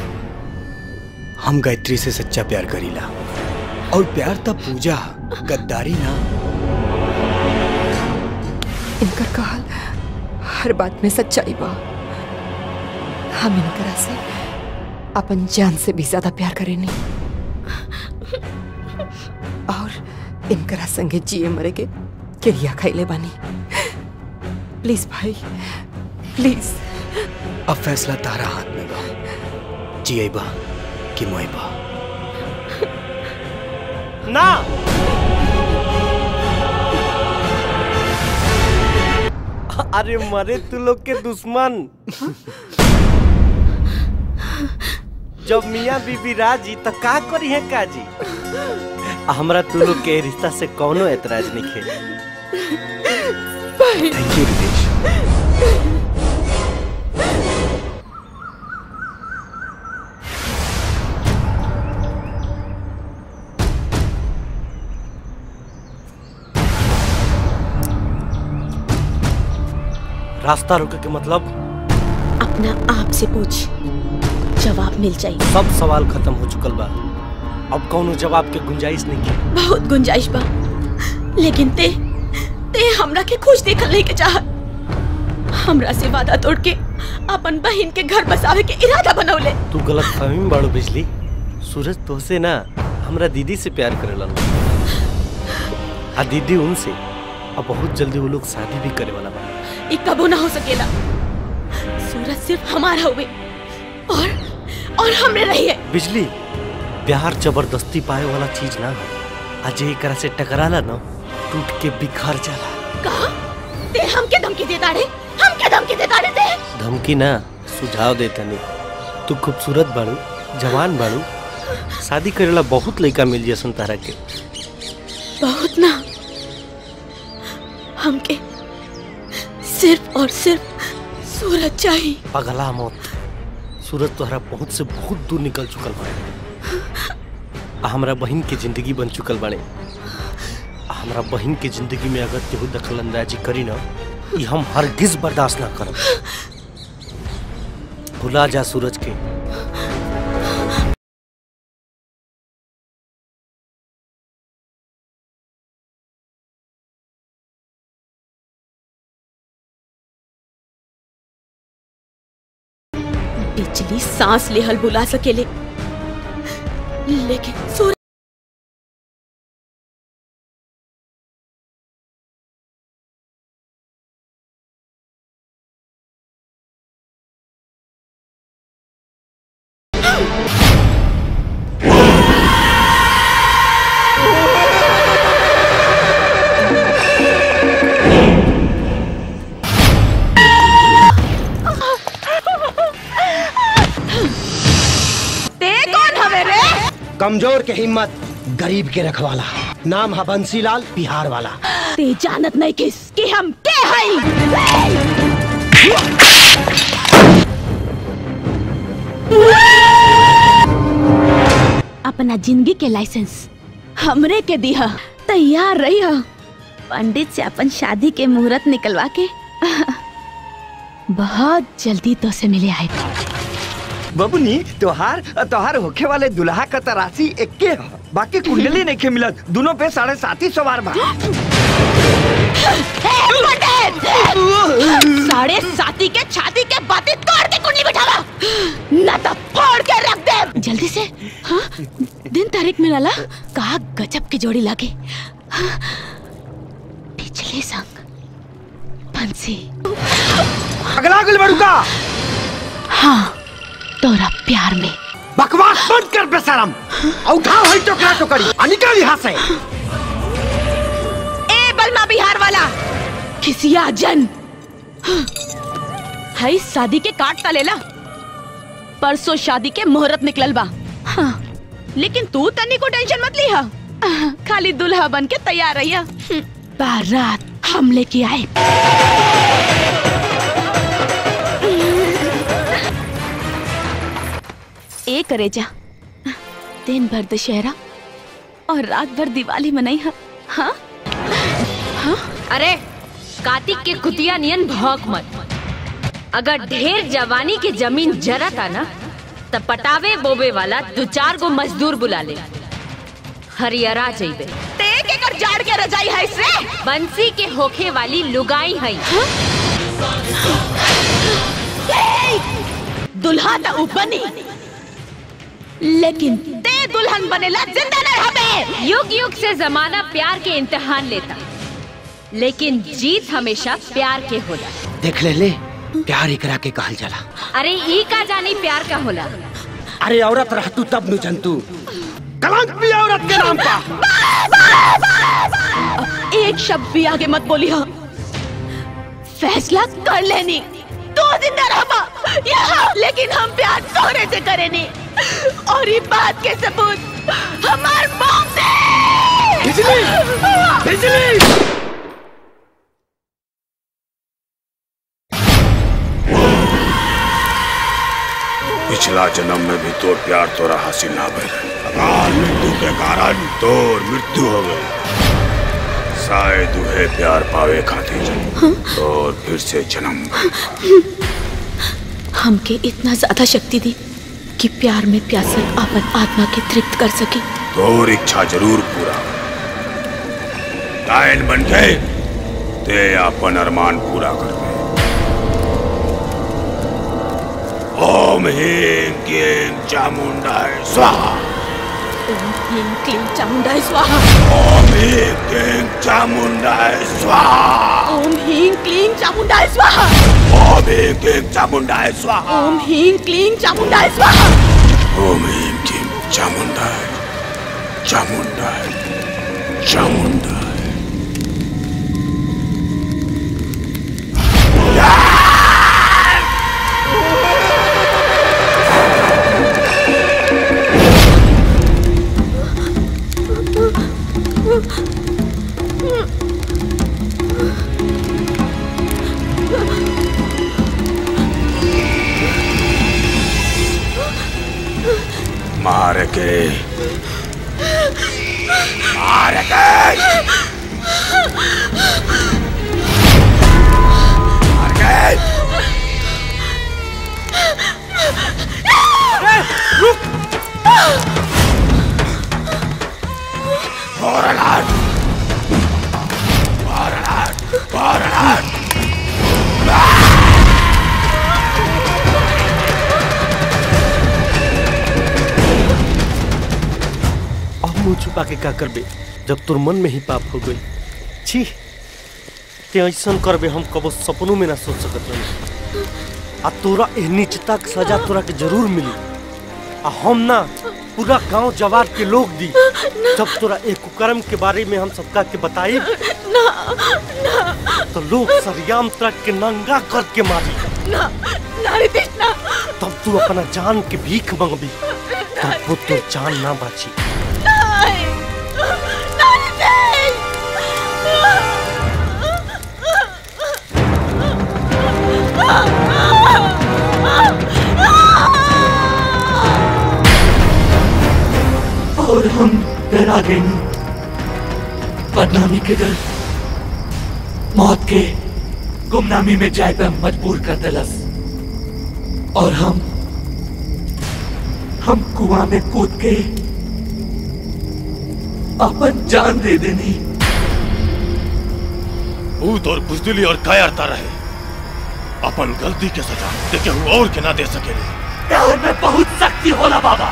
हम गायत्री से सच्चा प्यार करीला और प्यार तब पूजा गद्दारी ना इनकर कहल हर बात में सच्चाई बा हम इनकरा से अपन जान से भी ज्यादा प्यार करेनी और इनकरा संगे जिए मरे के क्रिया खैले बानी प्लीज भाई प्लीज अब फैसला तारा हाथ में बा जिएबा कि मोएबा ना अरे मरे तू लोग के दुश्मन जब मियाँ बीबी राजी तो का करी है काजी हमरा तू लोग के रिश्ता से कौनो एतराज नहीं खे थैंक यू रितेश रास्ता रुके के मतलब अपना आप से पूछ जवाब मिल जाए सब सवाल खत्म हो चुकल बा अब कौनो जवाब के गुंजाइश नहीं है बहुत गुंजाइश बा लेकिन ते ते हमरा के खुश देखल नहीं के चाहत हमरा से वादा तोड़ के अपन बहन के घर बसावे के इरादा बनौले तू गलत फहमी में बाड़ू बिजली सूरज तोहसे ना हमरा दीदी से प्यार करेला आ दीदी उनसे अब बहुत जल्दी वो लोग शादी भी करे वाला बा ये कबो ना हो सकेला सूरज सिर्फ हमारा हुए और और हमरे रहिए बिजली प्यार जबरदस्ती पाए वाला चीज ना हो आज एकरा से टकराला ना टूट के बिखर जाला कहा ते हमके धमकी देता रे हमके धमकी देता रे ते धमकी ना सुझाव देता नहीं तू खूबसूरत बाड़ू जवान बाड़ू शादी करेला बहुत लड़का मिल जसन तारा के बहुत ना हमके सिर्फ और सिर्फ सूरज चाहिए पगला मौत सूरज तोहरा पहुंच से बहुत दूर निकल चुकल बाड़े आ हमरा बहन के जिंदगी बन चुकल बाड़े आ हमरा बहन के जिंदगी में अगर केहू दखल अंदाजी करी ना ई हम हरगिज बर्दाश्त ना करब भुला जा सूरज के बिजली सांस लेहल बुला सकेले लेकिन सूरज ते कौन हवे रे कमजोर के हिम्मत गरीब के रखवाला नाम है बंसीलाल बिहार वाला ते जानत नहीं किस कि हम के हई अपना जिंदगी के लाइसेंस हमरे के दिया तैयार रही हो पंडित से अपन शादी के मुहूर्त निकलवा के बहुत जल्दी तो से मिले आए बबुनी तोहार तोहार होखे वाले दुल्हा का तरासी एक्के ह बाकी कुंडली नहीं के मिलत दोनों पे साढ़े सात ही सवार बा साढ़े साथी के छाती के बातें तोड़ के कुंडली बिठावा न तो फोड़ के रख दे जल्दी से हाँ दिन तारीख में लाला कहा गजब की जोड़ी लागे हाँ, पिछले संग फंसी अगला अगल बड़ुका हाँ तोरा प्यार में बकवास बंद कर बेशरम और उठाओ है टोकरा टोकरी आ निकल यहाँ से ए बलमा बिहार वाला खिसिया जन हाई शादी के काट ता लेला परसों शादी के मुहूर्त निकलल बा हाँ, लेकिन तू तनी को टेंशन मत लिहा खाली दुल्हा बन के तैयार रहिया बारात हम लेके आए ए करे जा दिन भर दशहरा और रात भर दिवाली मनाई हा हाँ अरे कार्तिक के कुतिया नियन भौक मत अगर ढेर जवानी के जमीन जरता ना तब पटावे बोबे वाला दो चार गो मजदूर बुला ले हरियरा जइबे ते के कर जाड़ के रजाई है इससे बंसी के होखे वाली लुगाई है दुल्हा तो बनी लेकिन ते दुल्हन बनेला जिंदा न रहबे युग युग से जमाना प्यार के इम्तिहान लेता लेकिन जीत हमेशा प्यार के होला देख ले ले प्यार एकरा के कहल जाला अरे ई का जानी प्यार का होला अरे औरत रह तू तब नु जंतु कलंक भी औरत के नाम पा एक शब्द भी आगे मत बोली हाँ फैसला कर लेनी तू जिंदा रहबा यहाँ लेकिन हम प्यार तोरे से करेनी और ये बात के सबूत हमार मौत से बिजली बिजली पिछला जन्म में भी तोर प्यार तोरा हासिल ना भइल अकाल मृत्यु के कारण तोर मृत्यु हो गई शायद उहे प्यार पावे खातिर और फिर से जन्म हमके इतना ज्यादा शक्ति दी कि प्यार में प्यासल अपन आत्मा के तृप्त कर सके तोर इच्छा जरूर पूरा कायल बन गए ते अपन अरमान पूरा कर दे ओम ह्रीं क्लीं चामुंडाय स्वाहा ओम ह्रीं क्लीं चामुंडाय स्वाहा ओम ह्रीं क्लीं चामुंडाय स्वाहा ओम ह्रीं क्लीं चामुंडाय स्वाहा ओम ह्रीं क्लीं चामुंडाय स्वाहा ओम ह्रीं क्लीं चामुंडाय स्वाहा ओम ह्रीं क्लीं चामुंडाय चामुंडाय चामुंडाय मार के मार के मार के Borderland! Borderland! Borderland! अब मुंह छुपा के का करबे जब तोर मन में ही पाप हो गई छी ते ऐसा करबे हम कबो सपनों में ना सोच सकत रही आ तोरा एह नीचता के सजा तोरा के जरूर मिली आ हम ना पूरा गांव जवार के लोग दी जब तोरा एक कुकर्म के बारे में हम सबका के बताई ना ना तो लोग सरियाम तक के नंगा करके मारी ना ना रितेश ना तब तू अपना जान के भीख मंगबी तब वो तो जान ना बाची नहीं ना रितेश और हम डरा गए बदनामी के डर मौत के गुमनामी में जाए पे मजबूर कर दिलस और हम हम कुआं में कूद के अपन जान दे देनी ऊत और बुजदिली और कायरता रहे अपन गलती के सजा देखे हुआ और के ना दे सकेले प्यार में बहुत शक्ति होला बाबा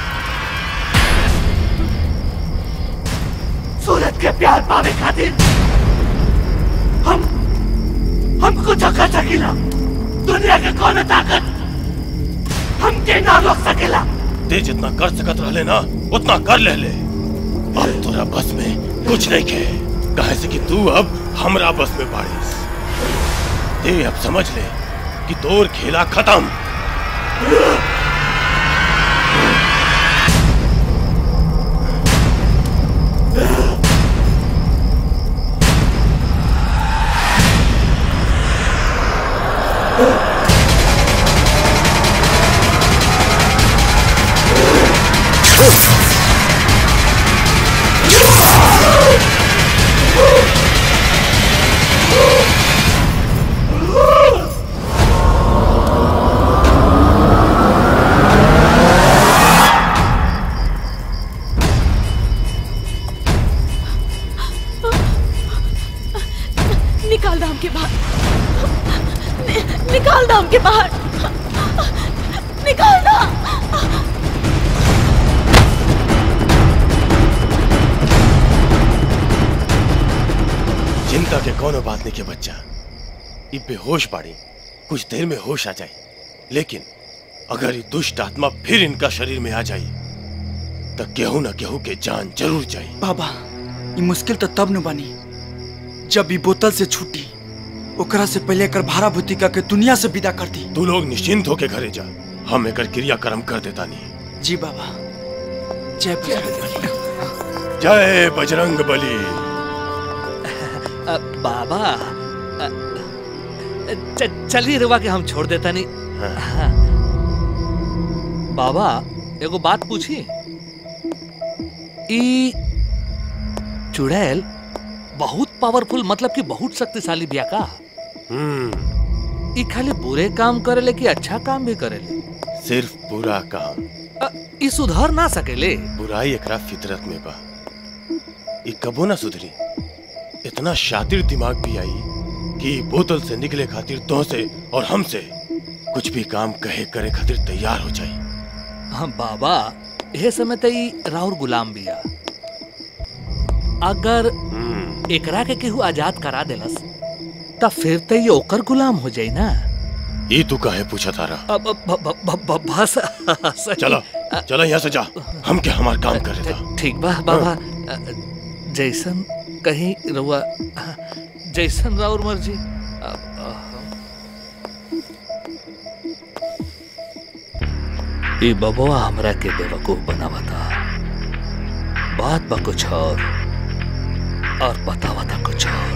सूरज के प्यार पावे खातिर हम हम कुछ कर सकेला दुनिया के कौन ताकत हमके ना रोक सकेला ते जितना कर सकत रहले ना उतना कर ले ले अब तोरा बस में कुछ नहीं खे कहे से कि तू अब हमरा बस में बारिश ते अब समझ ले कि तोर खेला खत्म निकाल दाम के बाहर नि, निकाल दाम के बाहर निकाल दा चिंता के कोनो बात नहीं के बच्चा ये बेहोश बाड़ी कुछ देर में होश आ जाए लेकिन अगर ये दुष्ट आत्मा फिर इनका शरीर में आ जाए तो केहू न केहू के जान जरूर जाए बाबा ये मुश्किल तो तब न बनी जब ये बोतल से छूटी ओकरा से पहले कर भारा भूतिका के दुनिया से विदा कर दी तू लोग निश्चिंत होके घरे जा हम एकर क्रियाक्रम कर देता नहीं जी बाबा जय बजरंग जय बजरंग बली अ, बाबा अ, च- चलिए रुआ के हम छोड़ देता नहीं हाँ। बाबा एगो बात पूछी ई चुड़ैल बहुत पावरफुल मतलब कि बहुत शक्तिशाली बिया का ई खाली बुरे काम करेले कि अच्छा काम भी करेले सिर्फ बुरा काम अ, ई सुधर ना सकेले बुराई एकरा फितरत में बा ये कबो ना सुधरी इतना शातिर दिमाग भी आई कि ई बोतल से निकले खातिर तो से और हमसे कुछ भी काम कहे करे खातिर तैयार हो जाए हाँ बाबा यह समय त ई राउर गुलाम बिया अगर एकरा के केहू आजाद करा देलस त फिर त ये ओकर गुलाम हो जाई ना ये तू काहे पूछा तारा अब अब- ब- ब- ब- ब- बस सही। चलो चलो यहाँ से जा हम क्या हमारा काम कर रहे था ठीक बा बाबा जैसन कहीं रुआ जैसन राउर मर्जी अ- अ- ई बबुआ हमरा के बेवकूफ बनावा था बात बा कुछ और और बतावा था कुछ और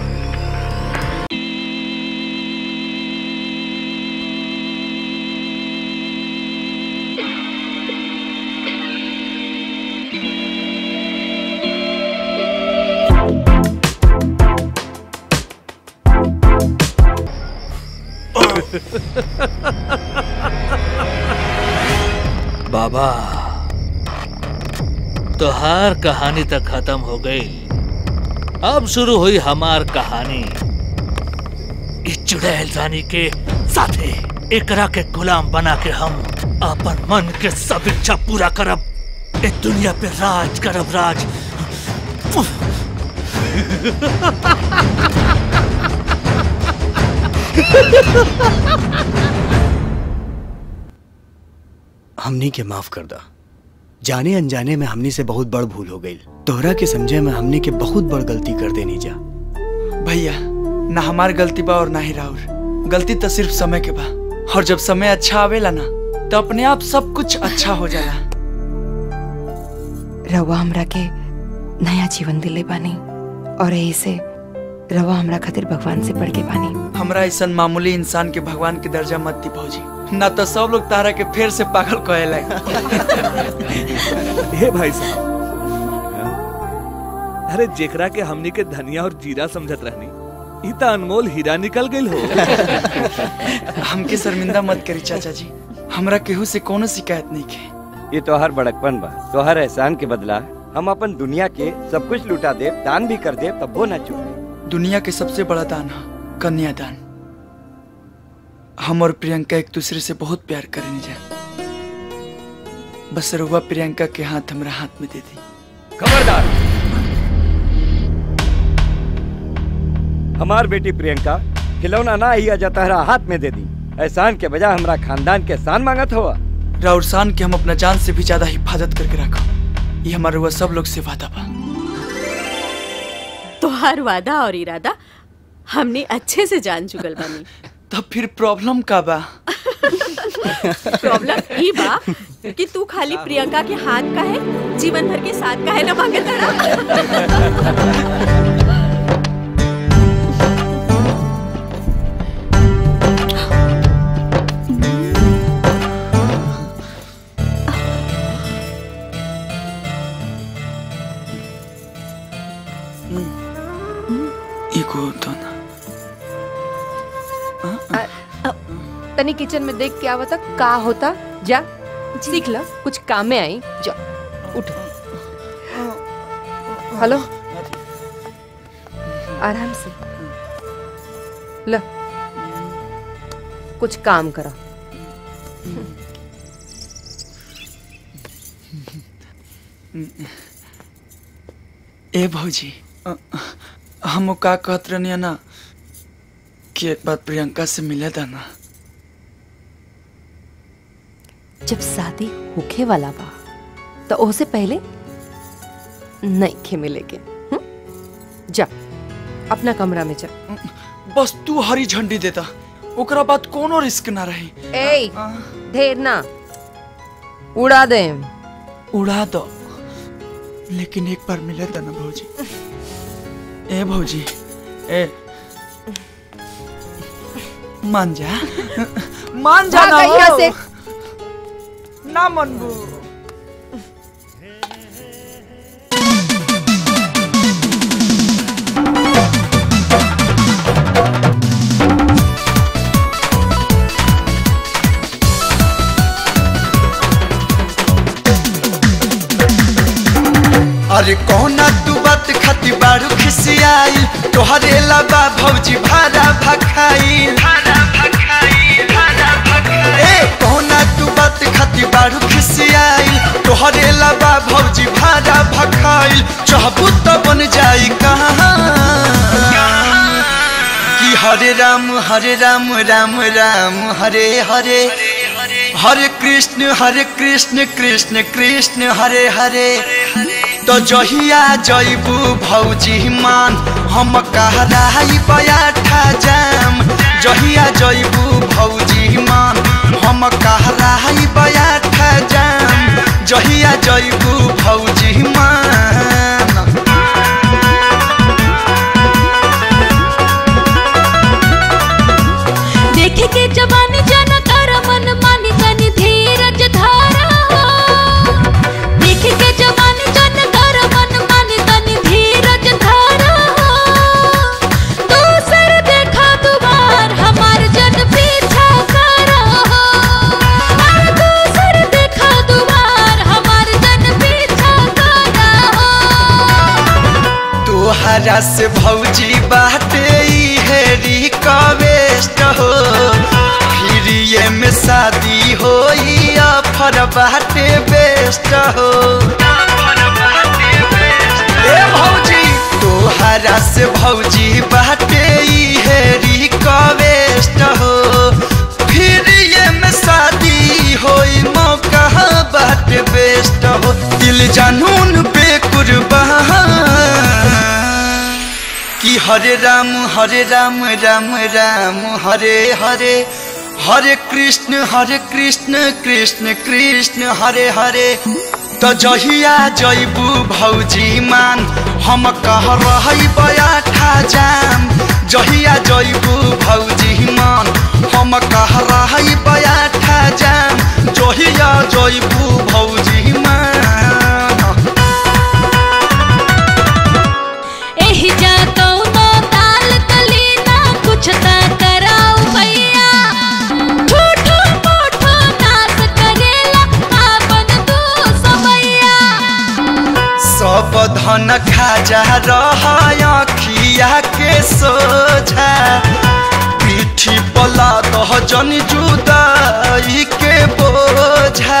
बाबा तोहार कहानी तक खत्म हो गई अब शुरू हुई हमार कहानी इस चुड़ैल रानी के साथे एकरा के गुलाम बना के हम अपन मन के सब इच्छा पूरा करब इस दुनिया पे राज करब राज हमनी के माफ कर दा जाने अनजाने में हमनी से बहुत बड़ भूल हो गई तोहरा के समझे में हमनी के बहुत बड़ गलती कर देनी जा भैया ना हमार गलती बा और ना ही राउर गलती तो सिर्फ समय के बा और जब समय अच्छा आवेला ना तो अपने आप सब कुछ अच्छा हो जाला रवा हमरा के नया जीवन दिले बानी और यही से रवा हमरा खातिर भगवान से बढ़ के बानी हमरा ऐसा मामूली इंसान के भगवान के दर्जा मत दी भौजी ना तो सब लोग तारा के फिर से पागल कहे लगे हे भाई साहब अरे जेकरा के हमनी के धनिया और जीरा समझत रहनी ई त अनमोल हीरा निकल गइल हो हमके शर्मिंदा मत करी चाचा जी हमरा केहू से कोनो शिकायत नहीं के ये तोहर बड़कपन बा तोहर एहसान के बदला हम अपन दुनिया के सब कुछ लुटा दे दान भी कर दे तब वो ना चुके दुनिया के सबसे बड़ा दान है कन्यादान हम और प्रियंका एक दूसरे से बहुत प्यार करेंगे जा बस रुआ प्रियंका के हाथ हमरा हाथ में दे दी खबरदार हमार बेटी प्रियंका खिलौना ना ही जाता है हाथ में दे दी एहसान के बजाय हमरा खानदान के एहसान मांगत हुआ राउरसान के हम अपना जान से भी ज्यादा हिफाजत करके रखा ये हमारे रुआ सब लोग से वादा बा तोहार वादा और इरादा हमने अच्छे से जान चुकल बानी तब फिर प्रॉब्लम का बा प्रॉब्लम ई बा कि तू खाली प्रियंका के हाथ का है जीवन भर के साथ का है ना मांगे एगो तो ना तनी किचन में देख के आवता का होता जा सीख ला कुछ काम में आई जा उठ हेलो आराम से ला कुछ काम करा ए भौजी अ, हम का कहत रहनी ना कि एक बार प्रियंका से मिले था ना जब शादी होखे वाला बा तो ओसे पहले नहीं खे मिलेगे हम्म? जा अपना कमरा में जा बस तू हरी झंडी देता ओकरा बाद कोनो रिस्क ना रही ए ढेर ना उड़ा दे उड़ा दो लेकिन एक बार मिले था ना भौजी ए भौजी ए मान जा मान जा ना भाग यहाँ हो। से। ना मनबू अरे कौना तू बात खाती बारू खिसियाई तोहरे लबा भौजी भाड़ा भखाई ए कौना तू बात खाती बारू खिसियाई तोहरे लबा भौजी भाड़ा भखाई चाहबू तो बन जाई कहाँ कि हरे राम हरे राम राम राम हरे हरे हरे कृष्ण हरे कृष्ण कृष्ण कृष्ण हरे हरे तो जहिया जैबू भौजी मान हम कहराई बयाठा जाम जहिया जैबू भौजी मान हम कहराई बयाठा जाम जहिया जैबू भौजी मान देखे के जवानी जन कर मन मानी तनी धीरज धारा देखे के जवानी जन कर मन मानी तनी धीरज धारा दूसर देखा दुबार हमार जन पीछा करा अरे दूसर देखा दुबार हमार जन पीछा करा तोहरा से भौजी बाटे ई है रिक्वेस्ट हो फिर ये में शादी हो ऑफर बाटे बेस्ट हो ए भौजी तोहरा से भौजी बाटे ई है रिक्वेस्ट हो फिर ये में शादी हो मौका बाटे बेस्ट हो दिल जानून पे कुर्बान कि हरे राम हरे राम राम राम हरे हरे हरे कृष्ण हरे कृष्ण कृष्ण कृष्ण हरे हरे तो जहिया जैबू भौजी मान हम कह रही बयाठा जाम जहिया जैबू भौजी मान हम कह रही बयाठा जाम जहिया जैबू भौजी मान एही जा कौनो ताल तली ना कुछ ता कराऊ भैया ठूठू मोठो नाच करेला आपन तू समैया सब धन खाजा रखिया के सोझा पीठी पला दह जन जुदाई के बोझा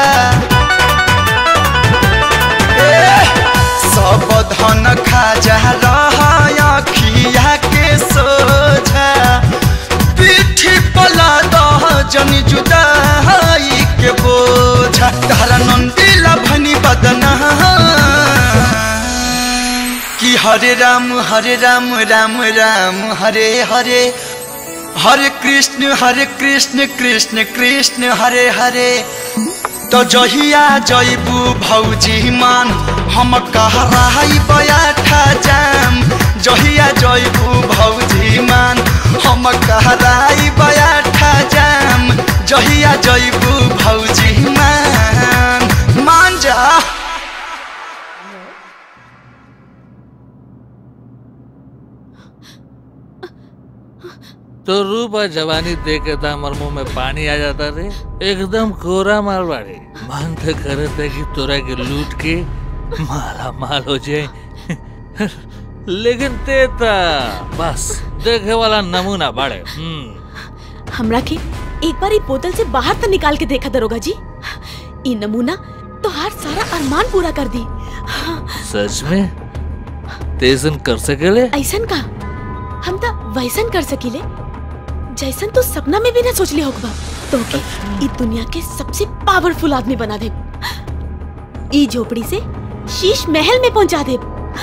ए, सब धन खाजा रखिया के सोझा पीठी पला दह जन जुदाई के बोझा तारा नंदीला भनी बदना कि हरे राम हरे राम राम राम हरे हरे हरे कृष्ण हरे कृष्ण कृष्ण कृष्ण हरे हरे तो जहिया जैबू भौजी मान हम कह रही बयाठा जाम जहिया जैबू भौजी मान हम कह रही बयाठा जाम जहिया जैबू भौजी मान मान जा तो रूप और जवानी देख के तो हमारे मुंह में पानी आ जाता रे एकदम कोरा माल बाड़े मन तो करे थे कि तोरा के लूट के माला माल हो जाए लेकिन ते ता बस देखे वाला नमूना बाड़े हम्म हमरा के एक बार ई बोतल से बाहर तो निकाल के देखा दरोगा जी ई नमूना तो हर सारा अरमान पूरा कर दी सच में तेजन कर सकेले ऐसन का हम तो वैसन कर सकीले जैसन तो सपना में भी ना सोचले होगा तो के ई दुनिया के सबसे पावरफुल आदमी बना दे ई झोपड़ी से शीश महल में पहुंचा दे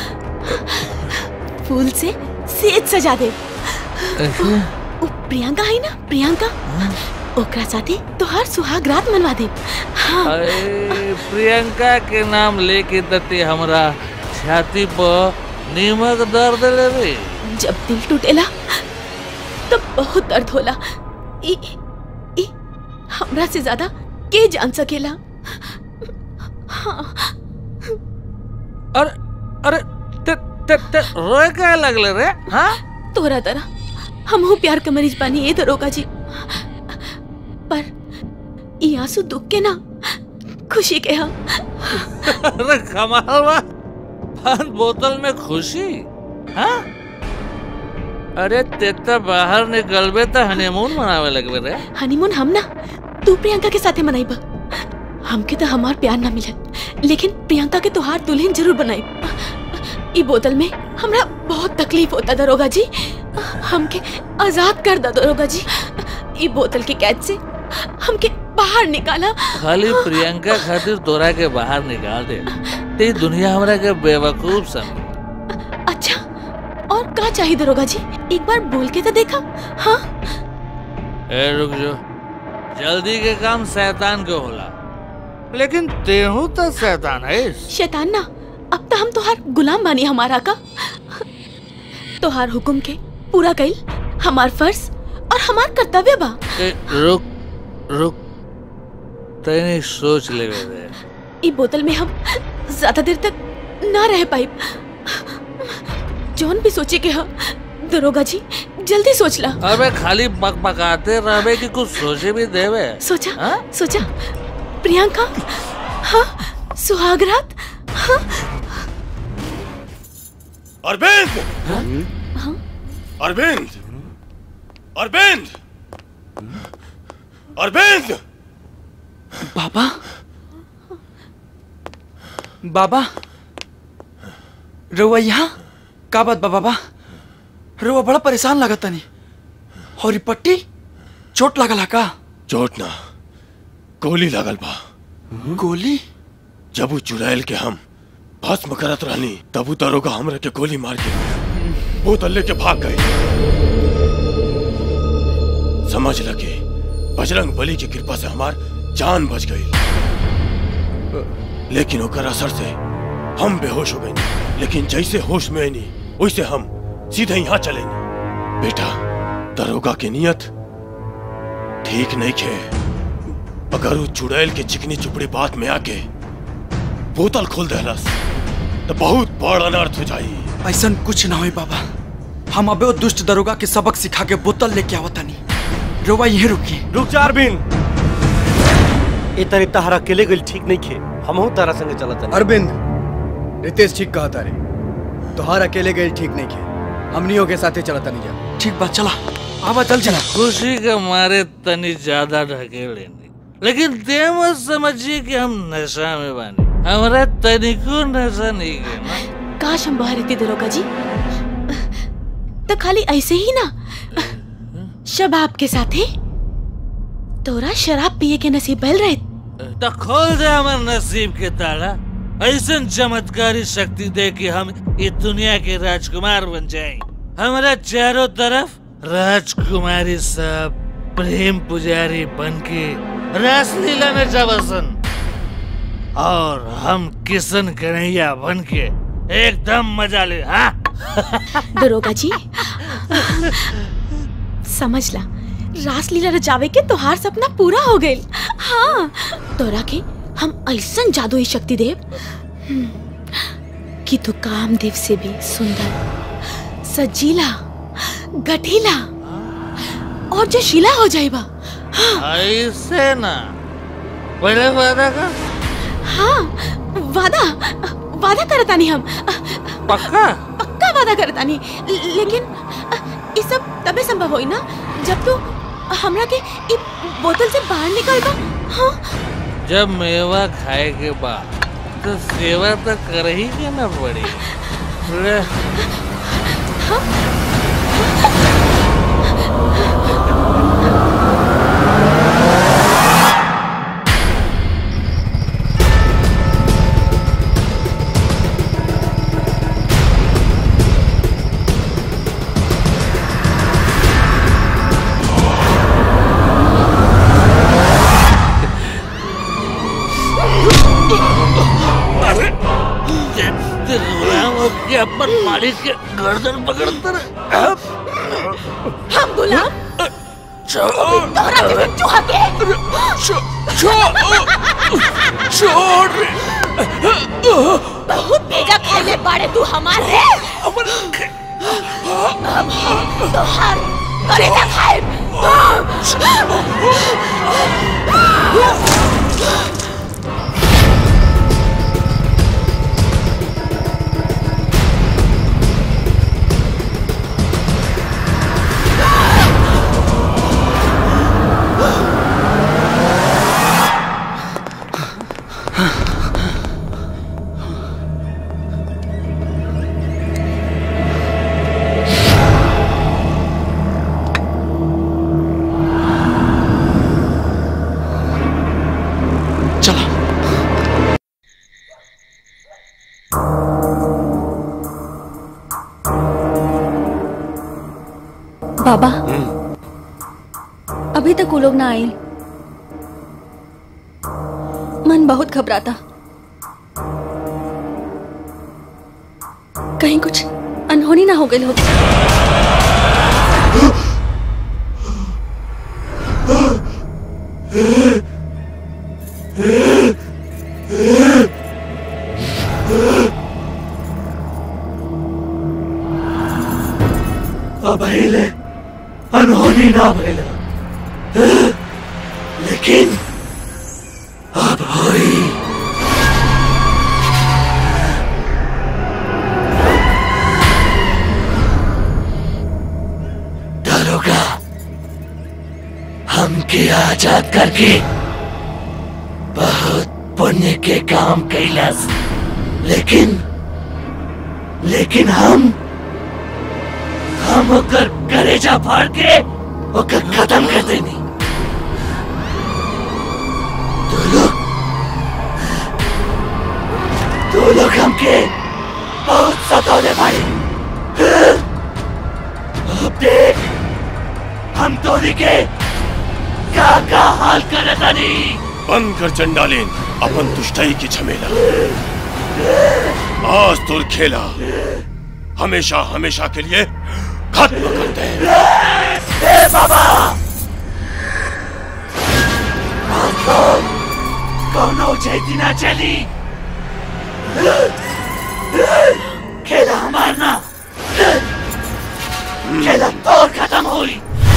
फूल से सेज सजा दे उ प्रियंका है ना प्रियंका ओकरा साथे तोहार सुहाग रात मनवा दे हाँ अरे प्रियंका के नाम लेके तते हमरा छाती पर नीमक दर्द ले रे जब दिल टूटेला तब बहुत दर्द होला ई ई हमरा से ज्यादा के जान सकेला हाँ अरे अरे ते ते ते रोए क्या लगले रे हाँ तोरा तरह हम हो प्यार का मरीज बानी ये दरोगा जी पर ये आंसू दुख के ना खुशी के हाँ अरे कमाल बा पान बोतल में खुशी हाँ अरे ते तो बाहर निकलबे तो हनीमून मनावे लगबे रे हनीमून हम ना तू प्रियंका के साथे मनाइबा हमके तो हमार प्यार ना मिलत लेकिन प्रियंका के तोहार दुल्हन जरूर बनाई ई बोतल में हमरा बहुत तकलीफ होता दरोगा जी हमके आजाद कर दो दरोगा जी ई बोतल की कैद से हमके बाहर निकाला खाली प्रियंका खातिर तोरा के बाहर निकाल दे ते दुनिया हमरा के बेवकूफ समझ अच्छा और का चाहिए दरोगा जी एक बार बोल के तो देखा हाँ ए रुक जो जल्दी के काम शैतान के होला लेकिन तेहू तो शैतान है शैतान ना अब तो हम तोहार गुलाम बानी हमारा का तोहार हुक्म के पूरा कइल हमार फर्ज और हमार कर्तव्य बा ए, रुक रुक तैने सोच ले रे ई बोतल में हम ज्यादा देर तक ना रह पाई जौन भी सोचे के हा दरोगा जी जल्दी सोच ला अबे खाली बक बकाते रहबे कि कुछ सोचे भी देवे सोचा सोचा प्रियंका हाँ सुहागरात हाँ अरविंद हाँ अरविंद अरविंद अरविंद बाबा बाबा रउआ यहाँ का बात बा बाबा रउआ बड़ा परेशान लागत तनी और ई पट्टी चोट लागल का चोट ना गोली लागल बा गोली जब उ चुड़ैल के हम भस्म करत रहनी तब उ दरोगा हमरा के गोली मार के बोतल लेके भाग गए समझ लगे बजरंग बली की कृपा से हमार जान बच गई लेकिन ओकर असर से हम बेहोश हो गए लेकिन जैसे होश में आईनी वैसे हम सीधे यहाँ चले बेटा दरोगा की नियत ठीक नहीं खे अगर वो चुड़ैल के चिकनी चुपड़ी बात में आके बोतल खोल देहलस तो बहुत बड़ अनर्थ हो जाई ऐसा कुछ ना होई बाबा हम अबे वो दुष्ट दरोगा के सबक सिखा के बोतल लेके आवतानी रउआ यहीं रुकी रुक जा अरविंद ए तरे तहरा अकेले गइल ठीक नहीं खे हमहू तारा संगे चलत अरविंद रितेश ठीक कहा तारे तोहार अकेले गए ठीक नहीं खे हमनियों के साथे चलता नहीं जा ठीक बात चला आवा चल चला खुशी के मारे तनी ज्यादा ढकेले नहीं लेकिन ते मत समझिए कि हम नशा में बानी हमारा तनिको नशा नहीं है ना काश हम बाहर रहते दरोगा जी तो खाली ऐसे ही ना शबाब के साथे तोरा शराब पिए के नसीब बल रहे तो खोल दे हमार नसीब के ताला ऐसा चमत्कारी शक्ति दे कि हम इस दुनिया के राजकुमार बन जाएं हमारा चारों तरफ राजकुमारी सब प्रेम पुजारी बन के रासलीला में जबसन और हम किशन कन्हैया बन के एकदम मजा ले हाँ दरोगा जी समझ ला रासलीला रचावे के तोहार सपना पूरा हो गइल हाँ तोरा के हम ऐसन जादुई शक्ति देव हम्म, कि तू कामदेव से भी सुंदर सजीला गठीला और जो शिला हो जाएगा ऐसे ना पहले वादा कर हाँ वादा वादा करतानी हम पक्का पक्का वादा करतानी लेकिन ये सब तबे संभव होई ना जब तू हमरा के इ बोतल से बाहर निकल बा हाँ जब मेवा खाए के बाद तो सेवा तो कर ही के ना पड़ी ले हाँ साड़ी के गर्दन पकड़ता रहे हम गुलाम तोहरा के चूहा के छोड़ बहुत बेजा खाइले बाड़े तू हमारे अब हम तोहार कलेजा खाए बाबा अभी तक वो लोग ना आए मन बहुत घबराता कहीं कुछ अनहोनी ना हो गई हो अब हिले अनहोनी ना भइल लेकिन अब होई दरोगा हमके आजाद करके बहुत पुण्य के काम कैलस लेकिन लेकिन हम हम ओकर कलेजा फाड़ के ओकर खत्म कर देनी तू लोग तू लोग हमके बहुत सतौले भाई अब देख हम तोरी के का का हाल करे तनी बंद कर चंडालीन अपन दुष्टाई की झमेला आज तुर खेला हमेशा हमेशा के लिए खत्म करते हैं ए बाबा कौन कौनो चैती ना चली खेला हमार ना खेला तो खत्म हुई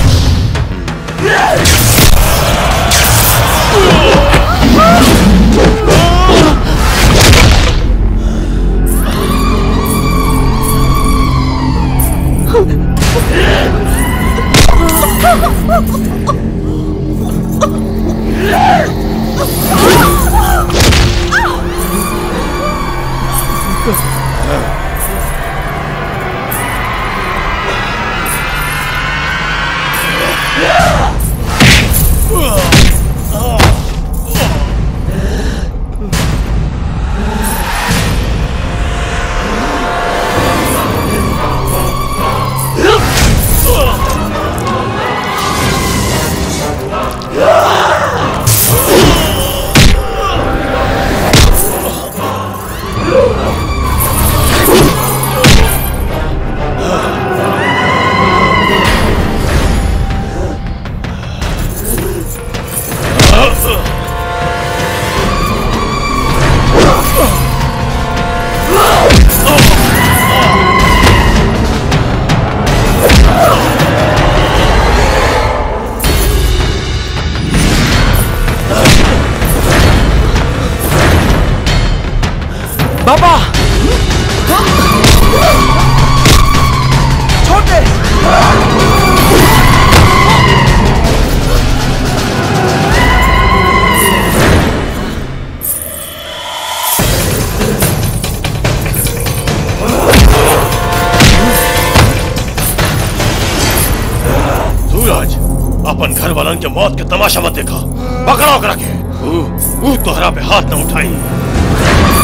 बाबा छोड़ दे सूरज अपन घर वालन के मौत के तमाशा मत देखा पकड़ो करा के ऊ ऊ तोहरा पे हाथ न उठाई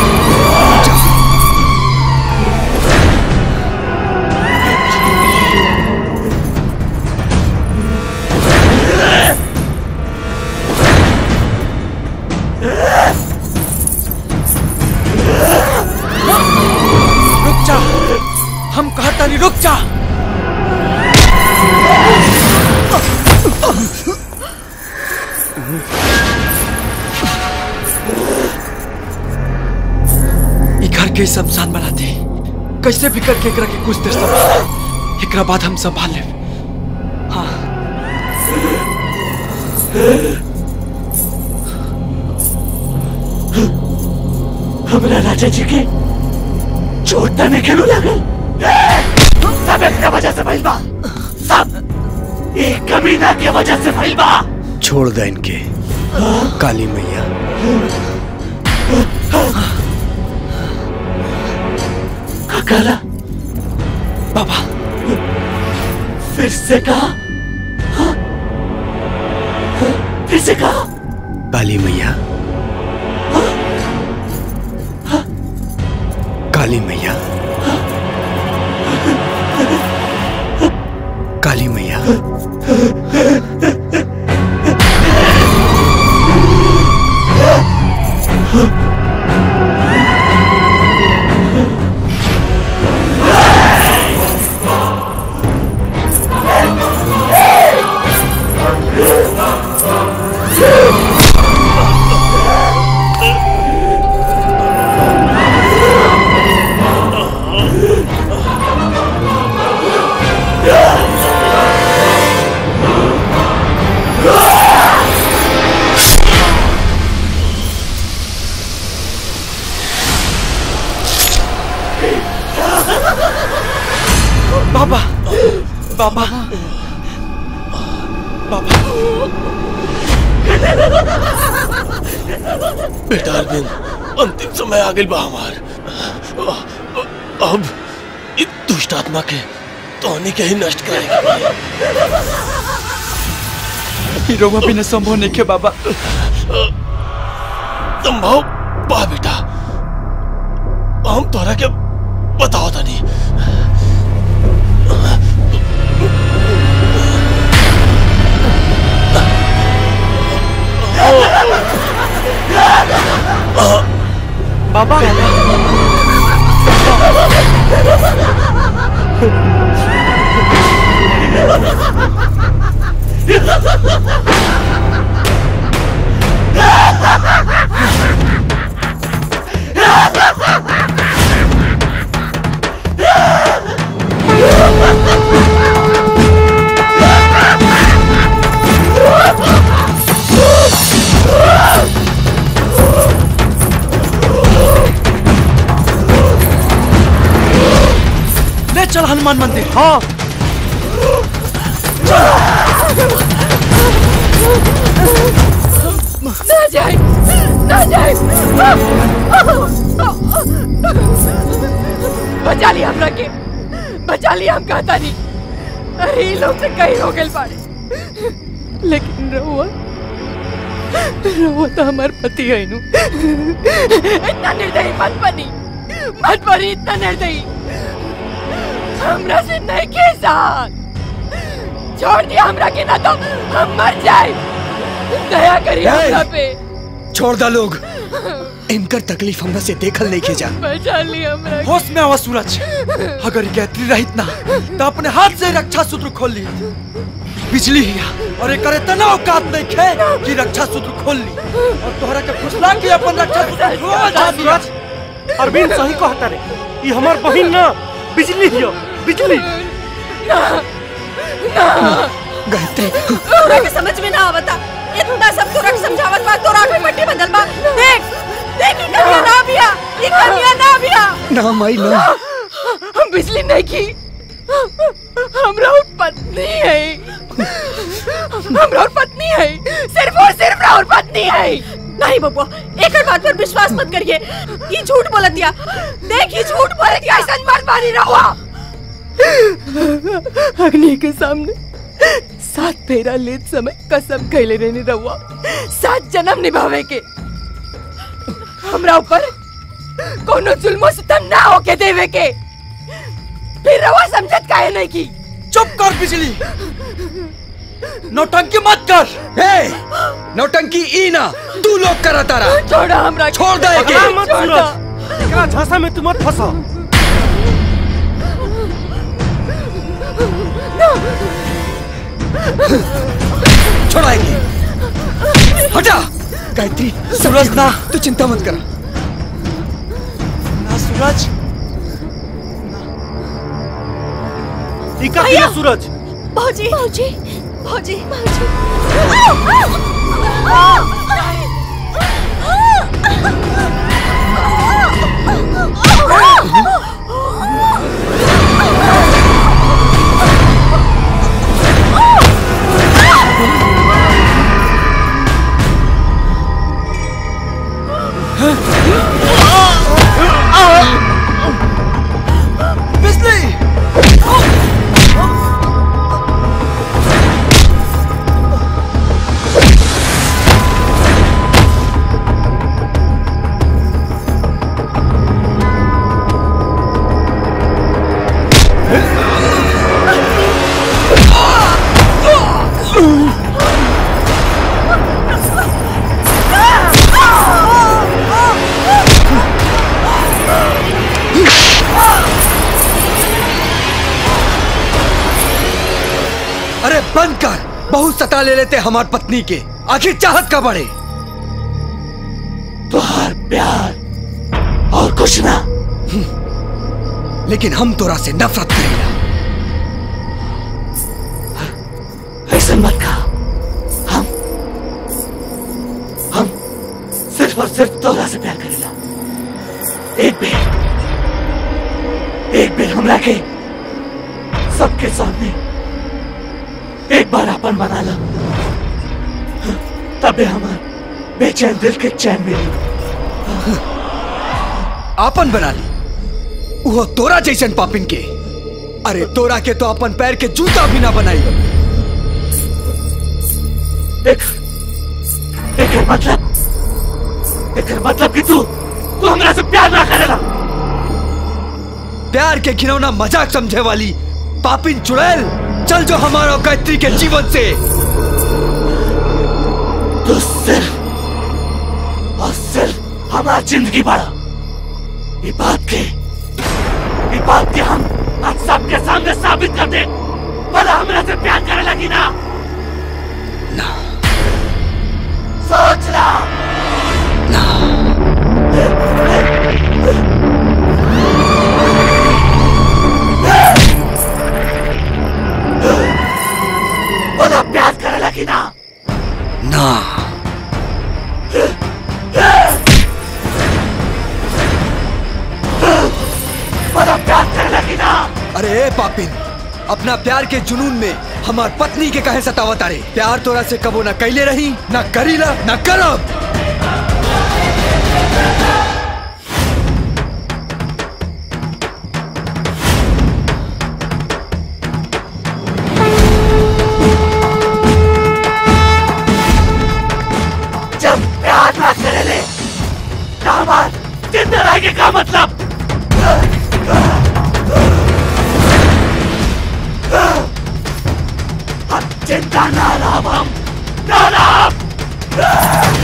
रुक जा ई घर के शमशान बनाते कैसे भी करके एकरा के कुछ देर संभाल एकरा बाद हम संभाल लेब हाँ हमरा राजा जी के चोट तने खेलू लागल सब एक वजह से भइल बा सब एक कमीना के वजह से भइल बा छोड़ दे इनके काली मैया काला बाबा फिर से कहा हाँ? फिर से कहा काली मैया काली मैया काली मैया बाबा बाबा बाबा बेटा अरविंद अंतिम समय आ गई बा हमार अब इस दुष्ट आत्मा के तोहनी के ही नष्ट करेगा ई रउआ बिना संभव नहीं के बाबा संभव बा बेटा हम तोहरा के बताओ तनी बाबा ले चल हनुमान मंदिर हाँ ना जाए ना जाए बचा लिया हमरा के बचा लिया हम कहता नहीं अरे ये लोग से कहीं हो गए बाड़े लेकिन रहुआ रहुआ तो हमार पति है नु इतना निर्दयी मत बनी मत बनी इतना निर्दयी हमरा से नहीं के साथ छोड़ दिया हमरा के ना तो हम मर जाए दया करिए हमरा पे छोड़ दा लोग इनकर तकलीफ हमरा से देखल नहीं के जा बचा लिया हमरा के। होश में आवा सूरज अगर ये गायत्री रहित ना तो अपने हाथ से रक्षा सूत्र खोल ली बिजली हिया और एक इतना औकात नहीं खे कि रक्षा सूत्र खोल ली और तोहरा के फुसला के अपन रक्षा सूत्र खोल हाँ, सूरज अरविंद सही कहता रे ये हमार बहिन ना बिजली हियो बिजली गायत्री तोरा के समझ में ना आवता इतना सब तोरा के समझावत बा तोरा के मट्टी बदल बा देख देख ई कन्या ना बिया ई कन्या ना बिया ना माई ना हम बिजली नहीं की हमरा और पत्नी है हमरा और पत्नी है सिर्फ और सिर्फ और पत्नी है नहीं बबुआ एक बात पर विश्वास मत करिए ये झूठ बोलत दिया देख ये झूठ बोलत दिया ऐसा मर मारी रहुआ अग्नि के सामने सात फेरा लेत समय कसम खैले रहने रहुआ सात जन्म निभावे के हमरा ऊपर कोनो जुल्म सितम ना होके देवे के फिर रहुआ समझत काहे नहीं की चुप कर बिजली नौटंकी मत कर ए नौटंकी ई ना तू लोग करा तारा छोड़ा हमरा छोड़ दे एके पकड़ा मत सूरज एकरा झांसा में तू मत फंसा छोड़ा एके गायत्री सूरज ना तू चिंता मत कर ना सूरज टीका भैया! किया सूरज भौजी भौजी भौजी भौजी बिजली अरे बंद कर बहुत सता ले लेते हमार पत्नी के आखिर चाहत का बड़े तुहार प्यार और कुछ ना लेकिन हम तोरा से नफरत करेला ऐसे मत कहा हम हम सिर्फ और सिर्फ तोरा से प्यार करेला एक बेर एक बेर हमरा के सबके सामने एक बार अपन बना लो तबे हमार बेचैन दिल के चैन मिली आपन बना ली वो तोरा जैसन पापिन के अरे तोरा के तो अपन पैर के जूता भी ना बनाई एक एक मतलब एक मतलब कि तू तू हमरा से प्यार ना करेला प्यार के खिलौना मजाक समझे वाली पापिन चुड़ैल चल जो हमारा और गायत्री के जीवन से तू सिर्फ और सिर्फ हमारा जिंदगी बढ़ा ये बात के ये बात के हम आज सबके सामने साबित कर दे भला हमरा से प्यार करे लगी ना ना सोच ला भला प्यार करे लगी ना ना भला प्यार करे लगी ना अरे ए पापिन अपना प्यार के जुनून में हमार पत्नी के कहे सतावत अरे प्यार तोरा से कबो ना कैले रही ना करीला ना करब जब प्यार ना करे ले दामाद जिंदा रहेंगे का मतलब हम जिंदा ना रहा हम ना रहा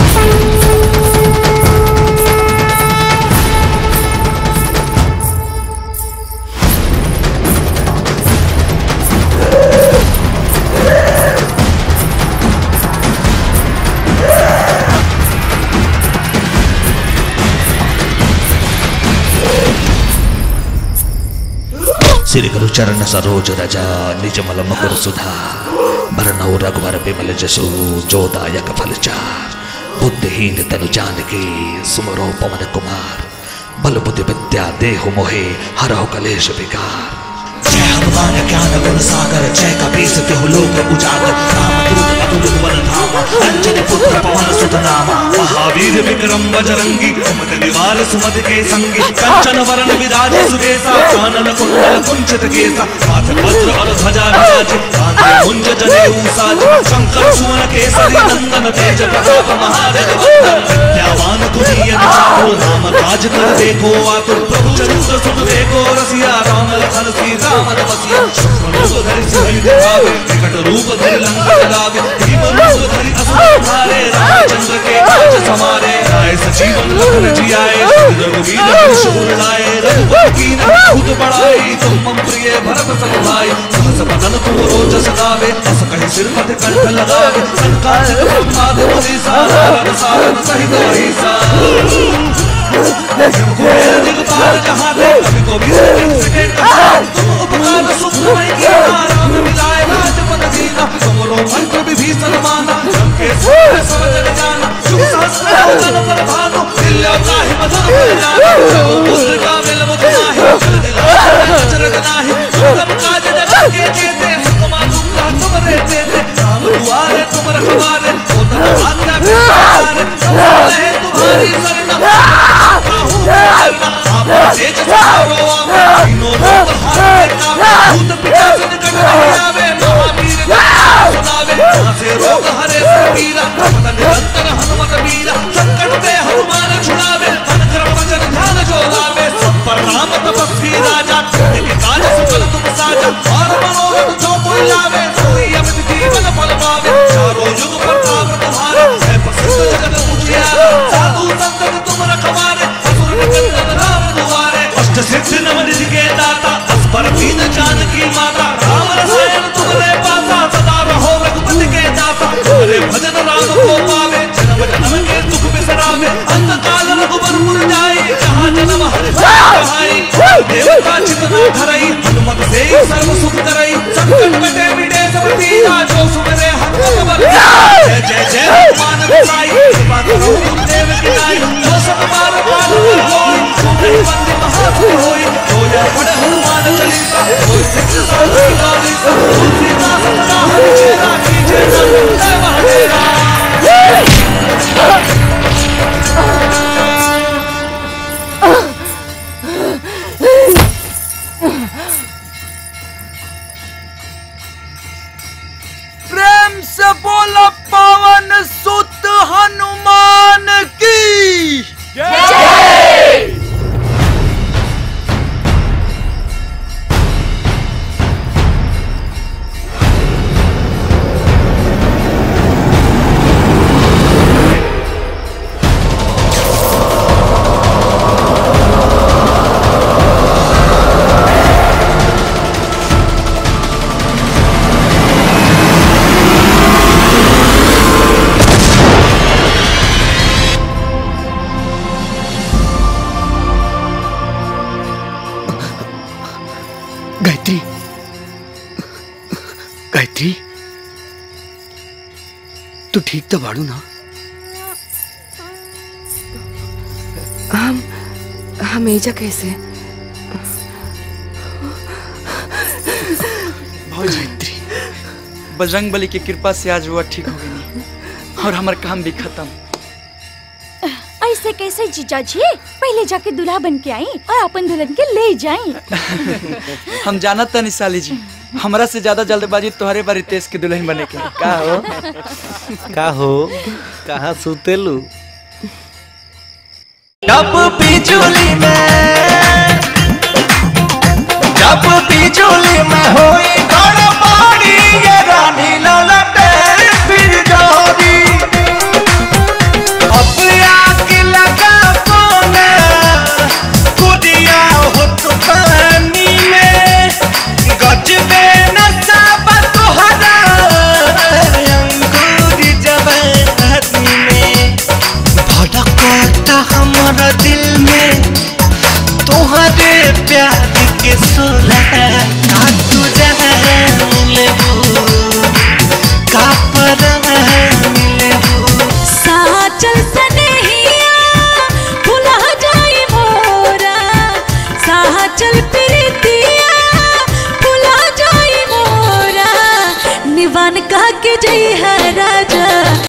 श्री गुरु चरण सरोज रजा निज मल मकुर सुधा भरनौ रघुवर बिमल जसु जोदायक फल चार बुद्धिहीन तनु जान के सुमरो पवन कुमार बल बुद्धि विद्या देहु मोहे हरहु कलेश विकार जय हनुमान ज्ञान गुण सागर जय कपीस तिहु लोक उजागर राम दूत अतुलित बल धामा अंजन पुत्र पवन सुत नामा महावीर विक्रम बजरंगी सुमत निवार सुमत के संगी कंचन वरण विराज सुकेसा कानन कुंडल कुंचित केसा हाथ वज्र और ध्वजा विराज कांधे मुंज जनेऊ साज शंकर सुवन केसरी नंदन तेज प्रताप महाजग वंदन विद्यावान तुरीय चातुर राम काज कर देखो आतुर प्रभु चरित्र सुन देखो रसिया राम लखन सीता मन बसिया रूप धरि सिंह दिखावे विकट रूप धरि लंका जलावे भीम रूप धरि असुर मारे रामचंद्र के काज समारे राय सजीवन लखन जियाए रघुवीर हर्ष उर लाए रघुपति कीन खुद बढ़ाई तुम मम प्रिय भरत सम भाई सहस बदन तुम रोज सदावे अस कहि सिर मत कंठ लगावे संकालिक ब्रह्मादि मुनीसा सारद सारद सहित वही सा दिगपाल जहाँ दे कभी को भी सके तुम उपकार सुखमय किया राम मिलाए राजपद दीना तुमरो मंत्र विभीषण माना जम के सूर्य सब जग जाना शुभ सहस्र जन पर भानु दिल्यो काहि मधुर पर जाना जो पुत्र का मिल मुख नाही जल दिला चरग नाही सुगम काज जगत के जेते हुक्मा तुमरा तुम रहते थे राम दुआरे तुम रखवारे ओ तन आज्ञा बिचारे सब है तुम्हारी सरना काहू करना आप तेज चारो आवे तीनों लोग हाथ में कावे भूत पिशाच निकट नहीं आवे महावीर गाथा सुनावे जहाँ से रोग हरे सबीरा पता निरंतर हनुमत वीरा संकट पे हनुमान छुड़ावे मन क्रम वचन ध्यान जो लावे सब पर राम तपस्वी राजा के काज सकल तुम साजा और मनोरथ जो कोई लावे सोई अमित जीवन फल पावे चारों युग प्रताप तुम्हारा है प्रसिद्ध जगत उजियारा साधु संत तुम रखवारे असुर निकंदन राम दुआरे अष्ट सिद्धि नव निधि के दाता अस्पर दीन जानकी माता राम रसायन तुमरे पासा सदा रहो रघुपति के दाता तुम्हारे भजन राम को पावे जन्म जन्म के दुख बिसरावे अंत काल रघुबर पुर जाए जहाँ जन्म हरि कहाई देवता चितना धरई हनुमत से ही सर्व सुख करई संकट कटे मिटे सब पीरा जो सुमरे हनुमत बल जय जय जय हनुमान गोसाई कृपा करो गुरुदेव की नाई जो सब बार बार होई सुमरे बंदे महापुर होई जो या पढ़े हनुमान चालीसा कोई सिख साधु गाली तुलसीदास सदा हरिचेरा कीजे जय जय महादेवा प्रेम से बोलो पवन सुत हनुमान की गायत्री गायत्री तू ठीक तो बाड़ू ना हम हम एजा कैसे गायत्री बजरंग बली की कृपा से आज वो ठीक हो गई और हमारा काम भी खत्म ऐसे कैसे जीजा जी पहले जाके दूल्हा बन के आई और अपन दुल्हन के ले जाई हम जानत था निशाली जी हमरा से ज्यादा जल्दबाजी तुम्हारे बारी तेज के दुल्हन बने के का हो का हो कहाँ सुतेलू जब बिजुली में जब बिजुली में होई गड़बड़ी ये रानी ललटे फिर जोरी अब आग लगा कोने कुदिया हो तूफानी में गजबे नशा तुहरा अंगूरी जवानी में भड़कता हमारा दिल में तुम्हारे प्यार के सोलह का तू जान लेबू का परान लेबू साचल सनेहिया भुला जाई मोरा साचल प्रीतिया भुला जाई मोरा निवान का के जई है